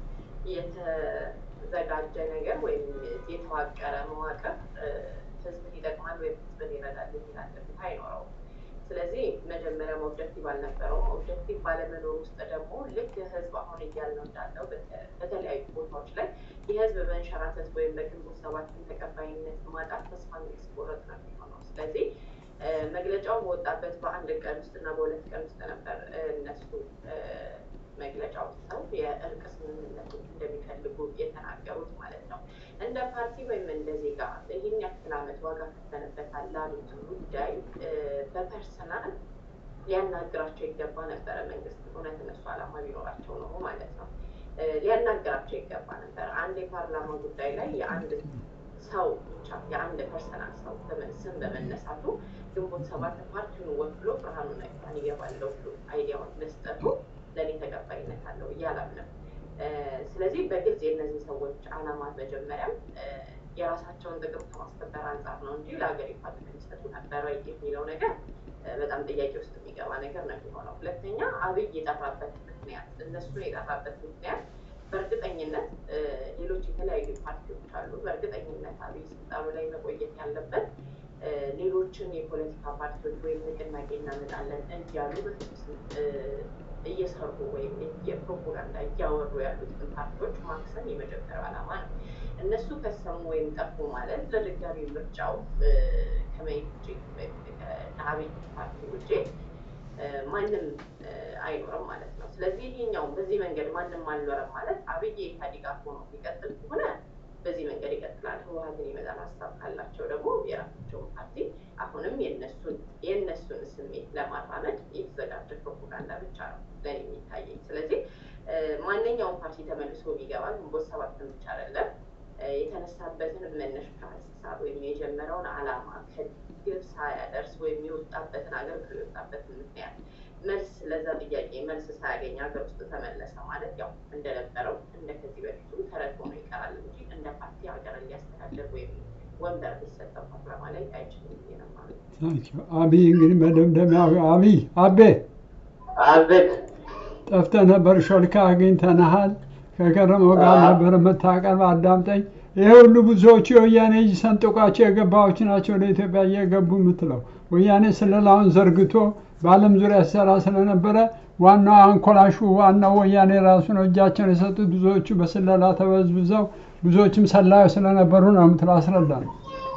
የተዘጋጀ ነገር ወይም የተዋቀረ መዋቅር ህዝብን ይጠቅማል ወይም ህዝብን ይረዳል የሚል አንድምታ አይኖረውም። ስለዚህ መጀመሪያም ኦብጀክቲቭ አልነበረውም። ኦብጀክቲቭ ባለመኖር ውስጥ ደግሞ ልክ ህዝብ አሁን እያልነው እንዳለው በተለያዩ ቦታዎች ላይ የህዝብ መንሸራተት ወይም በግንቦት ሰባትን ተቀባይነት ማጣት ተስፋ የሚያስቆርጥ ነው የሚሆነው። ስለዚህ መግለጫው በወጣበት በአንድ ቀን ውስጥ እና በሁለት ቀን ውስጥ ነበር እነሱ መግለጫ ወጥተው የእርቅ ስምምነቶች እንደሚፈልጉ የተናገሩት ማለት ነው። እንደ ፓርቲ ወይም እንደ ዜጋ ይህን ያክል ዓመት ዋጋ ከፍተንበታል ላሉት ጉዳይ በፐርሰናል ሊያናግራቸው ይገባ ነበረ መንግስት። እውነት እነሱ ዓላማ ቢኖራቸው ነው ማለት ነው። ሊያናግራቸው ይገባ ነበር። አንድ የፓርላማ ጉዳይ ላይ የአንድ ሰው ብቻ የአንድ ፐርሰናል ሰው ስም በመነሳቱ ግንቦት ሰባት ፓርቲውን ወክሎ ብርሃኑ ነጋን ይገባለው ብሎ አይዲያውን መስጠቱ ለእኔ ተቀባይነት አለው እያላምንም። ስለዚህ በግልጽ የእነዚህ ሰዎች ዓላማ መጀመሪያም የራሳቸውን ጥቅም ከማስከበር አንጻር ነው እንጂ ለሀገሪቷ ጥቅም ይሰጡ ነበረ የሚለው ነገር በጣም ጥያቄ ውስጥ የሚገባ ነገር ነው የሚሆነው። ሁለተኛ አብይ የጠራበት ምክንያት እነሱን የጠራበት ምክንያት በእርግጠኝነት ሌሎች የተለያዩ ፓርቲዎች አሉ። በእርግጠኝነት አብይ ስልጣኑ ላይ መቆየት ያለበት ሌሎችን የፖለቲካ ፓርቲዎች ወይም ንቅናቄ እናመጣለን እያሉ በፍጹም እየሰሩ ወይም የፕሮፓጋንዳ እያወሩ ያሉትን ፓርቲዎች ማክሰም የመጀመሪያው ዓላማ ነው። እነሱ ከሰሙ ወይም ጠፉ ማለት ለድጋሚ ምርጫው ከመሄድ ውጭ ወይም ከአብይ ፓርቲ ውጭ ማንም አይኖርም ማለት ነው። ስለዚህ ይሄኛው በዚህ መንገድ ማንም አልኖረም ማለት አብይ ኢህአዴግ ሆኖ ሊቀጥል ከሆነ በዚህ መንገድ ይቀጥላል። ህወሀትን የመጣል ሀሳብ ካላቸው ደግሞ የራሳቸውን ፓርቲ አሁንም የነሱን የእነሱን ስሜት ለማራመድ የተዘጋጀ ፕሮፓጋንዳ ብቻ ነው ለኔ የሚታየኝ። ስለዚህ ማንኛውም ፓርቲ ተመልሶ ቢገባ ግንቦት ሰባትን ብቻ አይደለም የተነሳበትን መነሻ ሀሳብ ወይም የጀመረውን ዓላማ ከግብ ሳያደርስ ወይም የወጣበትን አገር የወጣበትን ምክንያት መልስ ለዛ ጥያቄ መልስ ሳያገኝ ሀገር ውስጥ ተመለሰ ማለት ያው እንደነበረው እንደ ከዚህ በፊቱ ተረት ሆኖ ይቀራል እንጂ እንደ ፓርቲ ሀገርን ሊያስተዳደር ወይም ወንበር ሊሰጠው ፓርላማ ላይ አይችልም ብዬ ነው ማለት ነው። ታንኪዩ አብይ እንግዲህ መደምደሚያ አብይ አቤ አቤት ጠፍተህ ነበር፣ ሾልካ አግኝተንሃል። ከከረመው ጋር ነበር የምታቀርብ። አዳምጠኝ። ይሄ ሁሉ ብዙዎቹ የወያኔ እጅ ሰንጥቋቸው የገባዎች ናቸው ወደ ኢትዮጵያ እየገቡ የምትለው ወያኔ ስለላውን ዘርግቶ በዓለም ዙሪያ ሲሰራ ስለነበረ ዋናው አንኮላሹ ዋናው ወያኔ ራሱ ነው እጃቸውን የሰጡት። ብዙዎቹ በስለላ ተበዝብዘው ብዙዎችም ሰላዮች ስለነበሩ ነው የምትለው። አስረዳ ነው።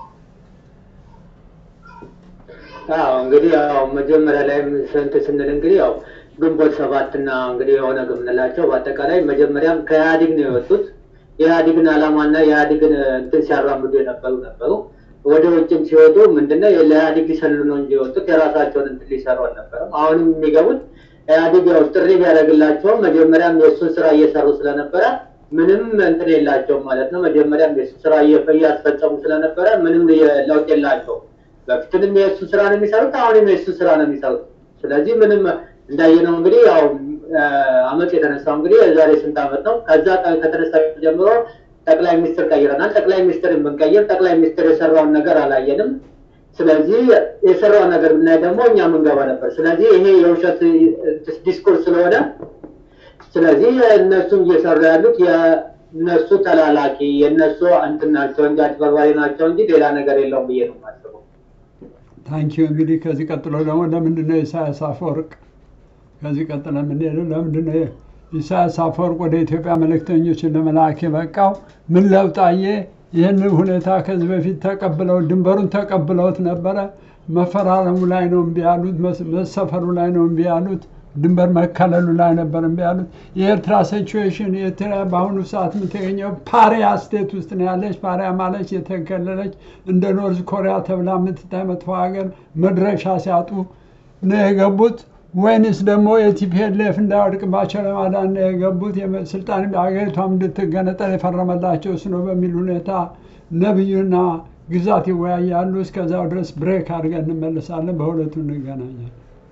አዎ እንግዲህ ያው መጀመሪያ ላይ ስንት ስንል እንግዲህ ያው ግንቦት ሰባት እና እንግዲህ የሆነ የምንላቸው በአጠቃላይ መጀመሪያም ከኢህአዲግ ነው የወጡት። የኢህአዲግን ዓላማና የኢህአዲግን እንትን ሲያራምዱ የነበሩ ነበሩ። ወደ ውጭም ሲወጡ ምንድነው ለኢህአዲግ ሊሰልሉ ነው እንጂ የወጡት የራሳቸውን እንትን ሊሰሩ አልነበረም። አሁንም የሚገቡት ኢህአዲግ ያው ጥሪ ቢያደርግላቸውም መጀመሪያም የእሱን ስራ እየሰሩ ስለነበረ ምንም እንትን የላቸውም ማለት ነው። መጀመሪያም የእሱ ስራ እያስፈጸሙ ስለነበረ ምንም ለውጥ የላቸውም። በፊትንም የእሱ ስራ ነው የሚሰሩት፣ አሁንም የእሱ ስራ ነው የሚሰሩት። ስለዚህ ምንም እንዳየነው እንግዲህ ያው አመፅ የተነሳው እንግዲህ የዛሬ ስንት አመት ነው። ከዛ ከተነሳ ጀምሮ ጠቅላይ ሚኒስትር ቀይረናል። ጠቅላይ ሚኒስትር ብንቀይር ጠቅላይ ሚኒስትር የሰራውን ነገር አላየንም። ስለዚህ የሰራውን ነገር ብናይ ደግሞ እኛ ምንገባ ነበር። ስለዚህ ይሄ የውሸት ዲስኮርስ ስለሆነ ስለዚህ እነሱም እየሰሩ ያሉት የእነሱ ተላላኪ የእነሱ እንትን ናቸው እንጂ አጭበርባሪ ናቸው እንጂ ሌላ ነገር የለውም ብዬ ነው የማስበው። ታንኪዩ እንግዲህ ከዚህ ቀጥሎ ደግሞ ለምንድን ነው ኢሳያስ አፈወርቅ ከዚህ ቀጥሎ የምንሄደው ለምንድን ነው ኢሳያስ አፈወርቅ ወደ ኢትዮጵያ መልእክተኞችን ለመላክ የበቃው? ምን ለውጥ አየ? ይህንን ሁኔታ ከዚህ በፊት ተቀብለው ድንበሩን ተቀብለውት ነበረ። መፈራረሙ ላይ ነው እምቢ ያሉት፣ መሰፈሩ ላይ ነው እምቢ ያሉት፣ ድንበር መከለሉ ላይ ነበር እምቢ ያሉት። የኤርትራ ሲቹዌሽን ኤርትራ በአሁኑ ሰዓት የምትገኘው ፓሪያ ስቴት ውስጥ ነው ያለች። ፓሪያ ማለች የተከለለች እንደ ኖርዝ ኮሪያ ተብላ የምትታይ መጥፎ ሀገር መድረሻ ሲያጡ ነው የገቡት ወይንስ ደግሞ የቲፒኤልኤፍ እንዳይወድቅባቸው ለማዳን ነው የገቡት? ስልጣን ሀገሪቷም እንድትገነጠል የፈረመላቸው እሱ ነው በሚል ሁኔታ ነብዩና ግዛት ይወያያሉ። እስከዛው ድረስ ብሬክ አድርገን እንመለሳለን። በሁለቱ እንገናኛለን።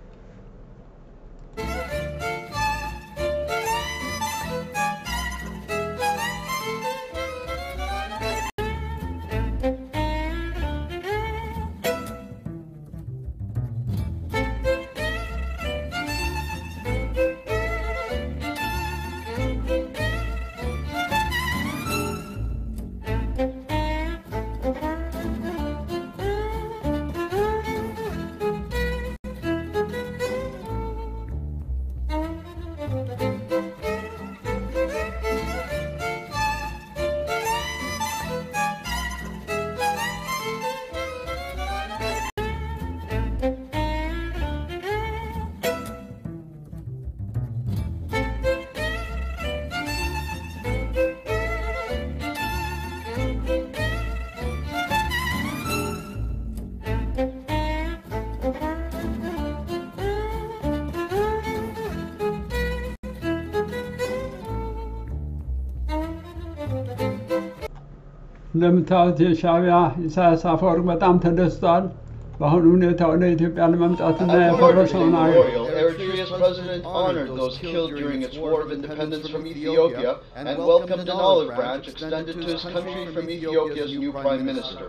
እንደምታዩት የሻዕቢያ ኢሳያስ አፈወርቅ በጣም ተደስቷል። በአሁኑ ሁኔታ ወደ ኢትዮጵያ ለመምጣትና የፈረሰውን አገር Memorial, Eritrea's president honored those killed during its war of independence from Ethiopia and welcomed an olive branch extended to his country from Ethiopia's new prime minister.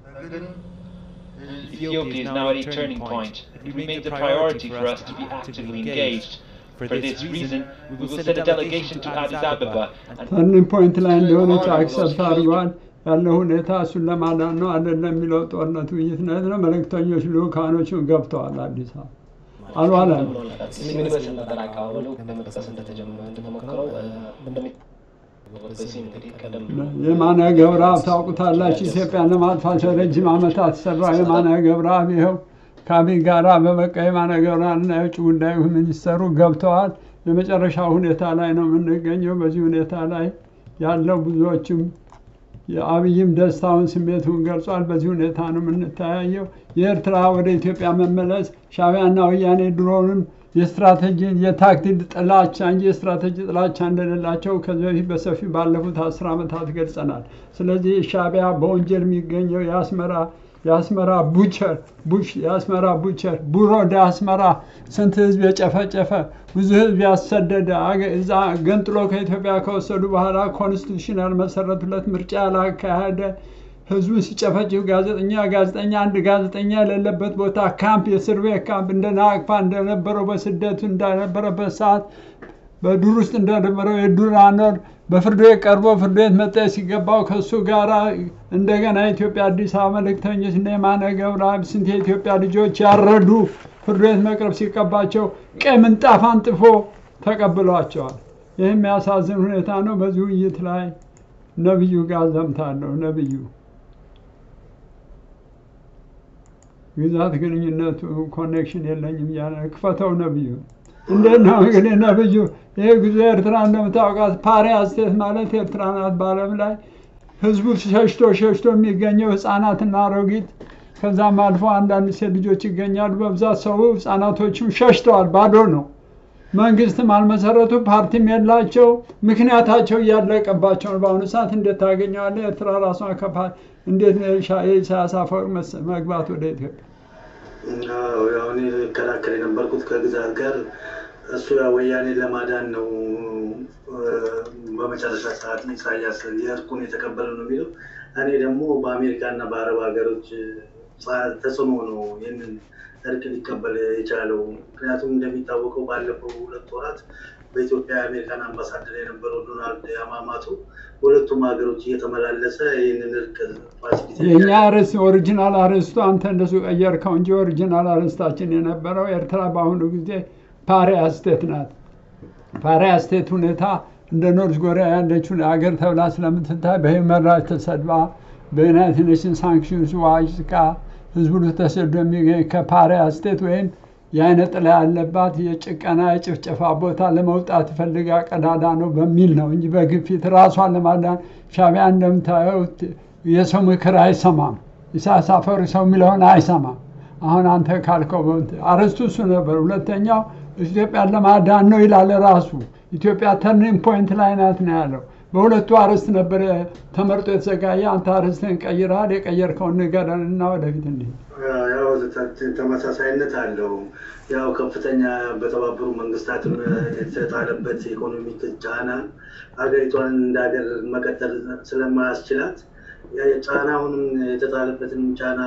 Ethiopia is now at a turning point. It remains a priority for us to be actively engaged. For this reason, we will send a delegation to Addis Ababa and ተርኒንግ ፖይንት ላይ እንደሆነች አክሰፕት አድርጓል። ያለው ሁኔታ እሱን ለማዳን ነው አይደለም የሚለው ጦርነት ውይይት ነው ነው። መልእክተኞች ልኡካኖችን ገብተዋል አዲስ አበባ አልዋለም። ምን ይመስል ነበር አቀባበሉ? ለመጥቀስ እንደተጀመረ እንደተሞከረው እንደሚ በዚህ እንግዲህ ቀደም የማነ ገብረአብ ታውቁታላችሁ። ኢትዮጵያን ለማጥፋት ለረጅም ዓመታት ሰራው የማነ ገብረአብ ይኸው ከአብይ ጋራ በበቃ የማነ ገብረአብና የውጭ ጉዳይ ሚኒስተሩ ገብተዋል። የመጨረሻ ሁኔታ ላይ ነው የምንገኘው። በዚህ ሁኔታ ላይ ያለው ብዙዎችም የአብይም ደስታውን ስሜቱን ገልጿል። በዚህ ሁኔታ ነው የምንተያየው። የኤርትራ ወደ ኢትዮጵያ መመለስ ሻዕቢያና ወያኔ ድሮውንም የስትራቴጂ የታክቲክ ጥላቻ እንጂ የስትራቴጂ ጥላቻ እንደሌላቸው ከዚህ በፊት በሰፊው ባለፉት አስር ዓመታት ገልጸናል። ስለዚህ ሻዕቢያ በወንጀል የሚገኘው የአስመራ የአስመራ ቡቸር ቡሽ የአስመራ ቡቸር ቡሮ ዳስመራ ስንት ህዝብ የጨፈጨፈ ብዙ ህዝብ ያሰደደ እዛ ገንጥሎ ከኢትዮጵያ ከወሰዱ በኋላ ኮንስቲቱሽናል መሰረቱለት ምርጫ ያላካሄደ ህዝቡን ሲጨፈጭፍ ጋዜጠኛ ጋዜጠኛ አንድ ጋዜጠኛ የሌለበት ቦታ ካምፕ የእስር ቤት ካምፕ እንደ ናቅፋ እንደነበረው በስደቱ እንደነበረበት ሰዓት በዱር ውስጥ እንደነበረው የዱር አኖር በፍርድ ቤት ቀርቦ ፍርድ ቤት መጠየቅ ሲገባው ከእሱ ጋር እንደገና የኢትዮጵያ አዲስ አበባ መልእክተኞች እነ የማነ ገብረአብ ስንት የኢትዮጵያ ልጆች ያረዱ ፍርድ ቤት መቅረብ ሲገባቸው ቀይ ምንጣፍ አንጥፎ ተቀብሏቸዋል። ይህ የሚያሳዝን ሁኔታ ነው። በዚህ ውይይት ላይ ነብዩ ጋር ዘምታለሁ። ነብዩ ግዛት ግንኙነቱ ኮኔክሽን የለኝም እያለ ክፈተው ነብዩ እንዴት ነው እንግዲህ ነብዩ ይህ ጉዞ ኤርትራ እንደምታውቃት ፓሪያ ስቴት ማለት ኤርትራ ናት። በዓለም ላይ ህዝቡ ሸሽቶ ሸሽቶ የሚገኘው ህፃናትና አሮጊት ከዛም አልፎ አንዳንድ ሴት ልጆች ይገኛሉ። በብዛት ሰው ህፃናቶችም ሸሽተዋል። ባዶ ነው። መንግስትም አልመሰረቱ፣ ፓርቲም የላቸው። ምክንያታቸው እያለቀባቸው ነው። በአሁኑ ሰዓት እንዴት ታገኘዋለህ? ኤርትራ ራሷን ከፓ እንዴት የኢሳያስ አፈወርቅ መግባት ወደ ኢትዮጵያ ያው እኔ እከላከል የነበርኩት ከግዛት ጋር እሱ ያው ወያኔ ለማዳን ነው። በመጨረሻ ሰዓት ኢሳያስ የእርቁን የተቀበለ ነው የሚለው። እኔ ደግሞ በአሜሪካና በአረብ ሀገሮች ተጽዕኖ ነው ይህንን እርቅ ሊቀበል የቻለው። ምክንያቱም እንደሚታወቀው ባለፈው ሁለት ወራት በኢትዮጵያ የአሜሪካን አምባሳደር የነበረው ዶናልድ ያማማቱ ሁለቱም ሀገሮች እየተመላለሰ ይህንን እርቅ ፋሲሊቲ የእኛ ርዕስ ኦሪጂናል አርዕስቱ አንተ እንደሱ ቀየርከው እንጂ ኦሪጂናል አርዕስታችን የነበረው ኤርትራ በአሁኑ ጊዜ ፓሪያ ስቴት ናት። ፓሪያ ስቴት ሁኔታ እንደ ኖርዝ ኮሪያ ያለችውን ሀገር ተብላ ስለምትታይ በሂውመን ራይትስ ተሰድባ በዩናይትድ ኔሽንስ ሳንክሽንስ ዋጅቃ ህዝቡ ተሰዶ የሚገኝ ከፓሪያ ስቴት ወይም የአይነ ጥላ ያለባት የጭቀና የጭፍጨፋ ቦታ ለመውጣት ፈልጋ ቀዳዳ ነው በሚል ነው እንጂ በግፊት ራሷን ለማዳን ሻቢያ እንደምታየው የሰው ምክር አይሰማም። ኢሳያስ አፈወርቂ ሰው የሚለውን አይሰማም። አሁን አንተ ካልከው አርዕስቱ እሱ ነበር። ሁለተኛው ኢትዮጵያን ለማዳን ነው ይላል ራሱ። ኢትዮጵያ ተርኒንግ ፖይንት ላይ ናት ነው ያለው። በሁለቱ አርዕስት ነበር ተመርጦ የተዘጋጀ። አንተ አርዕስትህን ቀይረሃል። የቀየርከውን ንገረን እና ወደፊት እንሂድ። ያው ተመሳሳይነት አለው። ያው ከፍተኛ በተባበሩ መንግስታትም የተጣለበት ኢኮኖሚክ ጫና ሀገሪቷን እንደ ሀገር መቀጠል ስለማያስችላት ጫናውንም የተጣለበትን ጫና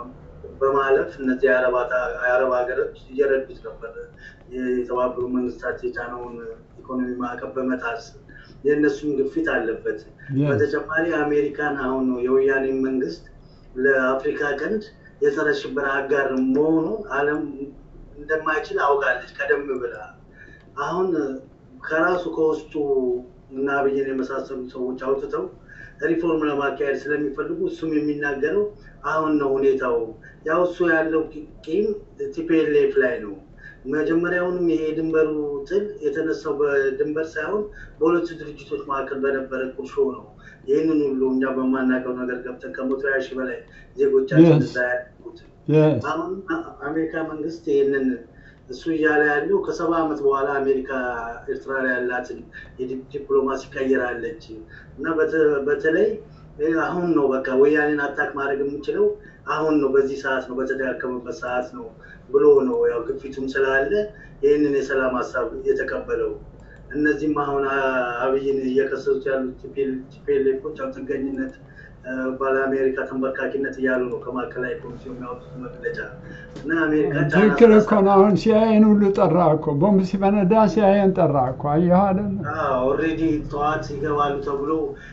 በማለፍ እነዚህ የአረብ ሀገሮች እየረዱት ነበር። የተባበሩ መንግስታት የጫናውን ኢኮኖሚ ማዕቀብ በመጣስ የእነሱም ግፊት አለበት። በተጨማሪ አሜሪካን አሁን የወያኔ መንግስት ለአፍሪካ ቀንድ የጸረ ሽብር አጋር መሆኑ ዓለም እንደማይችል አውቃለች ቀደም ብላ። አሁን ከራሱ ከውስጡ እና አብይን የመሳሰሉ ሰዎች አውጥተው ሪፎርም ለማካሄድ ስለሚፈልጉ እሱም የሚናገረው አሁን ነው ሁኔታው። ያው እሱ ያለው ቂም ቲፒኤልኤፍ ላይ ነው። መጀመሪያውንም ይሄ የድንበሩ ጥል የተነሳው በድንበር ሳይሆን በሁለቱ ድርጅቶች መካከል በነበረ ቁርሾ ነው። ይህንን ሁሉ እኛ በማናውቀው ነገር ገብተን ከመቶ ሀያ ሺህ በላይ ዜጎቻችን እዛ ያሉት አሁን አሜሪካ መንግስት ይህንን እሱ እያለ ያለው ከሰባ ዓመት በኋላ አሜሪካ ኤርትራ ላይ ያላትን ዲፕሎማሲ ቀይራለች እና በተለይ አሁን ነው በቃ ወያኔን አታክ ማድረግ የምንችለው አሁን ነው፣ በዚህ ሰዓት ነው፣ በተዳከመበት ሰዓት ነው ብሎ ነው ያው ግፊቱም ስላለ ይህንን የሰላም ሀሳብ የተቀበለው። እነዚህም አሁን አብይን እየከሰሱት ያሉት ቲፒኤልኤፎች ያው ጥገኝነት ባለ አሜሪካ ተንበርካኪነት እያሉ ነው ከማዕከላዊ ኮሚቴው የሚያወጡት መግለጫ እና አሜሪካ ትክክል እኮ ነው። አሁን ሲአይኤን ሁሉ ጠራ እኮ ቦምብ ሲፈነዳ ሲአይኤን ጠራ እኮ አየሁ አይደል? ኦልሬዲ ጠዋት ይገባሉ ተብሎ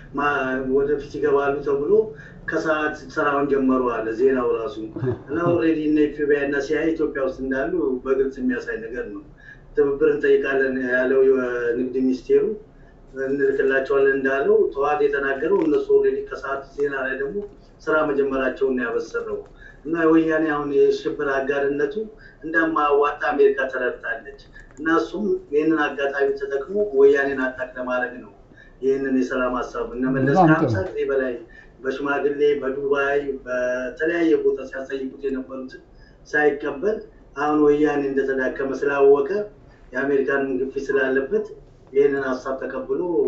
ወደፊት ይገባሉ ተብሎ ከሰዓት ስራውን ጀመሩ አለ ዜናው ራሱ እና ኦልሬዲ እነ ኢትዮጵያ እና ሲአይኤ ኢትዮጵያ ውስጥ እንዳሉ በግልጽ የሚያሳይ ነገር ነው። ትብብር እንጠይቃለን ያለው የንግድ ሚኒስቴሩ እንልክላቸዋለን እንዳለው ጠዋት የተናገረው እነሱ ኦልሬዲ ከሰዓት ዜና ላይ ደግሞ ስራ መጀመራቸውን ነው ያበሰረው እና ወያኔ አሁን የሽብር አጋርነቱ እንደማያዋጣ አሜሪካ ተረድታለች እና እሱም ይህንን አጋጣሚ ተጠቅሞ ወያኔን አታክ ለማድረግ ነው ይህንን የሰላም ሀሳብ እነ መለስ ከሀምሳ ጊዜ በላይ በሽማግሌ በዱባይ በተለያየ ቦታ ሲያስጠይቁት የነበሩትን ሳይቀበል አሁን ወያኔ እንደተዳከመ ስላወቀ የአሜሪካንን ግፊት ስላለበት ይህንን ሀሳብ ተቀብሎ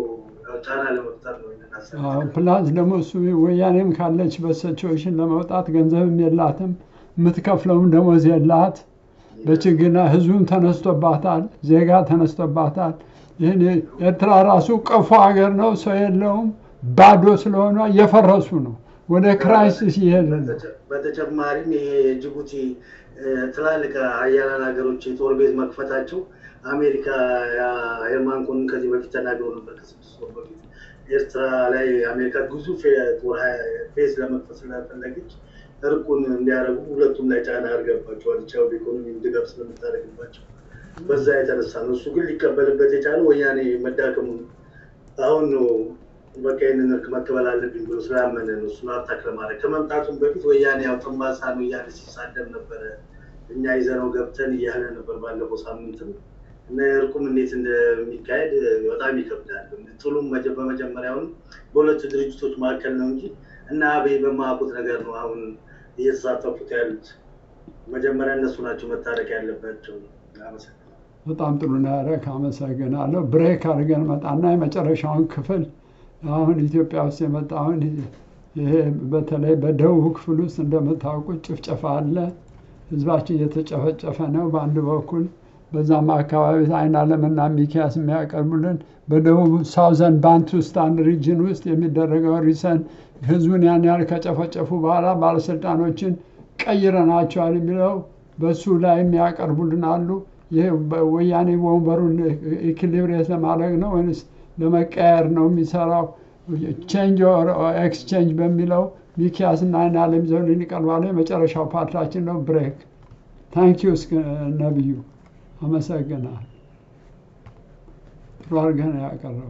ያው ጫና ለመፍጠር ነው ይህንን ሀሳብ አዎ፣ ፕላስ ደግሞ እሱ ወያኔም ካለችበት ሲቹዌሽን ለመውጣት ገንዘብም የላትም የምትከፍለውም ደሞዝ የላት በችግርና ህዝቡም ተነስቶባታል፣ ዜጋ ተነስቶባታል። ይህን ኤርትራ ራሱ ቀፎ ሀገር ነው፣ ሰው የለውም፣ ባዶ ስለሆነ እየፈረሱ ነው፣ ወደ ክራይሲስ እየሄደ ነው። በተጨማሪም ይሄ የጅቡቲ እ፣ ትላልቅ ሀያላን ሀገሮች የጦር ቤት መክፈታቸው አሜሪካ ያ- ሄርማን ኮንን ከዚህ በፊት ተናግረው ነበር ከስድስት ወር በፊት ኤርትራ ላይ አሜሪካ ግዙፍ የጦር ሀ- ቤዝ ለመክፈት ስለፈለገች እርቁን እንዲያደርጉ ሁለቱም ላይ ጫና አድርገባቸዋል። ቻው ኢኮኖሚ ድጋፍ ስለምታደርግባቸው በዛ የተነሳ ነው። እሱ ግን ሊቀበልበት የቻለ ወያኔ መዳከሙን አሁን ነው በቃ ይህንን እርቅ መቀበል አለብኝ ብሎ ስላመነ ነው። እሱን አታክ ለማድረግ ከመምጣቱም በፊት ወያኔ ያው ጥንባሳ ነው እያለ ሲሳደብ ነበረ። እኛ ይዘነው ገብተን እያለ ነበር ባለፈው ሳምንትም እና እርቁም እንዴት እንደሚካሄድ በጣም ይከብዳል። ጥሉም መጀ- በመጀመሪያውም በሁለቱ ድርጅቶች መካከል ነው እንጂ እና አብይ በማያውቁት ነገር ነው አሁን እየተሳተፉት ያሉት። መጀመሪያ እነሱ ናቸው መታረቅ ያለባቸው። አመሰግናለሁ። በጣም ጥሩ ነው ያደረክ፣ አመሰግናለሁ። ብሬክ አድርገን መጣና የመጨረሻውን ክፍል አሁን ኢትዮጵያ ውስጥ የመጣውን ይሄ በተለይ በደቡብ ክፍል ውስጥ እንደምታውቁት ጭፍጨፋ አለ። ህዝባችን እየተጨፈጨፈ ነው በአንድ በኩል በዛም አካባቢ አይን አለምና ሚኪያስ የሚያቀርቡልን በደቡብ ሳውዘን ባንቱስታን ሪጅን ውስጥ የሚደረገው ሪሰን ህዝቡን ያን ያህል ከጨፈጨፉ በኋላ ባለስልጣኖችን ቀይረናቸዋል የሚለው በሱ ላይ የሚያቀርቡልን አሉ። ይህ ወያኔ ወንበሩን ኢኩሊብሬት ለማድረግ ነው ወይስ ለመቀየር ነው የሚሰራው? ቼንጅ ኦር ኤክስቼንጅ በሚለው ሚኪያስ እና አይን አለም ይዘውልን ይቀርባሉ። የመጨረሻው ፓርታችን ነው። ብሬክ ታንኪዩ ነብዩ፣ አመሰግናል። ጥሩ አድርገህ ነው ያቀረው።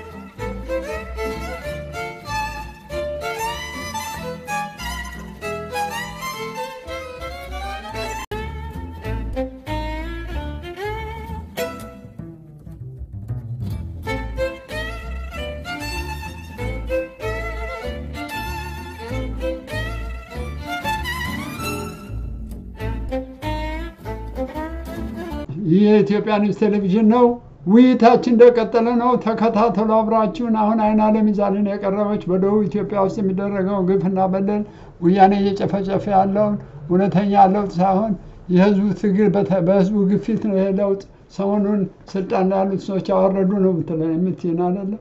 ይህ የኢትዮጵያ ኒውስ ቴሌቪዥን ነው። ውይይታችን እንደቀጠለ ነው። ተከታተሉ አብራችሁን። አሁን አይን አለም ይዛልን የቀረበች በደቡብ ኢትዮጵያ ውስጥ የሚደረገውን ግፍና በደል ወያኔ እየጨፈጨፈ ያለውን እውነተኛ ለውጥ ሳይሆን የህዝቡ ትግል በተ- በህዝቡ ግፊት ነው። ይሄ ለውጥ ሰሞኑን ስልጣን ላይ ያሉት ሰዎች ያወረዱ ነው የምትለ- የምትይን አይደለም።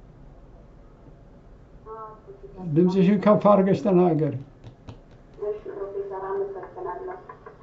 ድምፅሽን ከፍ አድርገሽ ተናገሪ። እሺ ፕሮፌሰር አመሰግናለሁ።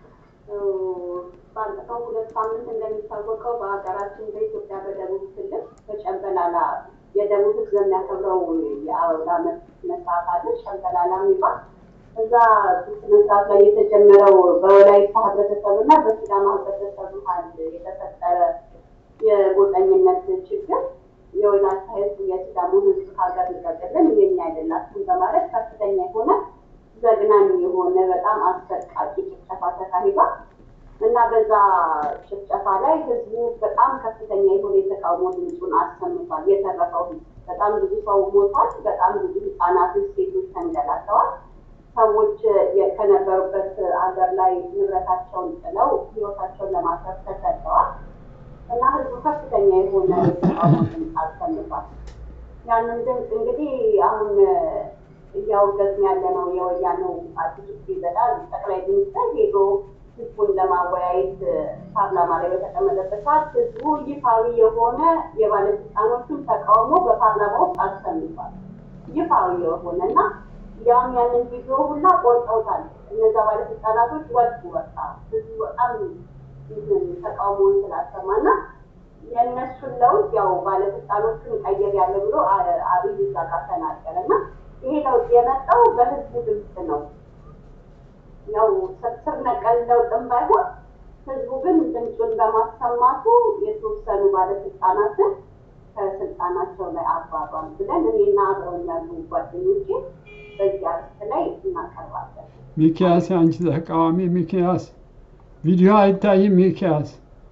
ባለፈው ሁለት ሳምንት እንደሚታወቀው በሀገራችን በኢትዮጵያ በደቡብ ክልል በጨንበላላ የደቡብ ህዝብ የሚያከብረው የአውደ ዓመት ስነስርዓት አለ። ጨንበላላ የሚባል እዛ ስነስርዓት ላይ የተጀመረው በወላይታ ህብረተሰብ እና በሲዳማ ህብረተሰብ መሀል የተፈጠረ የጎጠኝነት ችግር የወላይታ ህዝብ የሲዳሞ ህዝብ ከሀገር ልቀቅልን የኛ አይደላችሁም በማለት ከፍተኛ የሆነ ዘግናኝ የሆነ በጣም አሰቃቂ ጭፍጨፋ ተካሂዷል እና በዛ ጭፍጨፋ ላይ ህዝቡ በጣም ከፍተኛ የሆነ የተቃውሞ ድምፁን አሰምቷል። የተረፈው ህዝብ በጣም ብዙ ሰው ሞቷል። በጣም ብዙ ህጻናቶች፣ ሴቶች ተንገላተዋል። ሰዎች የ- ከነበሩበት አገር ላይ ንብረታቸውን ጥለው ህይወታቸውን ለማትረፍ ተሰደዋል እና ህዝቡ ከፍተኛ የሆነ የተቃውሞ ድምፅ አሰምቷል። ያንን ድምፅ እንግዲህ አሁን እያወገዝን ያለ ነው የወያኔው አዲሱ ፕሬዝዳንት ጠቅላይ ሚኒስትር ሄዶ ህዝቡን ለማወያየት ፓርላማ ላይ በተቀመጠበት ሰዓት ህዝቡ ይፋዊ የሆነ የባለስልጣኖቹን ተቃውሞ በፓርላማ ውስጥ አሰምቷል። ይፋዊ የሆነ እና ያም ያንን ቪዲዮ ሁላ ቆርጠውታል። እነዛ ባለስልጣናቶች ወጡ። በቃ ህዝቡ በጣም እንትን ተቃውሞውን ስላሰማና የእነሱን ለውጥ ያው ባለስልጣኖቹን ቀየር ያለ ብሎ አ- አብይ እዛ ጋር ተናገረ እና ይሄ ለውጥ የመጣው በህዝቡ ድምፅ ነው። ያው ስር ነቀል ለውጥም ባይሆን ህዝቡ ግን ድምፁን በማሰማቱ የተወሰኑ ባለስልጣናትን ከስልጣናቸው ላይ አባሯል ብለን እኔና አብረውን ያሉ ጓደኞቼ በዚህ አርዕስት ላይ እናቀርባለን። ሚኪያስ የአንቺ ተቃዋሚ ሚኪያስ ቪዲዮ አይታይም። ሚኪያስ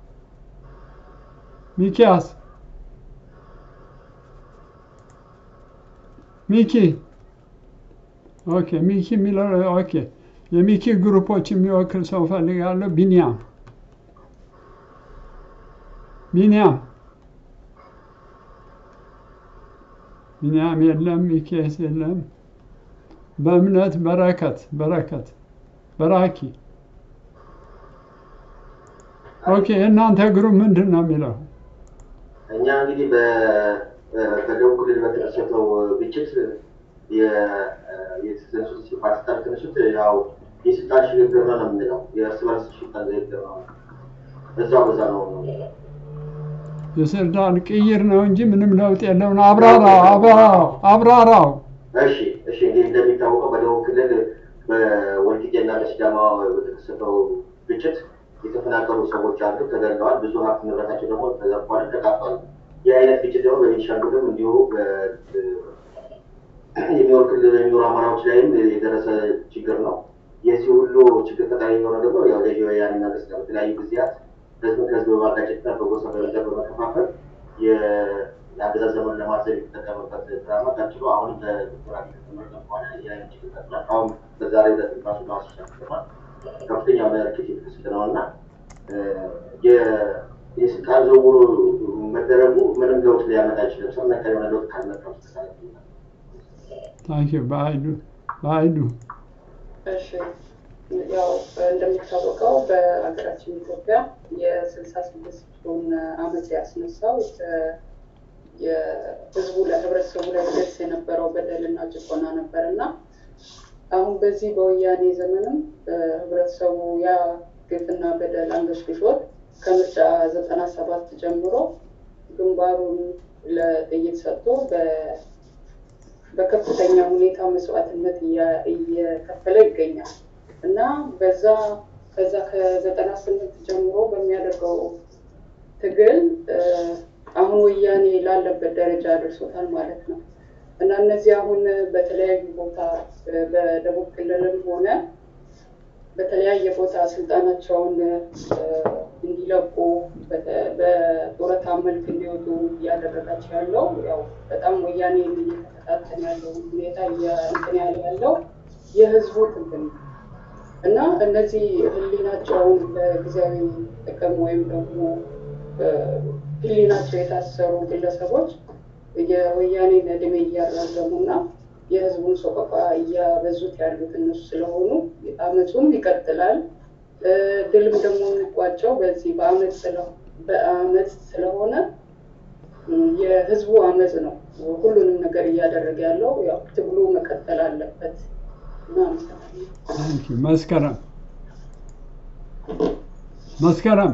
ሚኪያስ ሚኪ ኦኬ ሚኪ የሚለው ኦኬ የሚኪ ግሩፖች የሚወክል ሰው ፈልጋለሁ። ቢኒያም ቢኒያም ቢንያም የለም፣ ሚኬስ የለም። በእምነት በረከት በረከት በራኪ ኦኬ። የእናንተ ግሩፕ ምንድን ነው የሚለው? እኛ እንግዲህ በ- በደቡብ ክልል በተከሰተው ግጭት የ- የተነሱት ፓኪስታን የተነሱት ያው የስልጣን ሽግግር ነው ነው የምንለው የእርስ በርስ ስልጣን ሽግግር ነው። እዛው በዛ ነው የስልጣን ቅይር ነው እንጂ ምንም ለውጥ የለውም። አብራራው አብራራው አብራራው። እሺ እሺ እንግዲህ እንደሚታወቀው በደቡብ ክልል በወልቂጤና በሲዳማ በተከሰተው ግጭት የተፈናቀሉ ሰዎች አሉ፣ ተገድለዋል። ብዙ ሀብት ንብረታቸው ደግሞ ተዘርፏል፣ ተቃጥሏል። ይህ አይነት ግጭት ደግሞ በቤኒሻንጉልም እንዲሁ በ- የሚኖር ክልል የሚኖሩ አማራዎች ላይም የደረሰ ችግር ነው። የዚህ ሁሉ ችግር ተጠሪ የሆነው ደግሞ ያው ገዢ ወያኔ መንግስት ነው። በተለያዩ ጊዜያት ህዝብን ከህዝብ በማጋጨትና በጎሳ በመደብ በመከፋፈል የ- የአገዛዝ ዘመን ለማዘብ የተጠቀመበት ድራማ ቀጥሎ አሁንም በዶክተር አብይ ከተመረጠ በኋላ የአይነት ችግር ቀጥሏል። አሁን በዛሬው ዕለት ራሱ ለማስሻ ከተማል ከፍተኛ የሆነ እርክት የተከሰተ ነው እና የ- የስልጣን ዝውውሩ መደረጉ ምንም ለውጥ ሊያመጣ አይችልም። ሰው ነካ የሆነ ለውጥ ካልመጣ በስተቀር ታንኪ በአይዱ በአይዱ እሺ ያው እንደሚታወቀው በሀገራችን ኢትዮጵያ የስልሳ ስድስቱን አመት ያስነሳው የ- የህዝቡ ለህብረተሰቡ ላይ ደርስ የነበረው በደልና ጭቆና ነበር እና አሁን በዚህ በወያኔ ዘመንም ህብረተሰቡ ያ ግፍና በደል አንገሽግሾት ከምርጫ ዘጠና ሰባት ጀምሮ ግንባሩን ለጥይት ሰጥቶ በ- በከፍተኛ ሁኔታ መስዋዕትነት እያ- እየከፈለ ይገኛል እና በዛ ከዛ ከዘጠና ስምንት ጀምሮ በሚያደርገው ትግል እ፣ አሁን ወያኔ ላለበት ደረጃ አድርሶታል ማለት ነው እና እነዚህ አሁን በተለያዩ ቦታ እ፣ በደቡብ ክልልም ሆነ በተለያየ ቦታ ስልጣናቸውን እ፣ እንዲለቁ በተ- በጡረታ መልክ እንዲወጡ እያደረጋቸው ያለው ያው በጣም ወያኔን እየተከታተል ያለው ሁኔታ እያ- እንትን ያለ ያለው የህዝቡ ትግል ነው እና እነዚህ ህሊናቸውን ለጊዜያዊ ጥቅም ወይም ደግሞ እ፣ ህሊናቸው የታሰሩ ግለሰቦች የወያኔን እድሜ እያራዘሙ እና የህዝቡን ሰቆቃ እያበዙት ያሉት እነሱ ስለሆኑ አመፁም ይቀጥላል። እ፣ ድልም ደግሞ የሚቋጨው በዚህ በአመፅ ስለ- በአመፅ ስለሆነ እ፣ የህዝቡ አመፅ ነው ሁሉንም ነገር እያደረገ ያለው። ያው ትግሉ መቀጠል አለበት እና አመሰግናለሁ። ታንኪ መስከረም መስከረም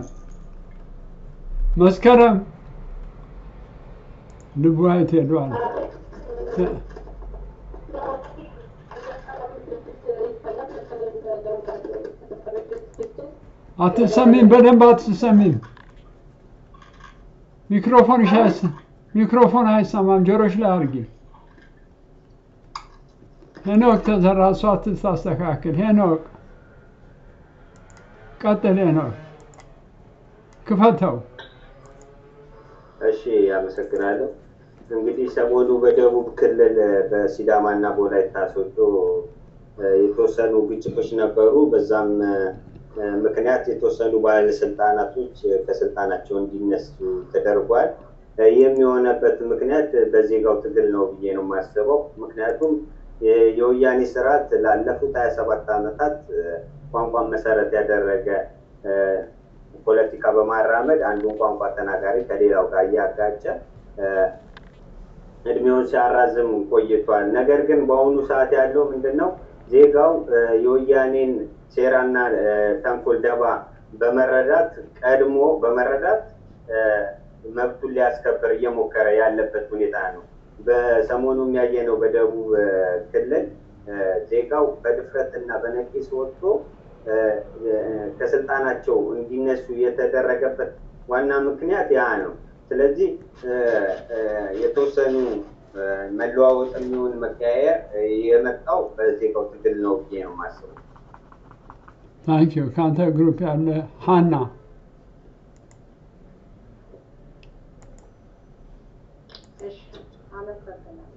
መስከረም ልቡ አይት ሄዷል። አትሰሚም፣ በደንብ አትሰሚም። ሚክሮፎንሽ አይሰ ሚክሮፎን አይሰማም። ጆሮሽ ላይ አድርጊ። ሄኖክ ተዘራ እሷ ትታስተካክል። ሄኖክ ቀጥል። ሄኖክ ክፈተው። እሺ አመሰግናለሁ። እንግዲህ ሰሞኑ በደቡብ ክልል በሲዳማና በወላይታ ሶዶ እ፣ የተወሰኑ ግጭቶች ነበሩ። በዛም እ፣ ምክንያት የተወሰኑ ባለስልጣናቶች ከስልጣናቸው እንዲነሱ ተደርጓል። እ፣ ይህም የሆነበት ምክንያት በዜጋው ትግል ነው ብዬ ነው የማስበው። ምክንያቱም የ- የወያኔ ስርዓት ላለፉት ሀያ ሰባት ዓመታት እ፣ ቋንቋን መሰረት ያደረገ እ፣ ፖለቲካ በማራመድ አንዱን ቋንቋ ተናጋሪ ከሌላው ጋር እያጋጨ እ፣ እድሜውን ሲያራዝም ቆይቷል። ነገር ግን በአሁኑ ሰዓት ያለው ምንድን ነው? ዜጋው እ፣ የወያኔን ሴራና እ፣ ተንኮል ደባ በመረዳት ቀድሞ በመረዳት እ፣ መብቱን ሊያስከብር እየሞከረ ያለበት ሁኔታ ነው። በሰሞኑ የሚያየነው በደቡብ እ፣ ክልል እ፣ ዜጋው በድፍረትና በነቂስ ወጥቶ እ፣ እ፣ ከስልጣናቸው እንዲነሱ የተደረገበት ዋና ምክንያት ያ ነው። ስለዚህ እ፣ እ፣ የተወሰኑ እ፣ መለዋወጥ የሚሆን መቀያየር እ፣ የመጣው በዜጋው ትግል ነው ብዬ ነው የማስበው። ታንኪ ዩ። ከአንተ ግሩፕ ያለ ሀና እሺ አመሰግናለሁ።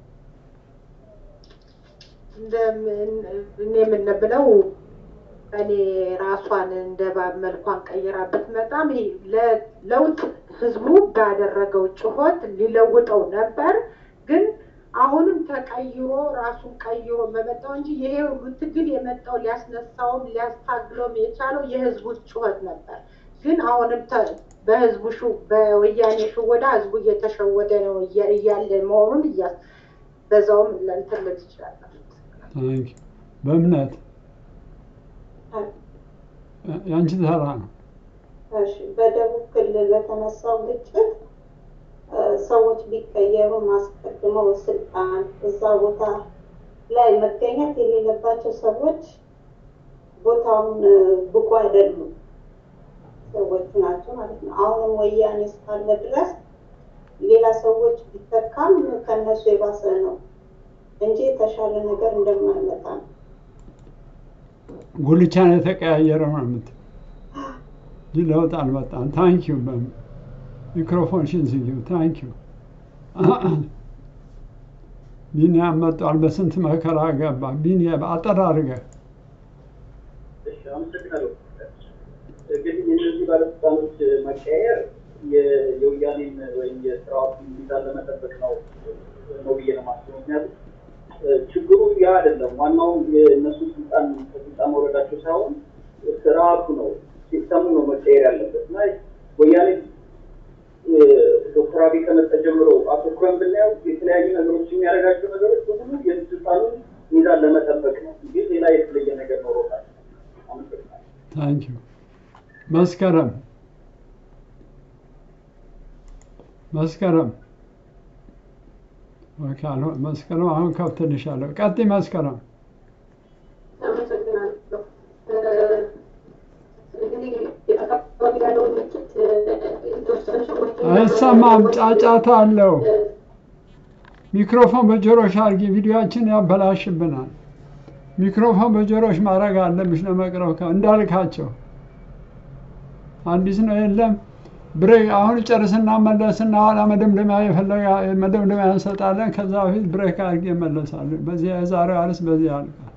እንደምን እኔ የምንብለው እኔ ራሷን እንደ ባብ መልኳን ቀይራ ብትመጣም ይሄ ለ- ለውጥ ህዝቡ ባደረገው ጩኸት ሊለውጠው ነበር፣ ግን አሁንም ተቀይሮ ራሱን ቀይሮ በመጣው እንጂ ይሄ ሁሉ ትግል የመጣው ሊያስነሳውም ሊያስታግለውም የቻለው የህዝቡ ጩኸት ነበር። ግን አሁንም ተ- በህዝቡ ሹ በወያኔ ሽወዳ ህዝቡ እየተሸወደ ነው እያ- እያለ መሆኑን እያ በዛውም ለእንትን ልል ትችላለህ። ታንክ ዩ። በእምነት ያንቺ ተራ ነው። እሺ በደቡብ ክልል በተነሳው ግጭት እ፣ ሰዎች ቢቀየሩ አስቀድመው ስልጣን እዛ ቦታ ላይ መገኘት የሌለባቸው ሰዎች ቦታውን እ፣ ብቁ አይደሉም ሰዎቹ ናቸው ማለት ነው። አሁንም ወያኔ እስካለ ድረስ ሌላ ሰዎች ቢተካም ከነሱ የባሰ ነው እንጂ የተሻለ ነገር እንደማይመጣ ነው። ጉልቻን የተቀያየረ ነው የምትለው እንጂ ለውጥ አልመጣም። ታንክ ዩ ሚክሮፎንሽን ዝጊው። ታንክ ዩ ቢኒያም መጧል። በስንት መከራ ገባ። ቢኒያም አጠር አድርገህ እሺ፣ አመሰግናለሁ። እንግዲህ የእነዚህ ባለስልጣኖች መቀየር የ- የወያኔን ወይም የስርዓቱን ሚዛን ለመጠበቅ ነው ነው ብዬ ነው የማስበው። ምክንያቱም እ፣ ችግሩ ያ አይደለም። ዋናው የእነሱ ስልጣን ከስልጣን መውረዳቸው ሳይሆን ስርዓቱ ነው፣ ሲስተሙ ነው መቀየር ያለበት እና ወያኔ እ፣ ዶክተር አብይ ከመጣ ጀምሮ አተኩረን ብናየው የተለያዩ ነገሮች የሚያደርጋቸው ነገሮች በሙሉ የስልጣኑን ሚዛን ለመጠበቅ ነው እንጂ ሌላ የተለየ ነገር ኖሮታል። አመሰግናለሁ። ታንክ ዩ መስከረም መስከረም ኦኬ፣ አልሆ- መስከረም አሁን ከብትልሻለሁ። ቀጥይ መስከረም። አመሰግናለሁ። እ፣ እንግዲህ አካባቢ ያለው ግጭት እ፣ የተወሰኑ ሰዎች አይሰማም፣ ጫጫታ አለው። ሚክሮፎን በጆሮሽ አድርጊ፣ ቪዲዮችን ያበላሽብናል። ሚክሮፎን በጆሮሽ ማድረግ አለብሽ ለመቅረብ ከ- እንዳልካቸው አዲስ ነው የለም ብሬ አሁን ጨርስና መለስና ኋላ መደምደሚያ የፈለገ መደምደሚያ እንሰጣለን። ከዛ በፊት ብሬክ አድርጌ እመለሳለሁ። በዚህ የዛሬው አርዕስት በዚህ ያልቃል።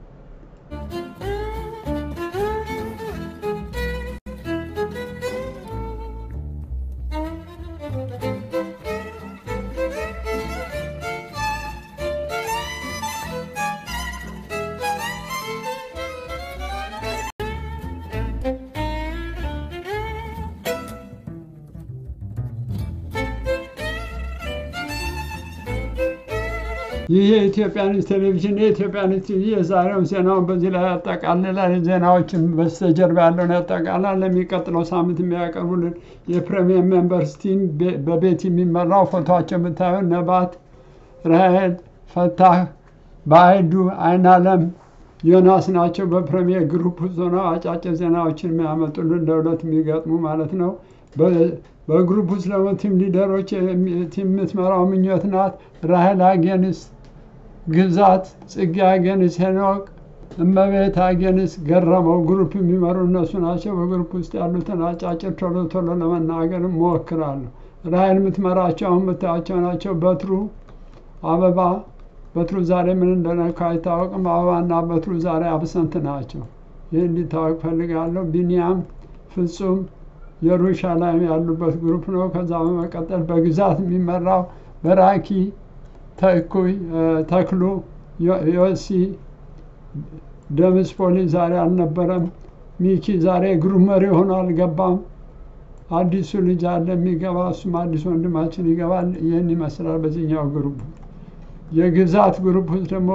ይህ የኢትዮጵያ ኒውስ ቴሌቪዥን የኢትዮጵያ ኒውስ ቲቪ የዛሬውን ዜናውን በዚህ ላይ ያጠቃልላል። ዜናዎችን በስተጀርባ ያለውን ያጠቃልላል። ለሚቀጥለው ሳምንት የሚያቀርቡልን የፕሪሚየም ሜምበርስ ቲም ቤ- በቤት የሚመራው ፎቶቸው የምታዩ ነባት፣ ራሄል፣ ፈታህ፣ በአይዱ፣ አይናለም፣ ዮናስ ናቸው። በፕሪሚየር ግሩፕ ውስጥ ሆነው አጫጭር ዜናዎችን የሚያመጡልን ለሁለት የሚገጥሙ ማለት ነው። በ- በግሩፕ ውስጥ ደግሞ ቲም ሊደሮች የሚ- ቲም የምትመራው ምኞት ናት። ራሄል አጌንስ፣ ግዛት ጽጌ አጌንስ፣ ሄኖክ እመቤት አጌንስ፣ ገረመው ግሩፕ የሚመሩ እነሱ ናቸው። በግሩፕ ውስጥ ያሉትን አጫጭር ቶሎ ቶሎ ለመናገር እሞክራለሁ። ራሄል የምትመራቸው አሁን የምታያቸው ናቸው። በትሩ አበባ በትሩ ዛሬ ምን እንደነካ አይታወቅም። አበባና በትሩ ዛሬ አብሰንት ናቸው። ይህ እንዲታወቅ ፈልጋለሁ። ቢኒያም ፍጹም የሩሻላይም ያሉበት ግሩፕ ነው። ከዛ በመቀጠል በግዛት የሚመራው በራኪ ተኩይ እ፣ ተክሉ ዮ- ዮሲ ደምስ ፖሊስ ዛሬ አልነበረም። ሚኪ ዛሬ ግሩፕ መሪ ሆኖ አልገባም። አዲሱ ልጅ አለ የሚገባ እሱም አዲስ ወንድማችን ይገባል። ይህን ይመስላል በዚህኛው ግሩፕ። የግዛት ግሩፕ ውስጥ ደግሞ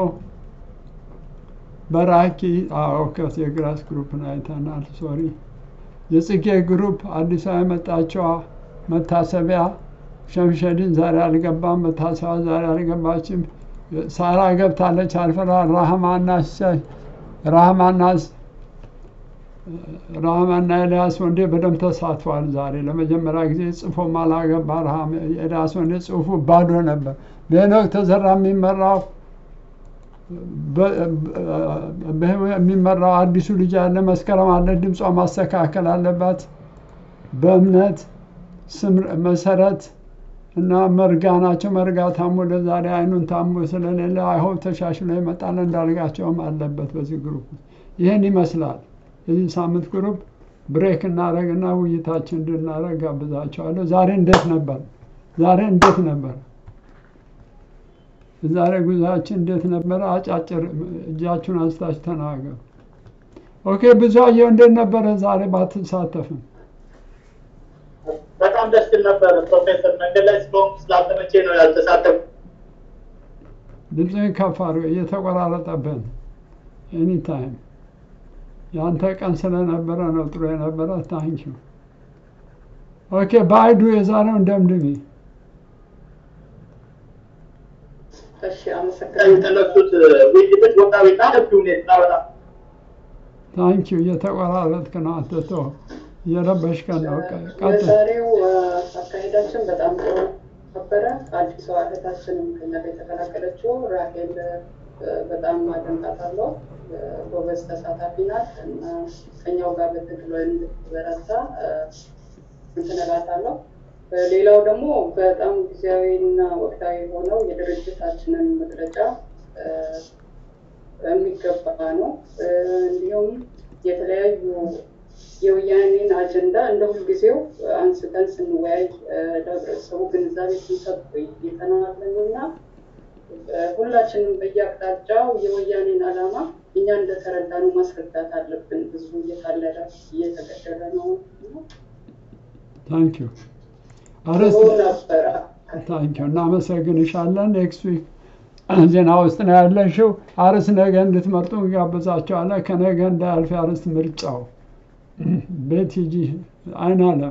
በራኪ ኦከስ የግራስ ግሩፕን አይተናል። ሶሪ የጽጌ ግሩፕ አዲሷ የመጣችዋ መታሰቢያ ሸምሸድን ዛሬ አልገባም። መታሰቢያ ዛሬ አልገባችም። ሳራ ገብታለች። አልፈራ ራህማና ሸ- ራህማና ራህማና ኤልያስ ወንዴ በደንብ ተሳትፏል። ዛሬ ለመጀመሪያ ጊዜ ጽፎም አላገባ። ራህማ ኤልያስ ወንዴ ጽሁፉ ባዶ ነበር። በሄኖክ ተዘራ የሚመራው በ- በ- የሚመራው አዲሱ ልጅ አለ። መስከረም አለ። ድምጿ ማስተካከል አለባት። በእምነት ስም መሰረት እና መርጋ ናቸው። መርጋ ታሞ ለዛሬ አይኑን ታሞ ስለሌለ አይሆን ተሻሽሎ ይመጣል። እንዳልጋቸውም አለበት በዚህ ግሩፕ ውስጥ። ይህን ይመስላል የዚህ ሳምንት ግሩፕ። ብሬክ እናደርግና ውይይታችን እንድናደርግ ጋብዛቸዋለሁ። ዛሬ እንዴት ነበር? ዛሬ እንዴት ነበር? የዛሬ ጉዟችን እንዴት ነበረ? አጫጭር እጃችሁን አንስታችሁ ተናገሩ። ኦኬ ብዙአየሁ እንዴት ነበረ ዛሬ ባትሳተፍም? በጣም ደስ ይል ነበር ፕሮፌሰር። መንገድ ላይ ስለሆንኩ ስላልተመቼ ነው ያልተሳተፉ። ድምፅህን ከፍ አድርገው እየተቆራረጠብህ ነው። ኤኒ ታይም የአንተ ቀን ስለነበረ ነው ጥሩ የነበረ። ታንኪዩ ኦኬ። በአይዱ የዛሬውን ደምድሚ። እሺ አመሰግናለሁ። የተነሱት ውይይቶች ወቅታዊና ሰፊ ሁኔታ በጣም ታንኪዩ እየተቆራረጥክ ነው አንተ ተው፣ እየረበሽከን ነው። ቀጥል። የዛሬው አካሄዳችን በጣም ጥሩ ነበረ። አዲሷ እህታችንም ከኛ ጋር የተቀላቀለችው ራሄል በጣም አደንቃታለሁ። ጎበዝ ተሳታፊ ናት እና ከኛው ጋር በትግል እንድትበረታ እንትን እላታለሁ። ሌላው ደግሞ በጣም ጊዜያዊና ወቅታዊ የሆነው የድርጅታችንን መግለጫ የሚገባ ነው። እንዲሁም የተለያዩ የወያኔን አጀንዳ እንደ ሁልጊዜው አንስተን ስንወያይ ለህብረተሰቡ ግንዛቤ ስንሰጥ ቆይተናል እና ሁላችንም በየአቅጣጫው የወያኔን ዓላማ እኛ እንደተረዳነው ማስረዳት አለብን። ህዝቡ እየታለለ እየተገደለ ነው። ታንኪዩ አረስት ታንኪዩ እናመሰግንሻለን። ኔክስት ዊክ ዜና ውስጥ ነው ያለሽው። አርስ ነገ እንድትመርጡ እንጋብዛቸዋለን። ከነገ እንዳያልፍ የአርዕስት ምርጫው ቤት ሂጂ። አይን አለም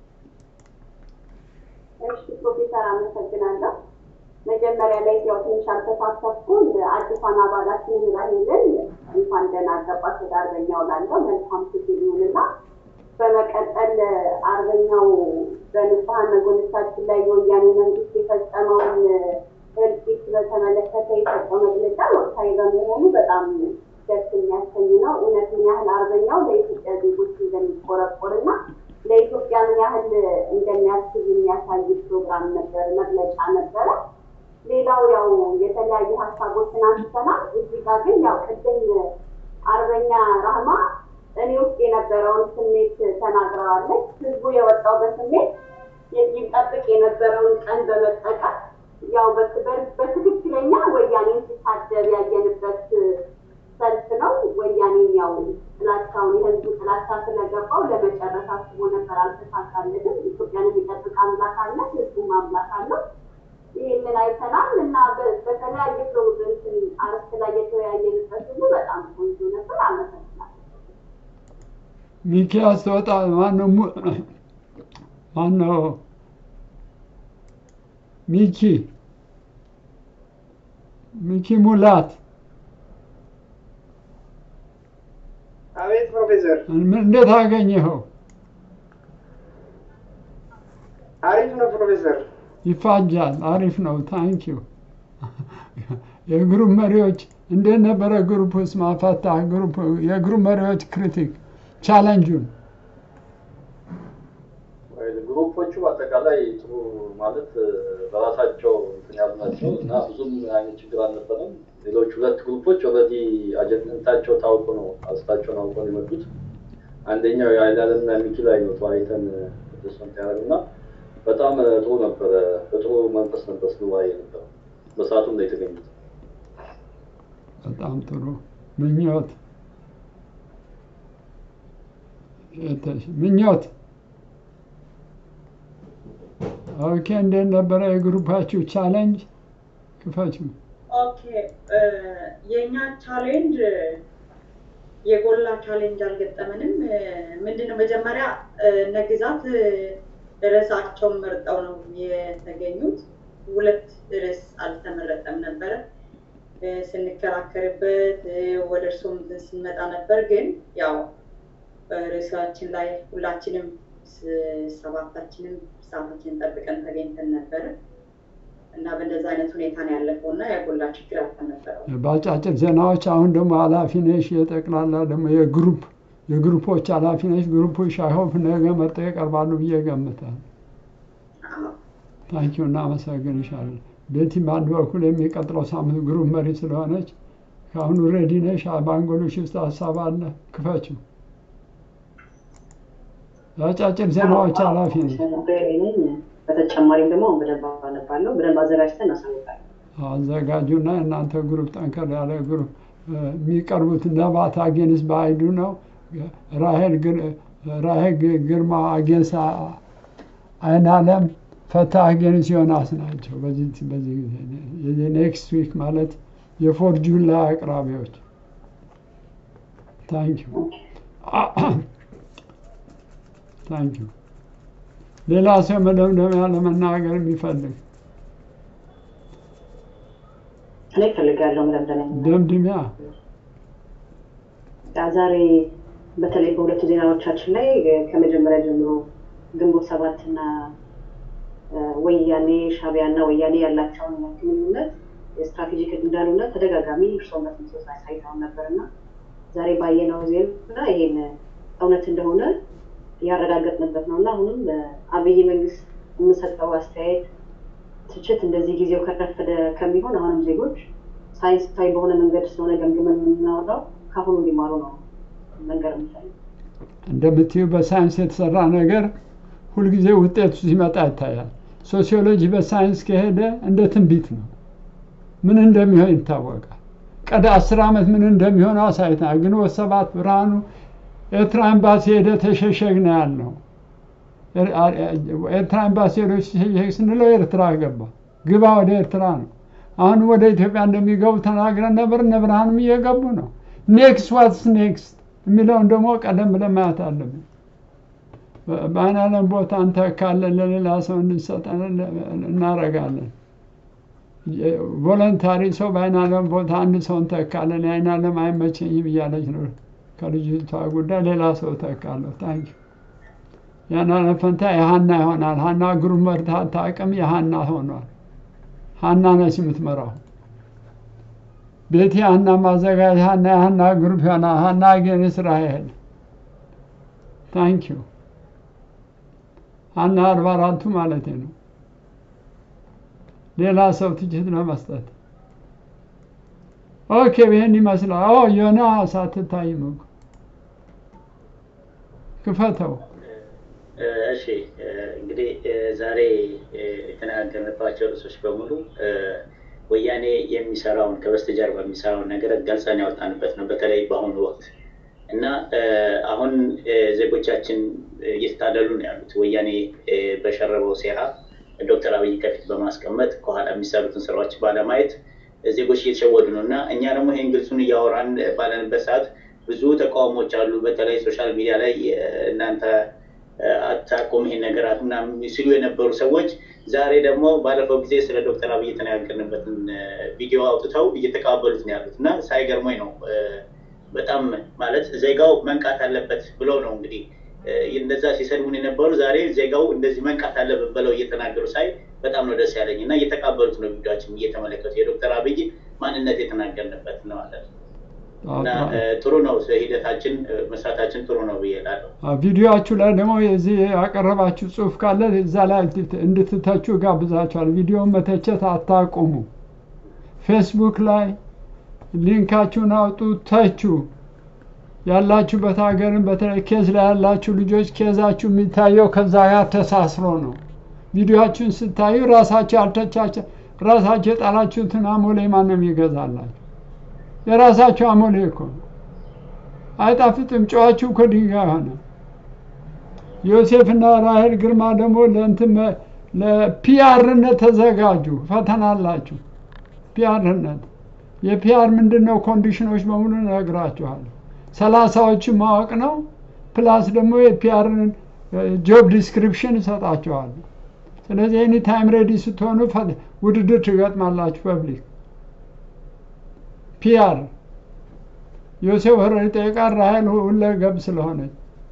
እሺ ፕሮፌሰር አመሰግናለሁ። መጀመሪያ ላይ ያው ትንሽ አልተሳተፍኩም። አዲሷን አባላችንን ራሄልን እንኳን ደህና ገባሽ ወደ አርበኛው ላለው መልካም ትግል ይሁንና በመቀጠል አርበኛው በንጹሐን ወገኖቻችን ላይ የወያኔ መንግስት የፈጸመውን እልቂት በተመለከተ የሰጠው መግለጫ ወቅታዊ በመሆኑ በጣም ደስ የሚያሰኝ ነው። እውነት ምን ያህል አርበኛው ለኢትዮጵያ ዜጎች እንደሚቆረቆር እና ለኢትዮጵያ ምን ያህል እንደሚያስብ የሚያሳይ ፕሮግራም ነበር፣ መግለጫ ነበረ። ሌላው ያው የተለያዩ ሀሳቦችን አንስተናል። እዚህ ጋር ግን ያው ቅድም አርበኛ ራህማ እኔ ውስጥ የነበረውን ስሜት ተናግረዋለች። ህዝቡ የወጣው በስሜት ይጠብቅ የነበረውን ቀን በመጠቀም ያው በትክክለኛ ወያኔን ሲታደር ያየንበት ሰልፍ ነው። ወያኔን ያው ጥላቻውን የህዝቡ ጥላቻ ስለገባው ለመጨረስ አስቦ ነበር፣ አልተሳካለትም። ኢትዮጵያን የሚጠብቅ አምላክ አለ፣ ህዝቡም አምላክ አለው። ይህንን አይተናል እና በተለያየ ፕሮግራም አርስት ላይ የተወያየንበት ሁሉ በጣም ቆንጆ ነበር። አመሰግናለሁ። ሚኪያስ ተወጣ ማነው? ማነው? ሚኪ ሚኪ ሙላት አቤት ፕሮፌሰር፣ እንዴት አገኘኸው? አሪፍ ነው ፕሮፌሰር። ይፋጃል። አሪፍ ነው። ታንኪዩ የግሩፕ መሪዎች እንዴት ነበረ? ግሩፕ ውስጥ ማፈታ ግሩፕ የግሩፕ መሪዎች ክሪቲክ ቻለንጁን ግሩፖቹ በአጠቃላይ ጥሩ ማለት በራሳቸው እንትን ያሉ ናቸው እና ብዙም አይነት ችግር አልነበረም። ሌሎች ሁለት ግሩፖች ኦልሬዲ አጀንዳቸው ታውቆ ነው አስታቸውን አውቆ ነው የመጡት። አንደኛው የአይላለም እና ሚኪ ላይ ነው ተወያይተን ደስመንት ያደረግ እና በጣም ጥሩ ነበረ። በጥሩ መንፈስ ነበር ስንወያይ ነበረው። በሰዓቱም ነው የተገኙት። በጣም ጥሩ ምኞት ምኞት ኦኬ፣ እንዴት ነበረ የግሩፓችሁ ቻሌንጅ? ክፈችው። ኦኬ የእኛ ቻሌንጅ የጎላ ቻሌንጅ አልገጠመንም። ምንድነው መጀመሪያ እነ ግዛት ርዕሳቸውን መርጠው ነው የተገኙት። ሁለት ርዕስ አልተመረጠም ነበረ። ስንከራከርበት ወደ እርሶም ስንመጣ ነበር። ግን ያው ርዕሳችን ላይ ሁላችንም ሰባታችንም ሰዓታችንን ጠብቀን ተገኝተን ነበረ እና በእንደዛ አይነት ሁኔታ ነው ያለፈው እና የጎላ ችግር አልተነበረው። በአጫጭር ዜናዎች አሁን ደግሞ ኃላፊ ነሽ የጠቅላላ ደግሞ የግሩፕ የግሩፖች ኃላፊ ነሽ። ግሩፖች አይሆፕ ነገ መርጠው ይቀርባሉ ብዬ ገምታለሁ። ታንኪዩ እናመሰግንሻለን። ቤቲ በአንድ በኩል የሚቀጥለው ሳምንት ግሩፕ መሪ ስለሆነች ከአሁኑ ሬዲ ነሽ? በአንጎሎች ውስጥ ሀሳብ አለ? ክፈችው። አጫጭር ዜናዎች ኃላፊ ነሽ። በተጨማሪም ደግሞ በደንብ አነባለሁ። በደንብ አዘጋጅተን እናሳውቃለን። አዘጋጁና የእናንተ ግሩፕ ጠንከር ያለ ግሩፕ የሚቀርቡት ነባት አጌንስ በአይዱ ነው። ራሄል ራሄል ግርማ አጌንስ አይናለም ፈታ አጌንስ ዮናስ ናቸው። በዚህ በዚህ ጊዜ ኔክስት ዊክ ማለት የፎር ጁላይ አቅራቢዎች ታንክ ዩ ታንክ ዩ። ሌላ ሰው መደምደሚያ ለመናገር የሚፈልግ እኔ እፈልጋለሁ መደምደሚያ ደምድሚያ ዛሬ በተለይ በሁለቱ ዜናዎቻችን ላይ ከመጀመሪያ ጀምሮ ግንቦት ሰባት እና ወያኔ ሻቢያ እና ወያኔ ያላቸውን ግንኙነት የስትራቴጂክ እንዳልሆነ ተደጋጋሚ እርስዎም በትምህርት ሳይተውን ነበር እና ዛሬ ባየነው ዜና ይሄን እውነት እንደሆነ ያረጋገጥንበት ነው እና አሁንም በአብይ መንግስት የምሰጠው አስተያየት ትችት እንደዚህ ጊዜው ከረፈደ ከሚሆን አሁንም ዜጎች ሳይንሳዊ በሆነ መንገድ ስለሆነ ገምግመን የምናወራው ከአሁኑ እንዲማሩ ነው መንገር የምፈልግ። እንደምትዩ በሳይንስ የተሰራ ነገር ሁልጊዜ ውጤቱ ሲመጣ ይታያል። ሶሲዮሎጂ በሳይንስ ከሄደ እንደ ትንቢት ነው። ምን እንደሚሆን ይታወቃል። ቀደ አስር ዓመት ምን እንደሚሆን አሳይተናል። ግንቦት ሰባት ብርሃኑ ኤርትራ ኤምባሲ ሄደ ተሸሸግ ነው ያልነው። ኤርትራ ኤምባሲ ሄዶ ተሸሸግ ስንለው ኤርትራ ገባ። ግባ ወደ ኤርትራ ነው። አሁን ወደ ኢትዮጵያ እንደሚገቡ ተናግረን ነበር። እነ ብርሃኑም እየገቡ ነው። ኔክስት ዋትስ ኔክስት የሚለውን ደግሞ ቀደም ብለን ማየት አለብን። በአይን ዓለም ቦታ እንተካለን፣ ለሌላ ሰው እንሰጠን እናረጋለን። ቮለንታሪ ሰው በአይን ዓለም ቦታ አንድ ሰው እንተካለን። የአይን ዓለም አይመቸኝም እያለች ነው ከልጅቷ ጉዳይ ሌላ ሰው ተካለሁ። ታንኪ ያን ዓለም ፈንታ የሀና ይሆናል። ሀና ግሩም መርታት አቅም የሀና ሆኗል። ሀና ነች የምትመራው። ቤቴ ሀና ማዘጋጅ ሀና የሀና ግሩፕ ይሆናል። ሀና ግን እስራኤል ታንኪዩ ሀና አርባ አራቱ ማለት ነው። ሌላ ሰው ትችት ለመስጠት ኦኬ፣ ይህን ይመስላል። ኦ ዮናስ አትታይም እኮ ክፈተው። እሺ እንግዲህ ዛሬ የተነጋገርንባቸው ርዕሶች በሙሉ ወያኔ የሚሰራውን ከበስተጀርባ የሚሰራውን ነገር ገልጸን ያወጣንበት ነው። በተለይ በአሁኑ ወቅት እና አሁን ዜጎቻችን እየተታለሉ ነው ያሉት። ወያኔ በሸረበው ሴራ ዶክተር አብይ ከፊት በማስቀመጥ ከኋላ የሚሰሩትን ስራዎች ባለማየት ዜጎች እየተሸወዱ ነው እና እኛ ደግሞ ይህን ግልጹን እያወራን ባለንበት ሰዓት ብዙ ተቃውሞች አሉ። በተለይ ሶሻል ሚዲያ ላይ እናንተ አታቁም ይሄን ነገር ምናምን ሲሉ የነበሩ ሰዎች ዛሬ ደግሞ ባለፈው ጊዜ ስለ ዶክተር አብይ የተነጋገርንበትን ቪዲዮ አውጥተው እየተቀባበሉት ነው ያሉት እና ሳይገርሞኝ ነው በጣም ማለት ዜጋው መንቃት አለበት ብለው ነው እንግዲህ እንደዛ ሲሰድቡን የነበሩ ዛሬ ዜጋው እንደዚህ መንቃት አለበት ብለው እየተናገሩ ሳይ በጣም ነው ደስ ያለኝ እና እየተቃበሉት ነው ቪዲዮችን እየተመለከቱ የዶክተር አብይ ማንነት የተናገርንበት ነው ማለት ነው። እና ጥሩ ነው ሂደታችን መስራታችን ጥሩ ነው ብዬ እላለሁ። ቪዲዮችሁ ላይ ደግሞ የዚህ ያቀረባችሁ ጽሁፍ ካለ እዛ ላይ እንድትተቹ ጋብዛችኋል። ቪዲዮን መተቸት አታቁሙ። ፌስቡክ ላይ ሊንካችሁን አውጡ፣ ተቹ። ያላችሁበት ሀገርን በተለይ ኬዝ ላይ ያላችሁ ልጆች ኬዛችሁ የሚታየው ከዛ ጋር ተሳስሮ ነው። ቪዲዮችሁን ስታዩ ራሳችሁ ያልተቻቸ ራሳችሁ የጣላችሁትን አሞሌ ማንም ይገዛላችሁ? የራሳችሁ አሞሌ እኮ ነው። አይጣፍጥም። ጨዋችሁ እኮ ድንጋይ ሆነ። ዮሴፍና ራሄል ግርማ ደግሞ ለእንትን ለፒአርነት ተዘጋጁ። ፈተና አላችሁ። ፒአርነት የፒአር ምንድን ነው? ኮንዲሽኖች በሙሉ እነግራችኋለሁ። ሰላሳዎችን ማወቅ ነው። ፕላስ ደግሞ የፒአርን ጆብ ዲስክሪፕሽን እሰጣችኋለሁ። ስለዚህ ኤኒ ታይም ሬዲ ስትሆኑ ውድድር ትገጥማላችሁ። ፐብሊክ ፒአር ዮሴፍ ወረድ ይጠይቃል። ራሄል ሁለገብ ስለሆነች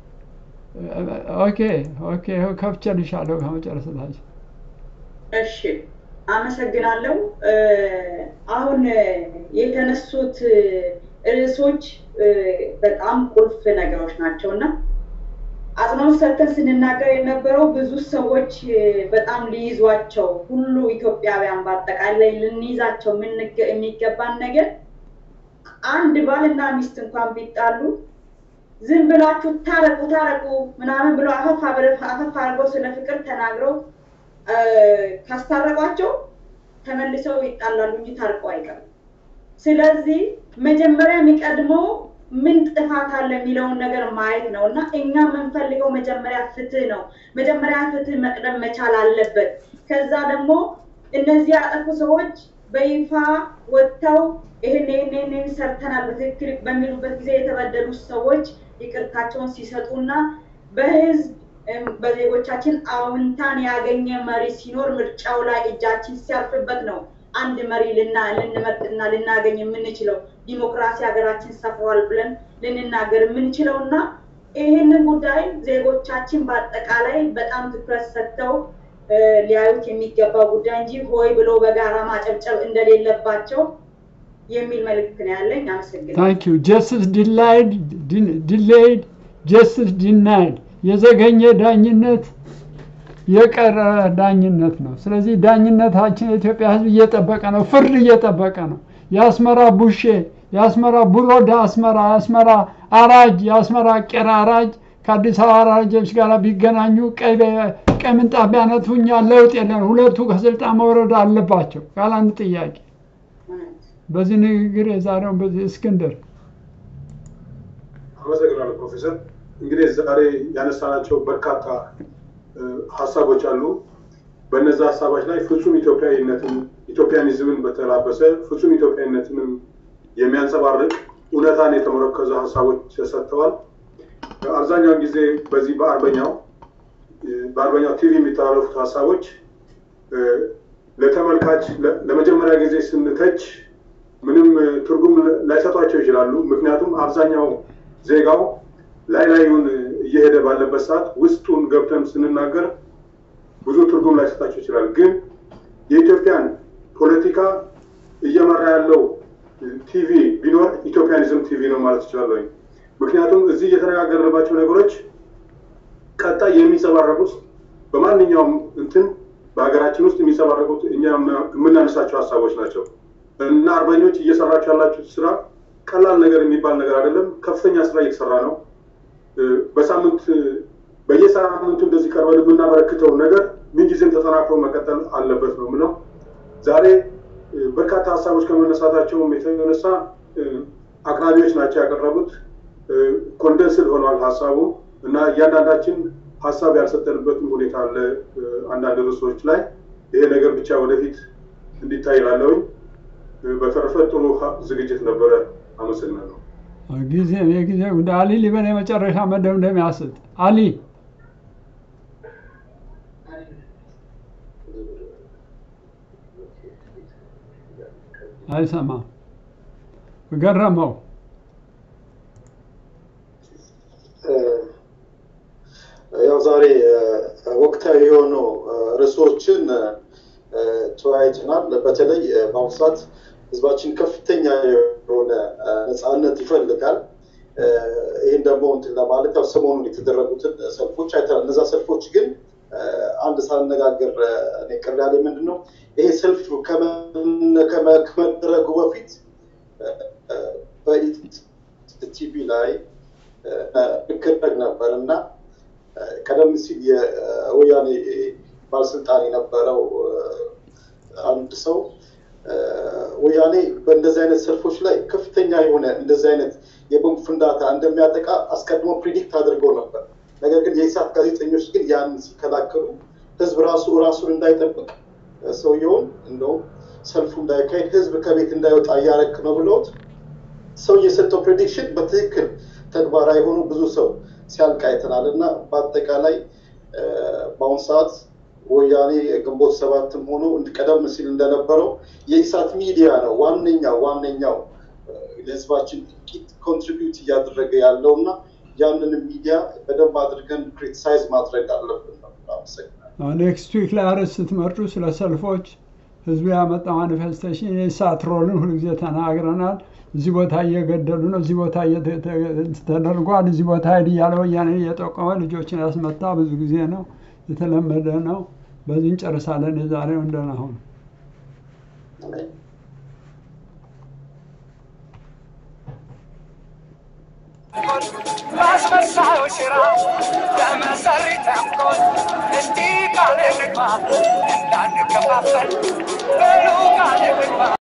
ኦኬ ኦኬ ከፍቼልሻለሁ ከመጨረሰታችን እሺ አመሰግናለሁ። አሁን የተነሱት ርዕሶች በጣም ቁልፍ ነገሮች ናቸው እና አጽንኦት ሰጥተን ስንናገር የነበረው ብዙ ሰዎች በጣም ሊይዟቸው ሁሉ ኢትዮጵያውያን በአጠቃላይ ልንይዛቸው የሚገባን ነገር አንድ ባልና ሚስት እንኳን ቢጣሉ ዝም ብላችሁ ታረቁ ታረቁ ምናምን ብሎ አፈፍ አፈፍ አድርገው ስለ ፍቅር ተናግረው ካስታረቋቸው ተመልሰው ይጣላሉ እንጂ ታርቀው አይቀርም። ስለዚህ መጀመሪያ የሚቀድመው ምን ጥፋት አለ የሚለውን ነገር ማየት ነው እና እኛ የምንፈልገው መጀመሪያ ፍትህ ነው። መጀመሪያ ፍትህ መቅደም መቻል አለበት። ከዛ ደግሞ እነዚህ ያጠፉ ሰዎች በይፋ ወጥተው ይህን ይህን ይህን ሰርተናል በትክክል በሚሉበት ጊዜ የተበደሉ ሰዎች ይቅርታቸውን ሲሰጡና በህዝብ በዜጎቻችን አዎንታን ያገኘ መሪ ሲኖር ምርጫው ላይ እጃችን ሲያርፍበት ነው አንድ መሪ ልና ልንመርጥና ልናገኝ የምንችለው ዲሞክራሲ ሀገራችን ሰፍሯል ብለን ልንናገር የምንችለው እና ይህንን ጉዳይ ዜጎቻችን በአጠቃላይ በጣም ትኩረት ሰጥተው ሊያዩት የሚገባ ጉዳይ እንጂ ሆይ ብሎ በጋራ ማጨብጨብ እንደሌለባቸው የሚል መልእክት ነው ያለኝ። አመሰግናለሁ። ታንክ ዩ ጀስትስ ዲላይድ ዲሌይድ ጀስትስ ዲናይድ የዘገኘ ዳኝነት የቀረ ዳኝነት ነው። ስለዚህ ዳኝነታችን የኢትዮጵያ ሕዝብ እየጠበቀ ነው፣ ፍርድ እየጠበቀ ነው። የአስመራ ቡሼ፣ የአስመራ ቡሮዳ አስመራ፣ የአስመራ አራጅ፣ የአስመራ ቄራ አራጅ ከአዲስ አበባ አራጆች ጋር ቢገናኙ ቀይ ቀይ ምንጣፍ ቢያነጥፉ እኛ ለውጥ የለን። ሁለቱ ከስልጣን መውረድ አለባቸው ካለ አንድ ጥያቄ። በዚህ ንግግር የዛሬውን በዚህ እስክንድር አመሰግናለሁ ፕሮፌሰር። እንግዲህ ዛሬ ያነሳናቸው በርካታ ሀሳቦች አሉ። በነዛ ሀሳቦች ላይ ፍጹም ኢትዮጵያዊነትን ኢትዮጵያኒዝምን በተላበሰ ፍጹም ኢትዮጵያዊነትንም የሚያንጸባርቅ እውነታን የተመረከዘ ሀሳቦች ተሰጥተዋል። አብዛኛውን ጊዜ በዚህ በአርበኛው በአርበኛው ቲቪ የሚተላለፉት ሀሳቦች ለተመልካች ለመጀመሪያ ጊዜ ስንተች ምንም ትርጉም ላይሰጧቸው ይችላሉ። ምክንያቱም አብዛኛው ዜጋው ላይ ላዩን እየሄደ ባለበት ሰዓት ውስጡን ገብተን ስንናገር ብዙ ትርጉም ላይሰጣቸው ይችላል። ግን የኢትዮጵያን ፖለቲካ እየመራ ያለው ቲቪ ቢኖር ኢትዮጵያኒዝም ቲቪ ነው ማለት ይችላለሁ። ምክንያቱም እዚህ እየተነጋገርንባቸው ነገሮች ቀጣይ የሚንጸባረቁት በማንኛውም እንትን በሀገራችን ውስጥ የሚንጸባረቁት እኛ የምናነሳቸው ሀሳቦች ናቸው እና አርበኞች እየሰራቸው ያላችሁት ስራ ቀላል ነገር የሚባል ነገር አይደለም። ከፍተኛ ስራ እየተሰራ ነው። በሳምንት በየሳምንቱ እንደዚህ ቀርበን የምናበረክተው ነገር ምንጊዜም ተጠናክሮ መቀጠል አለበት ነው ምለው። ዛሬ በርካታ ሀሳቦች ከመነሳታቸውም የተነሳ አቅራቢዎች ናቸው ያቀረቡት። ኮንደንስድ ሆኗል ሀሳቡ እና እያንዳንዳችን ሀሳብ ያልሰጠንበትም ሁኔታ አለ አንዳንድ ርዕሶች ላይ። ይሄ ነገር ብቻ ወደፊት እንዲታይ ላለውኝ። በተረፈ ጥሩ ዝግጅት ነበረ። አመሰግናለሁ። ጊዜ የጊዜ ጉዳይ አሊ ሊበን የመጨረሻ መደምደሚያ ስጥ። አሊ አይሰማም። ገረመው ያው ዛሬ ወቅታዊ የሆኑ ርዕሶችን ተወያይተናል። በተለይ በአሁኑ ሰዓት ህዝባችን ከፍተኛ የሆነ ነፃነት ይፈልጋል። ይህን ደግሞ እንትን ለማለት ያው ሰሞኑን የተደረጉትን ሰልፎች አይተናል። እነዛ ሰልፎች ግን አንድ ሳነጋገር እኔ ቅር ያለኝ ምንድን ነው ይሄ ሰልፍ ከመደረጉ በፊት በቲቪ ላይ ይከረግ ነበር እና ቀደም ሲል የወያኔ ባለስልጣን የነበረው አንድ ሰው ወያኔ በእንደዚህ አይነት ሰልፎች ላይ ከፍተኛ የሆነ እንደዚህ አይነት የቦምብ ፍንዳታ እንደሚያጠቃ አስቀድሞ ፕሪዲክት አድርገው ነበር። ነገር ግን የኢሳት ጋዜጠኞች ግን ያንን ሲከላከሉ ህዝብ ራሱ ራሱን እንዳይጠብቅ ሰውየውን እንደውም ሰልፉ እንዳይካሄድ ህዝብ ከቤት እንዳይወጣ እያረክ ነው ብለውት ሰው የሰጠው ፕሬዲክሽን በትክክል ተግባራዊ የሆኑ ብዙ ሰው ሲያልቅ አይተናል እና በአጠቃላይ በአሁኑ ሰዓት ወያኔ ግንቦት ሰባትም ሆኖ ቀደም ሲል እንደነበረው የኢሳት ሚዲያ ነው ዋነኛው ዋነኛው ለህዝባችን ጥቂት ኮንትሪቢዩት እያደረገ ያለው እና ያንን ሚዲያ በደንብ አድርገን ክሪቲሳይዝ ማድረግ አለብን ነው። አመሰግናለሁ። ኔክስት ዊክ ላይ አርዕስት ስትመርጡ ስለ ሰልፎች ህዝቡ ያመጣ ማኒፌስቴሽን የኢሳት ሮልን ሁልጊዜ ተናግረናል። እዚህ ቦታ እየገደሉ ነው፣ እዚህ ቦታ ተደርጓል፣ እዚህ ቦታ ሄድ እያለ ወያኔ እየጠቆመ ልጆችን ያስመታ ብዙ ጊዜ ነው፣ የተለመደ ነው። በዚህ እንጨርሳለን። የዛሬው እንደና ሁኑ። በአስመሳዮች ሥራ በመሰሪ ተንኮል እንዲህ ቃል እንግባ አንከፋፈል በሉ ቃል ግባ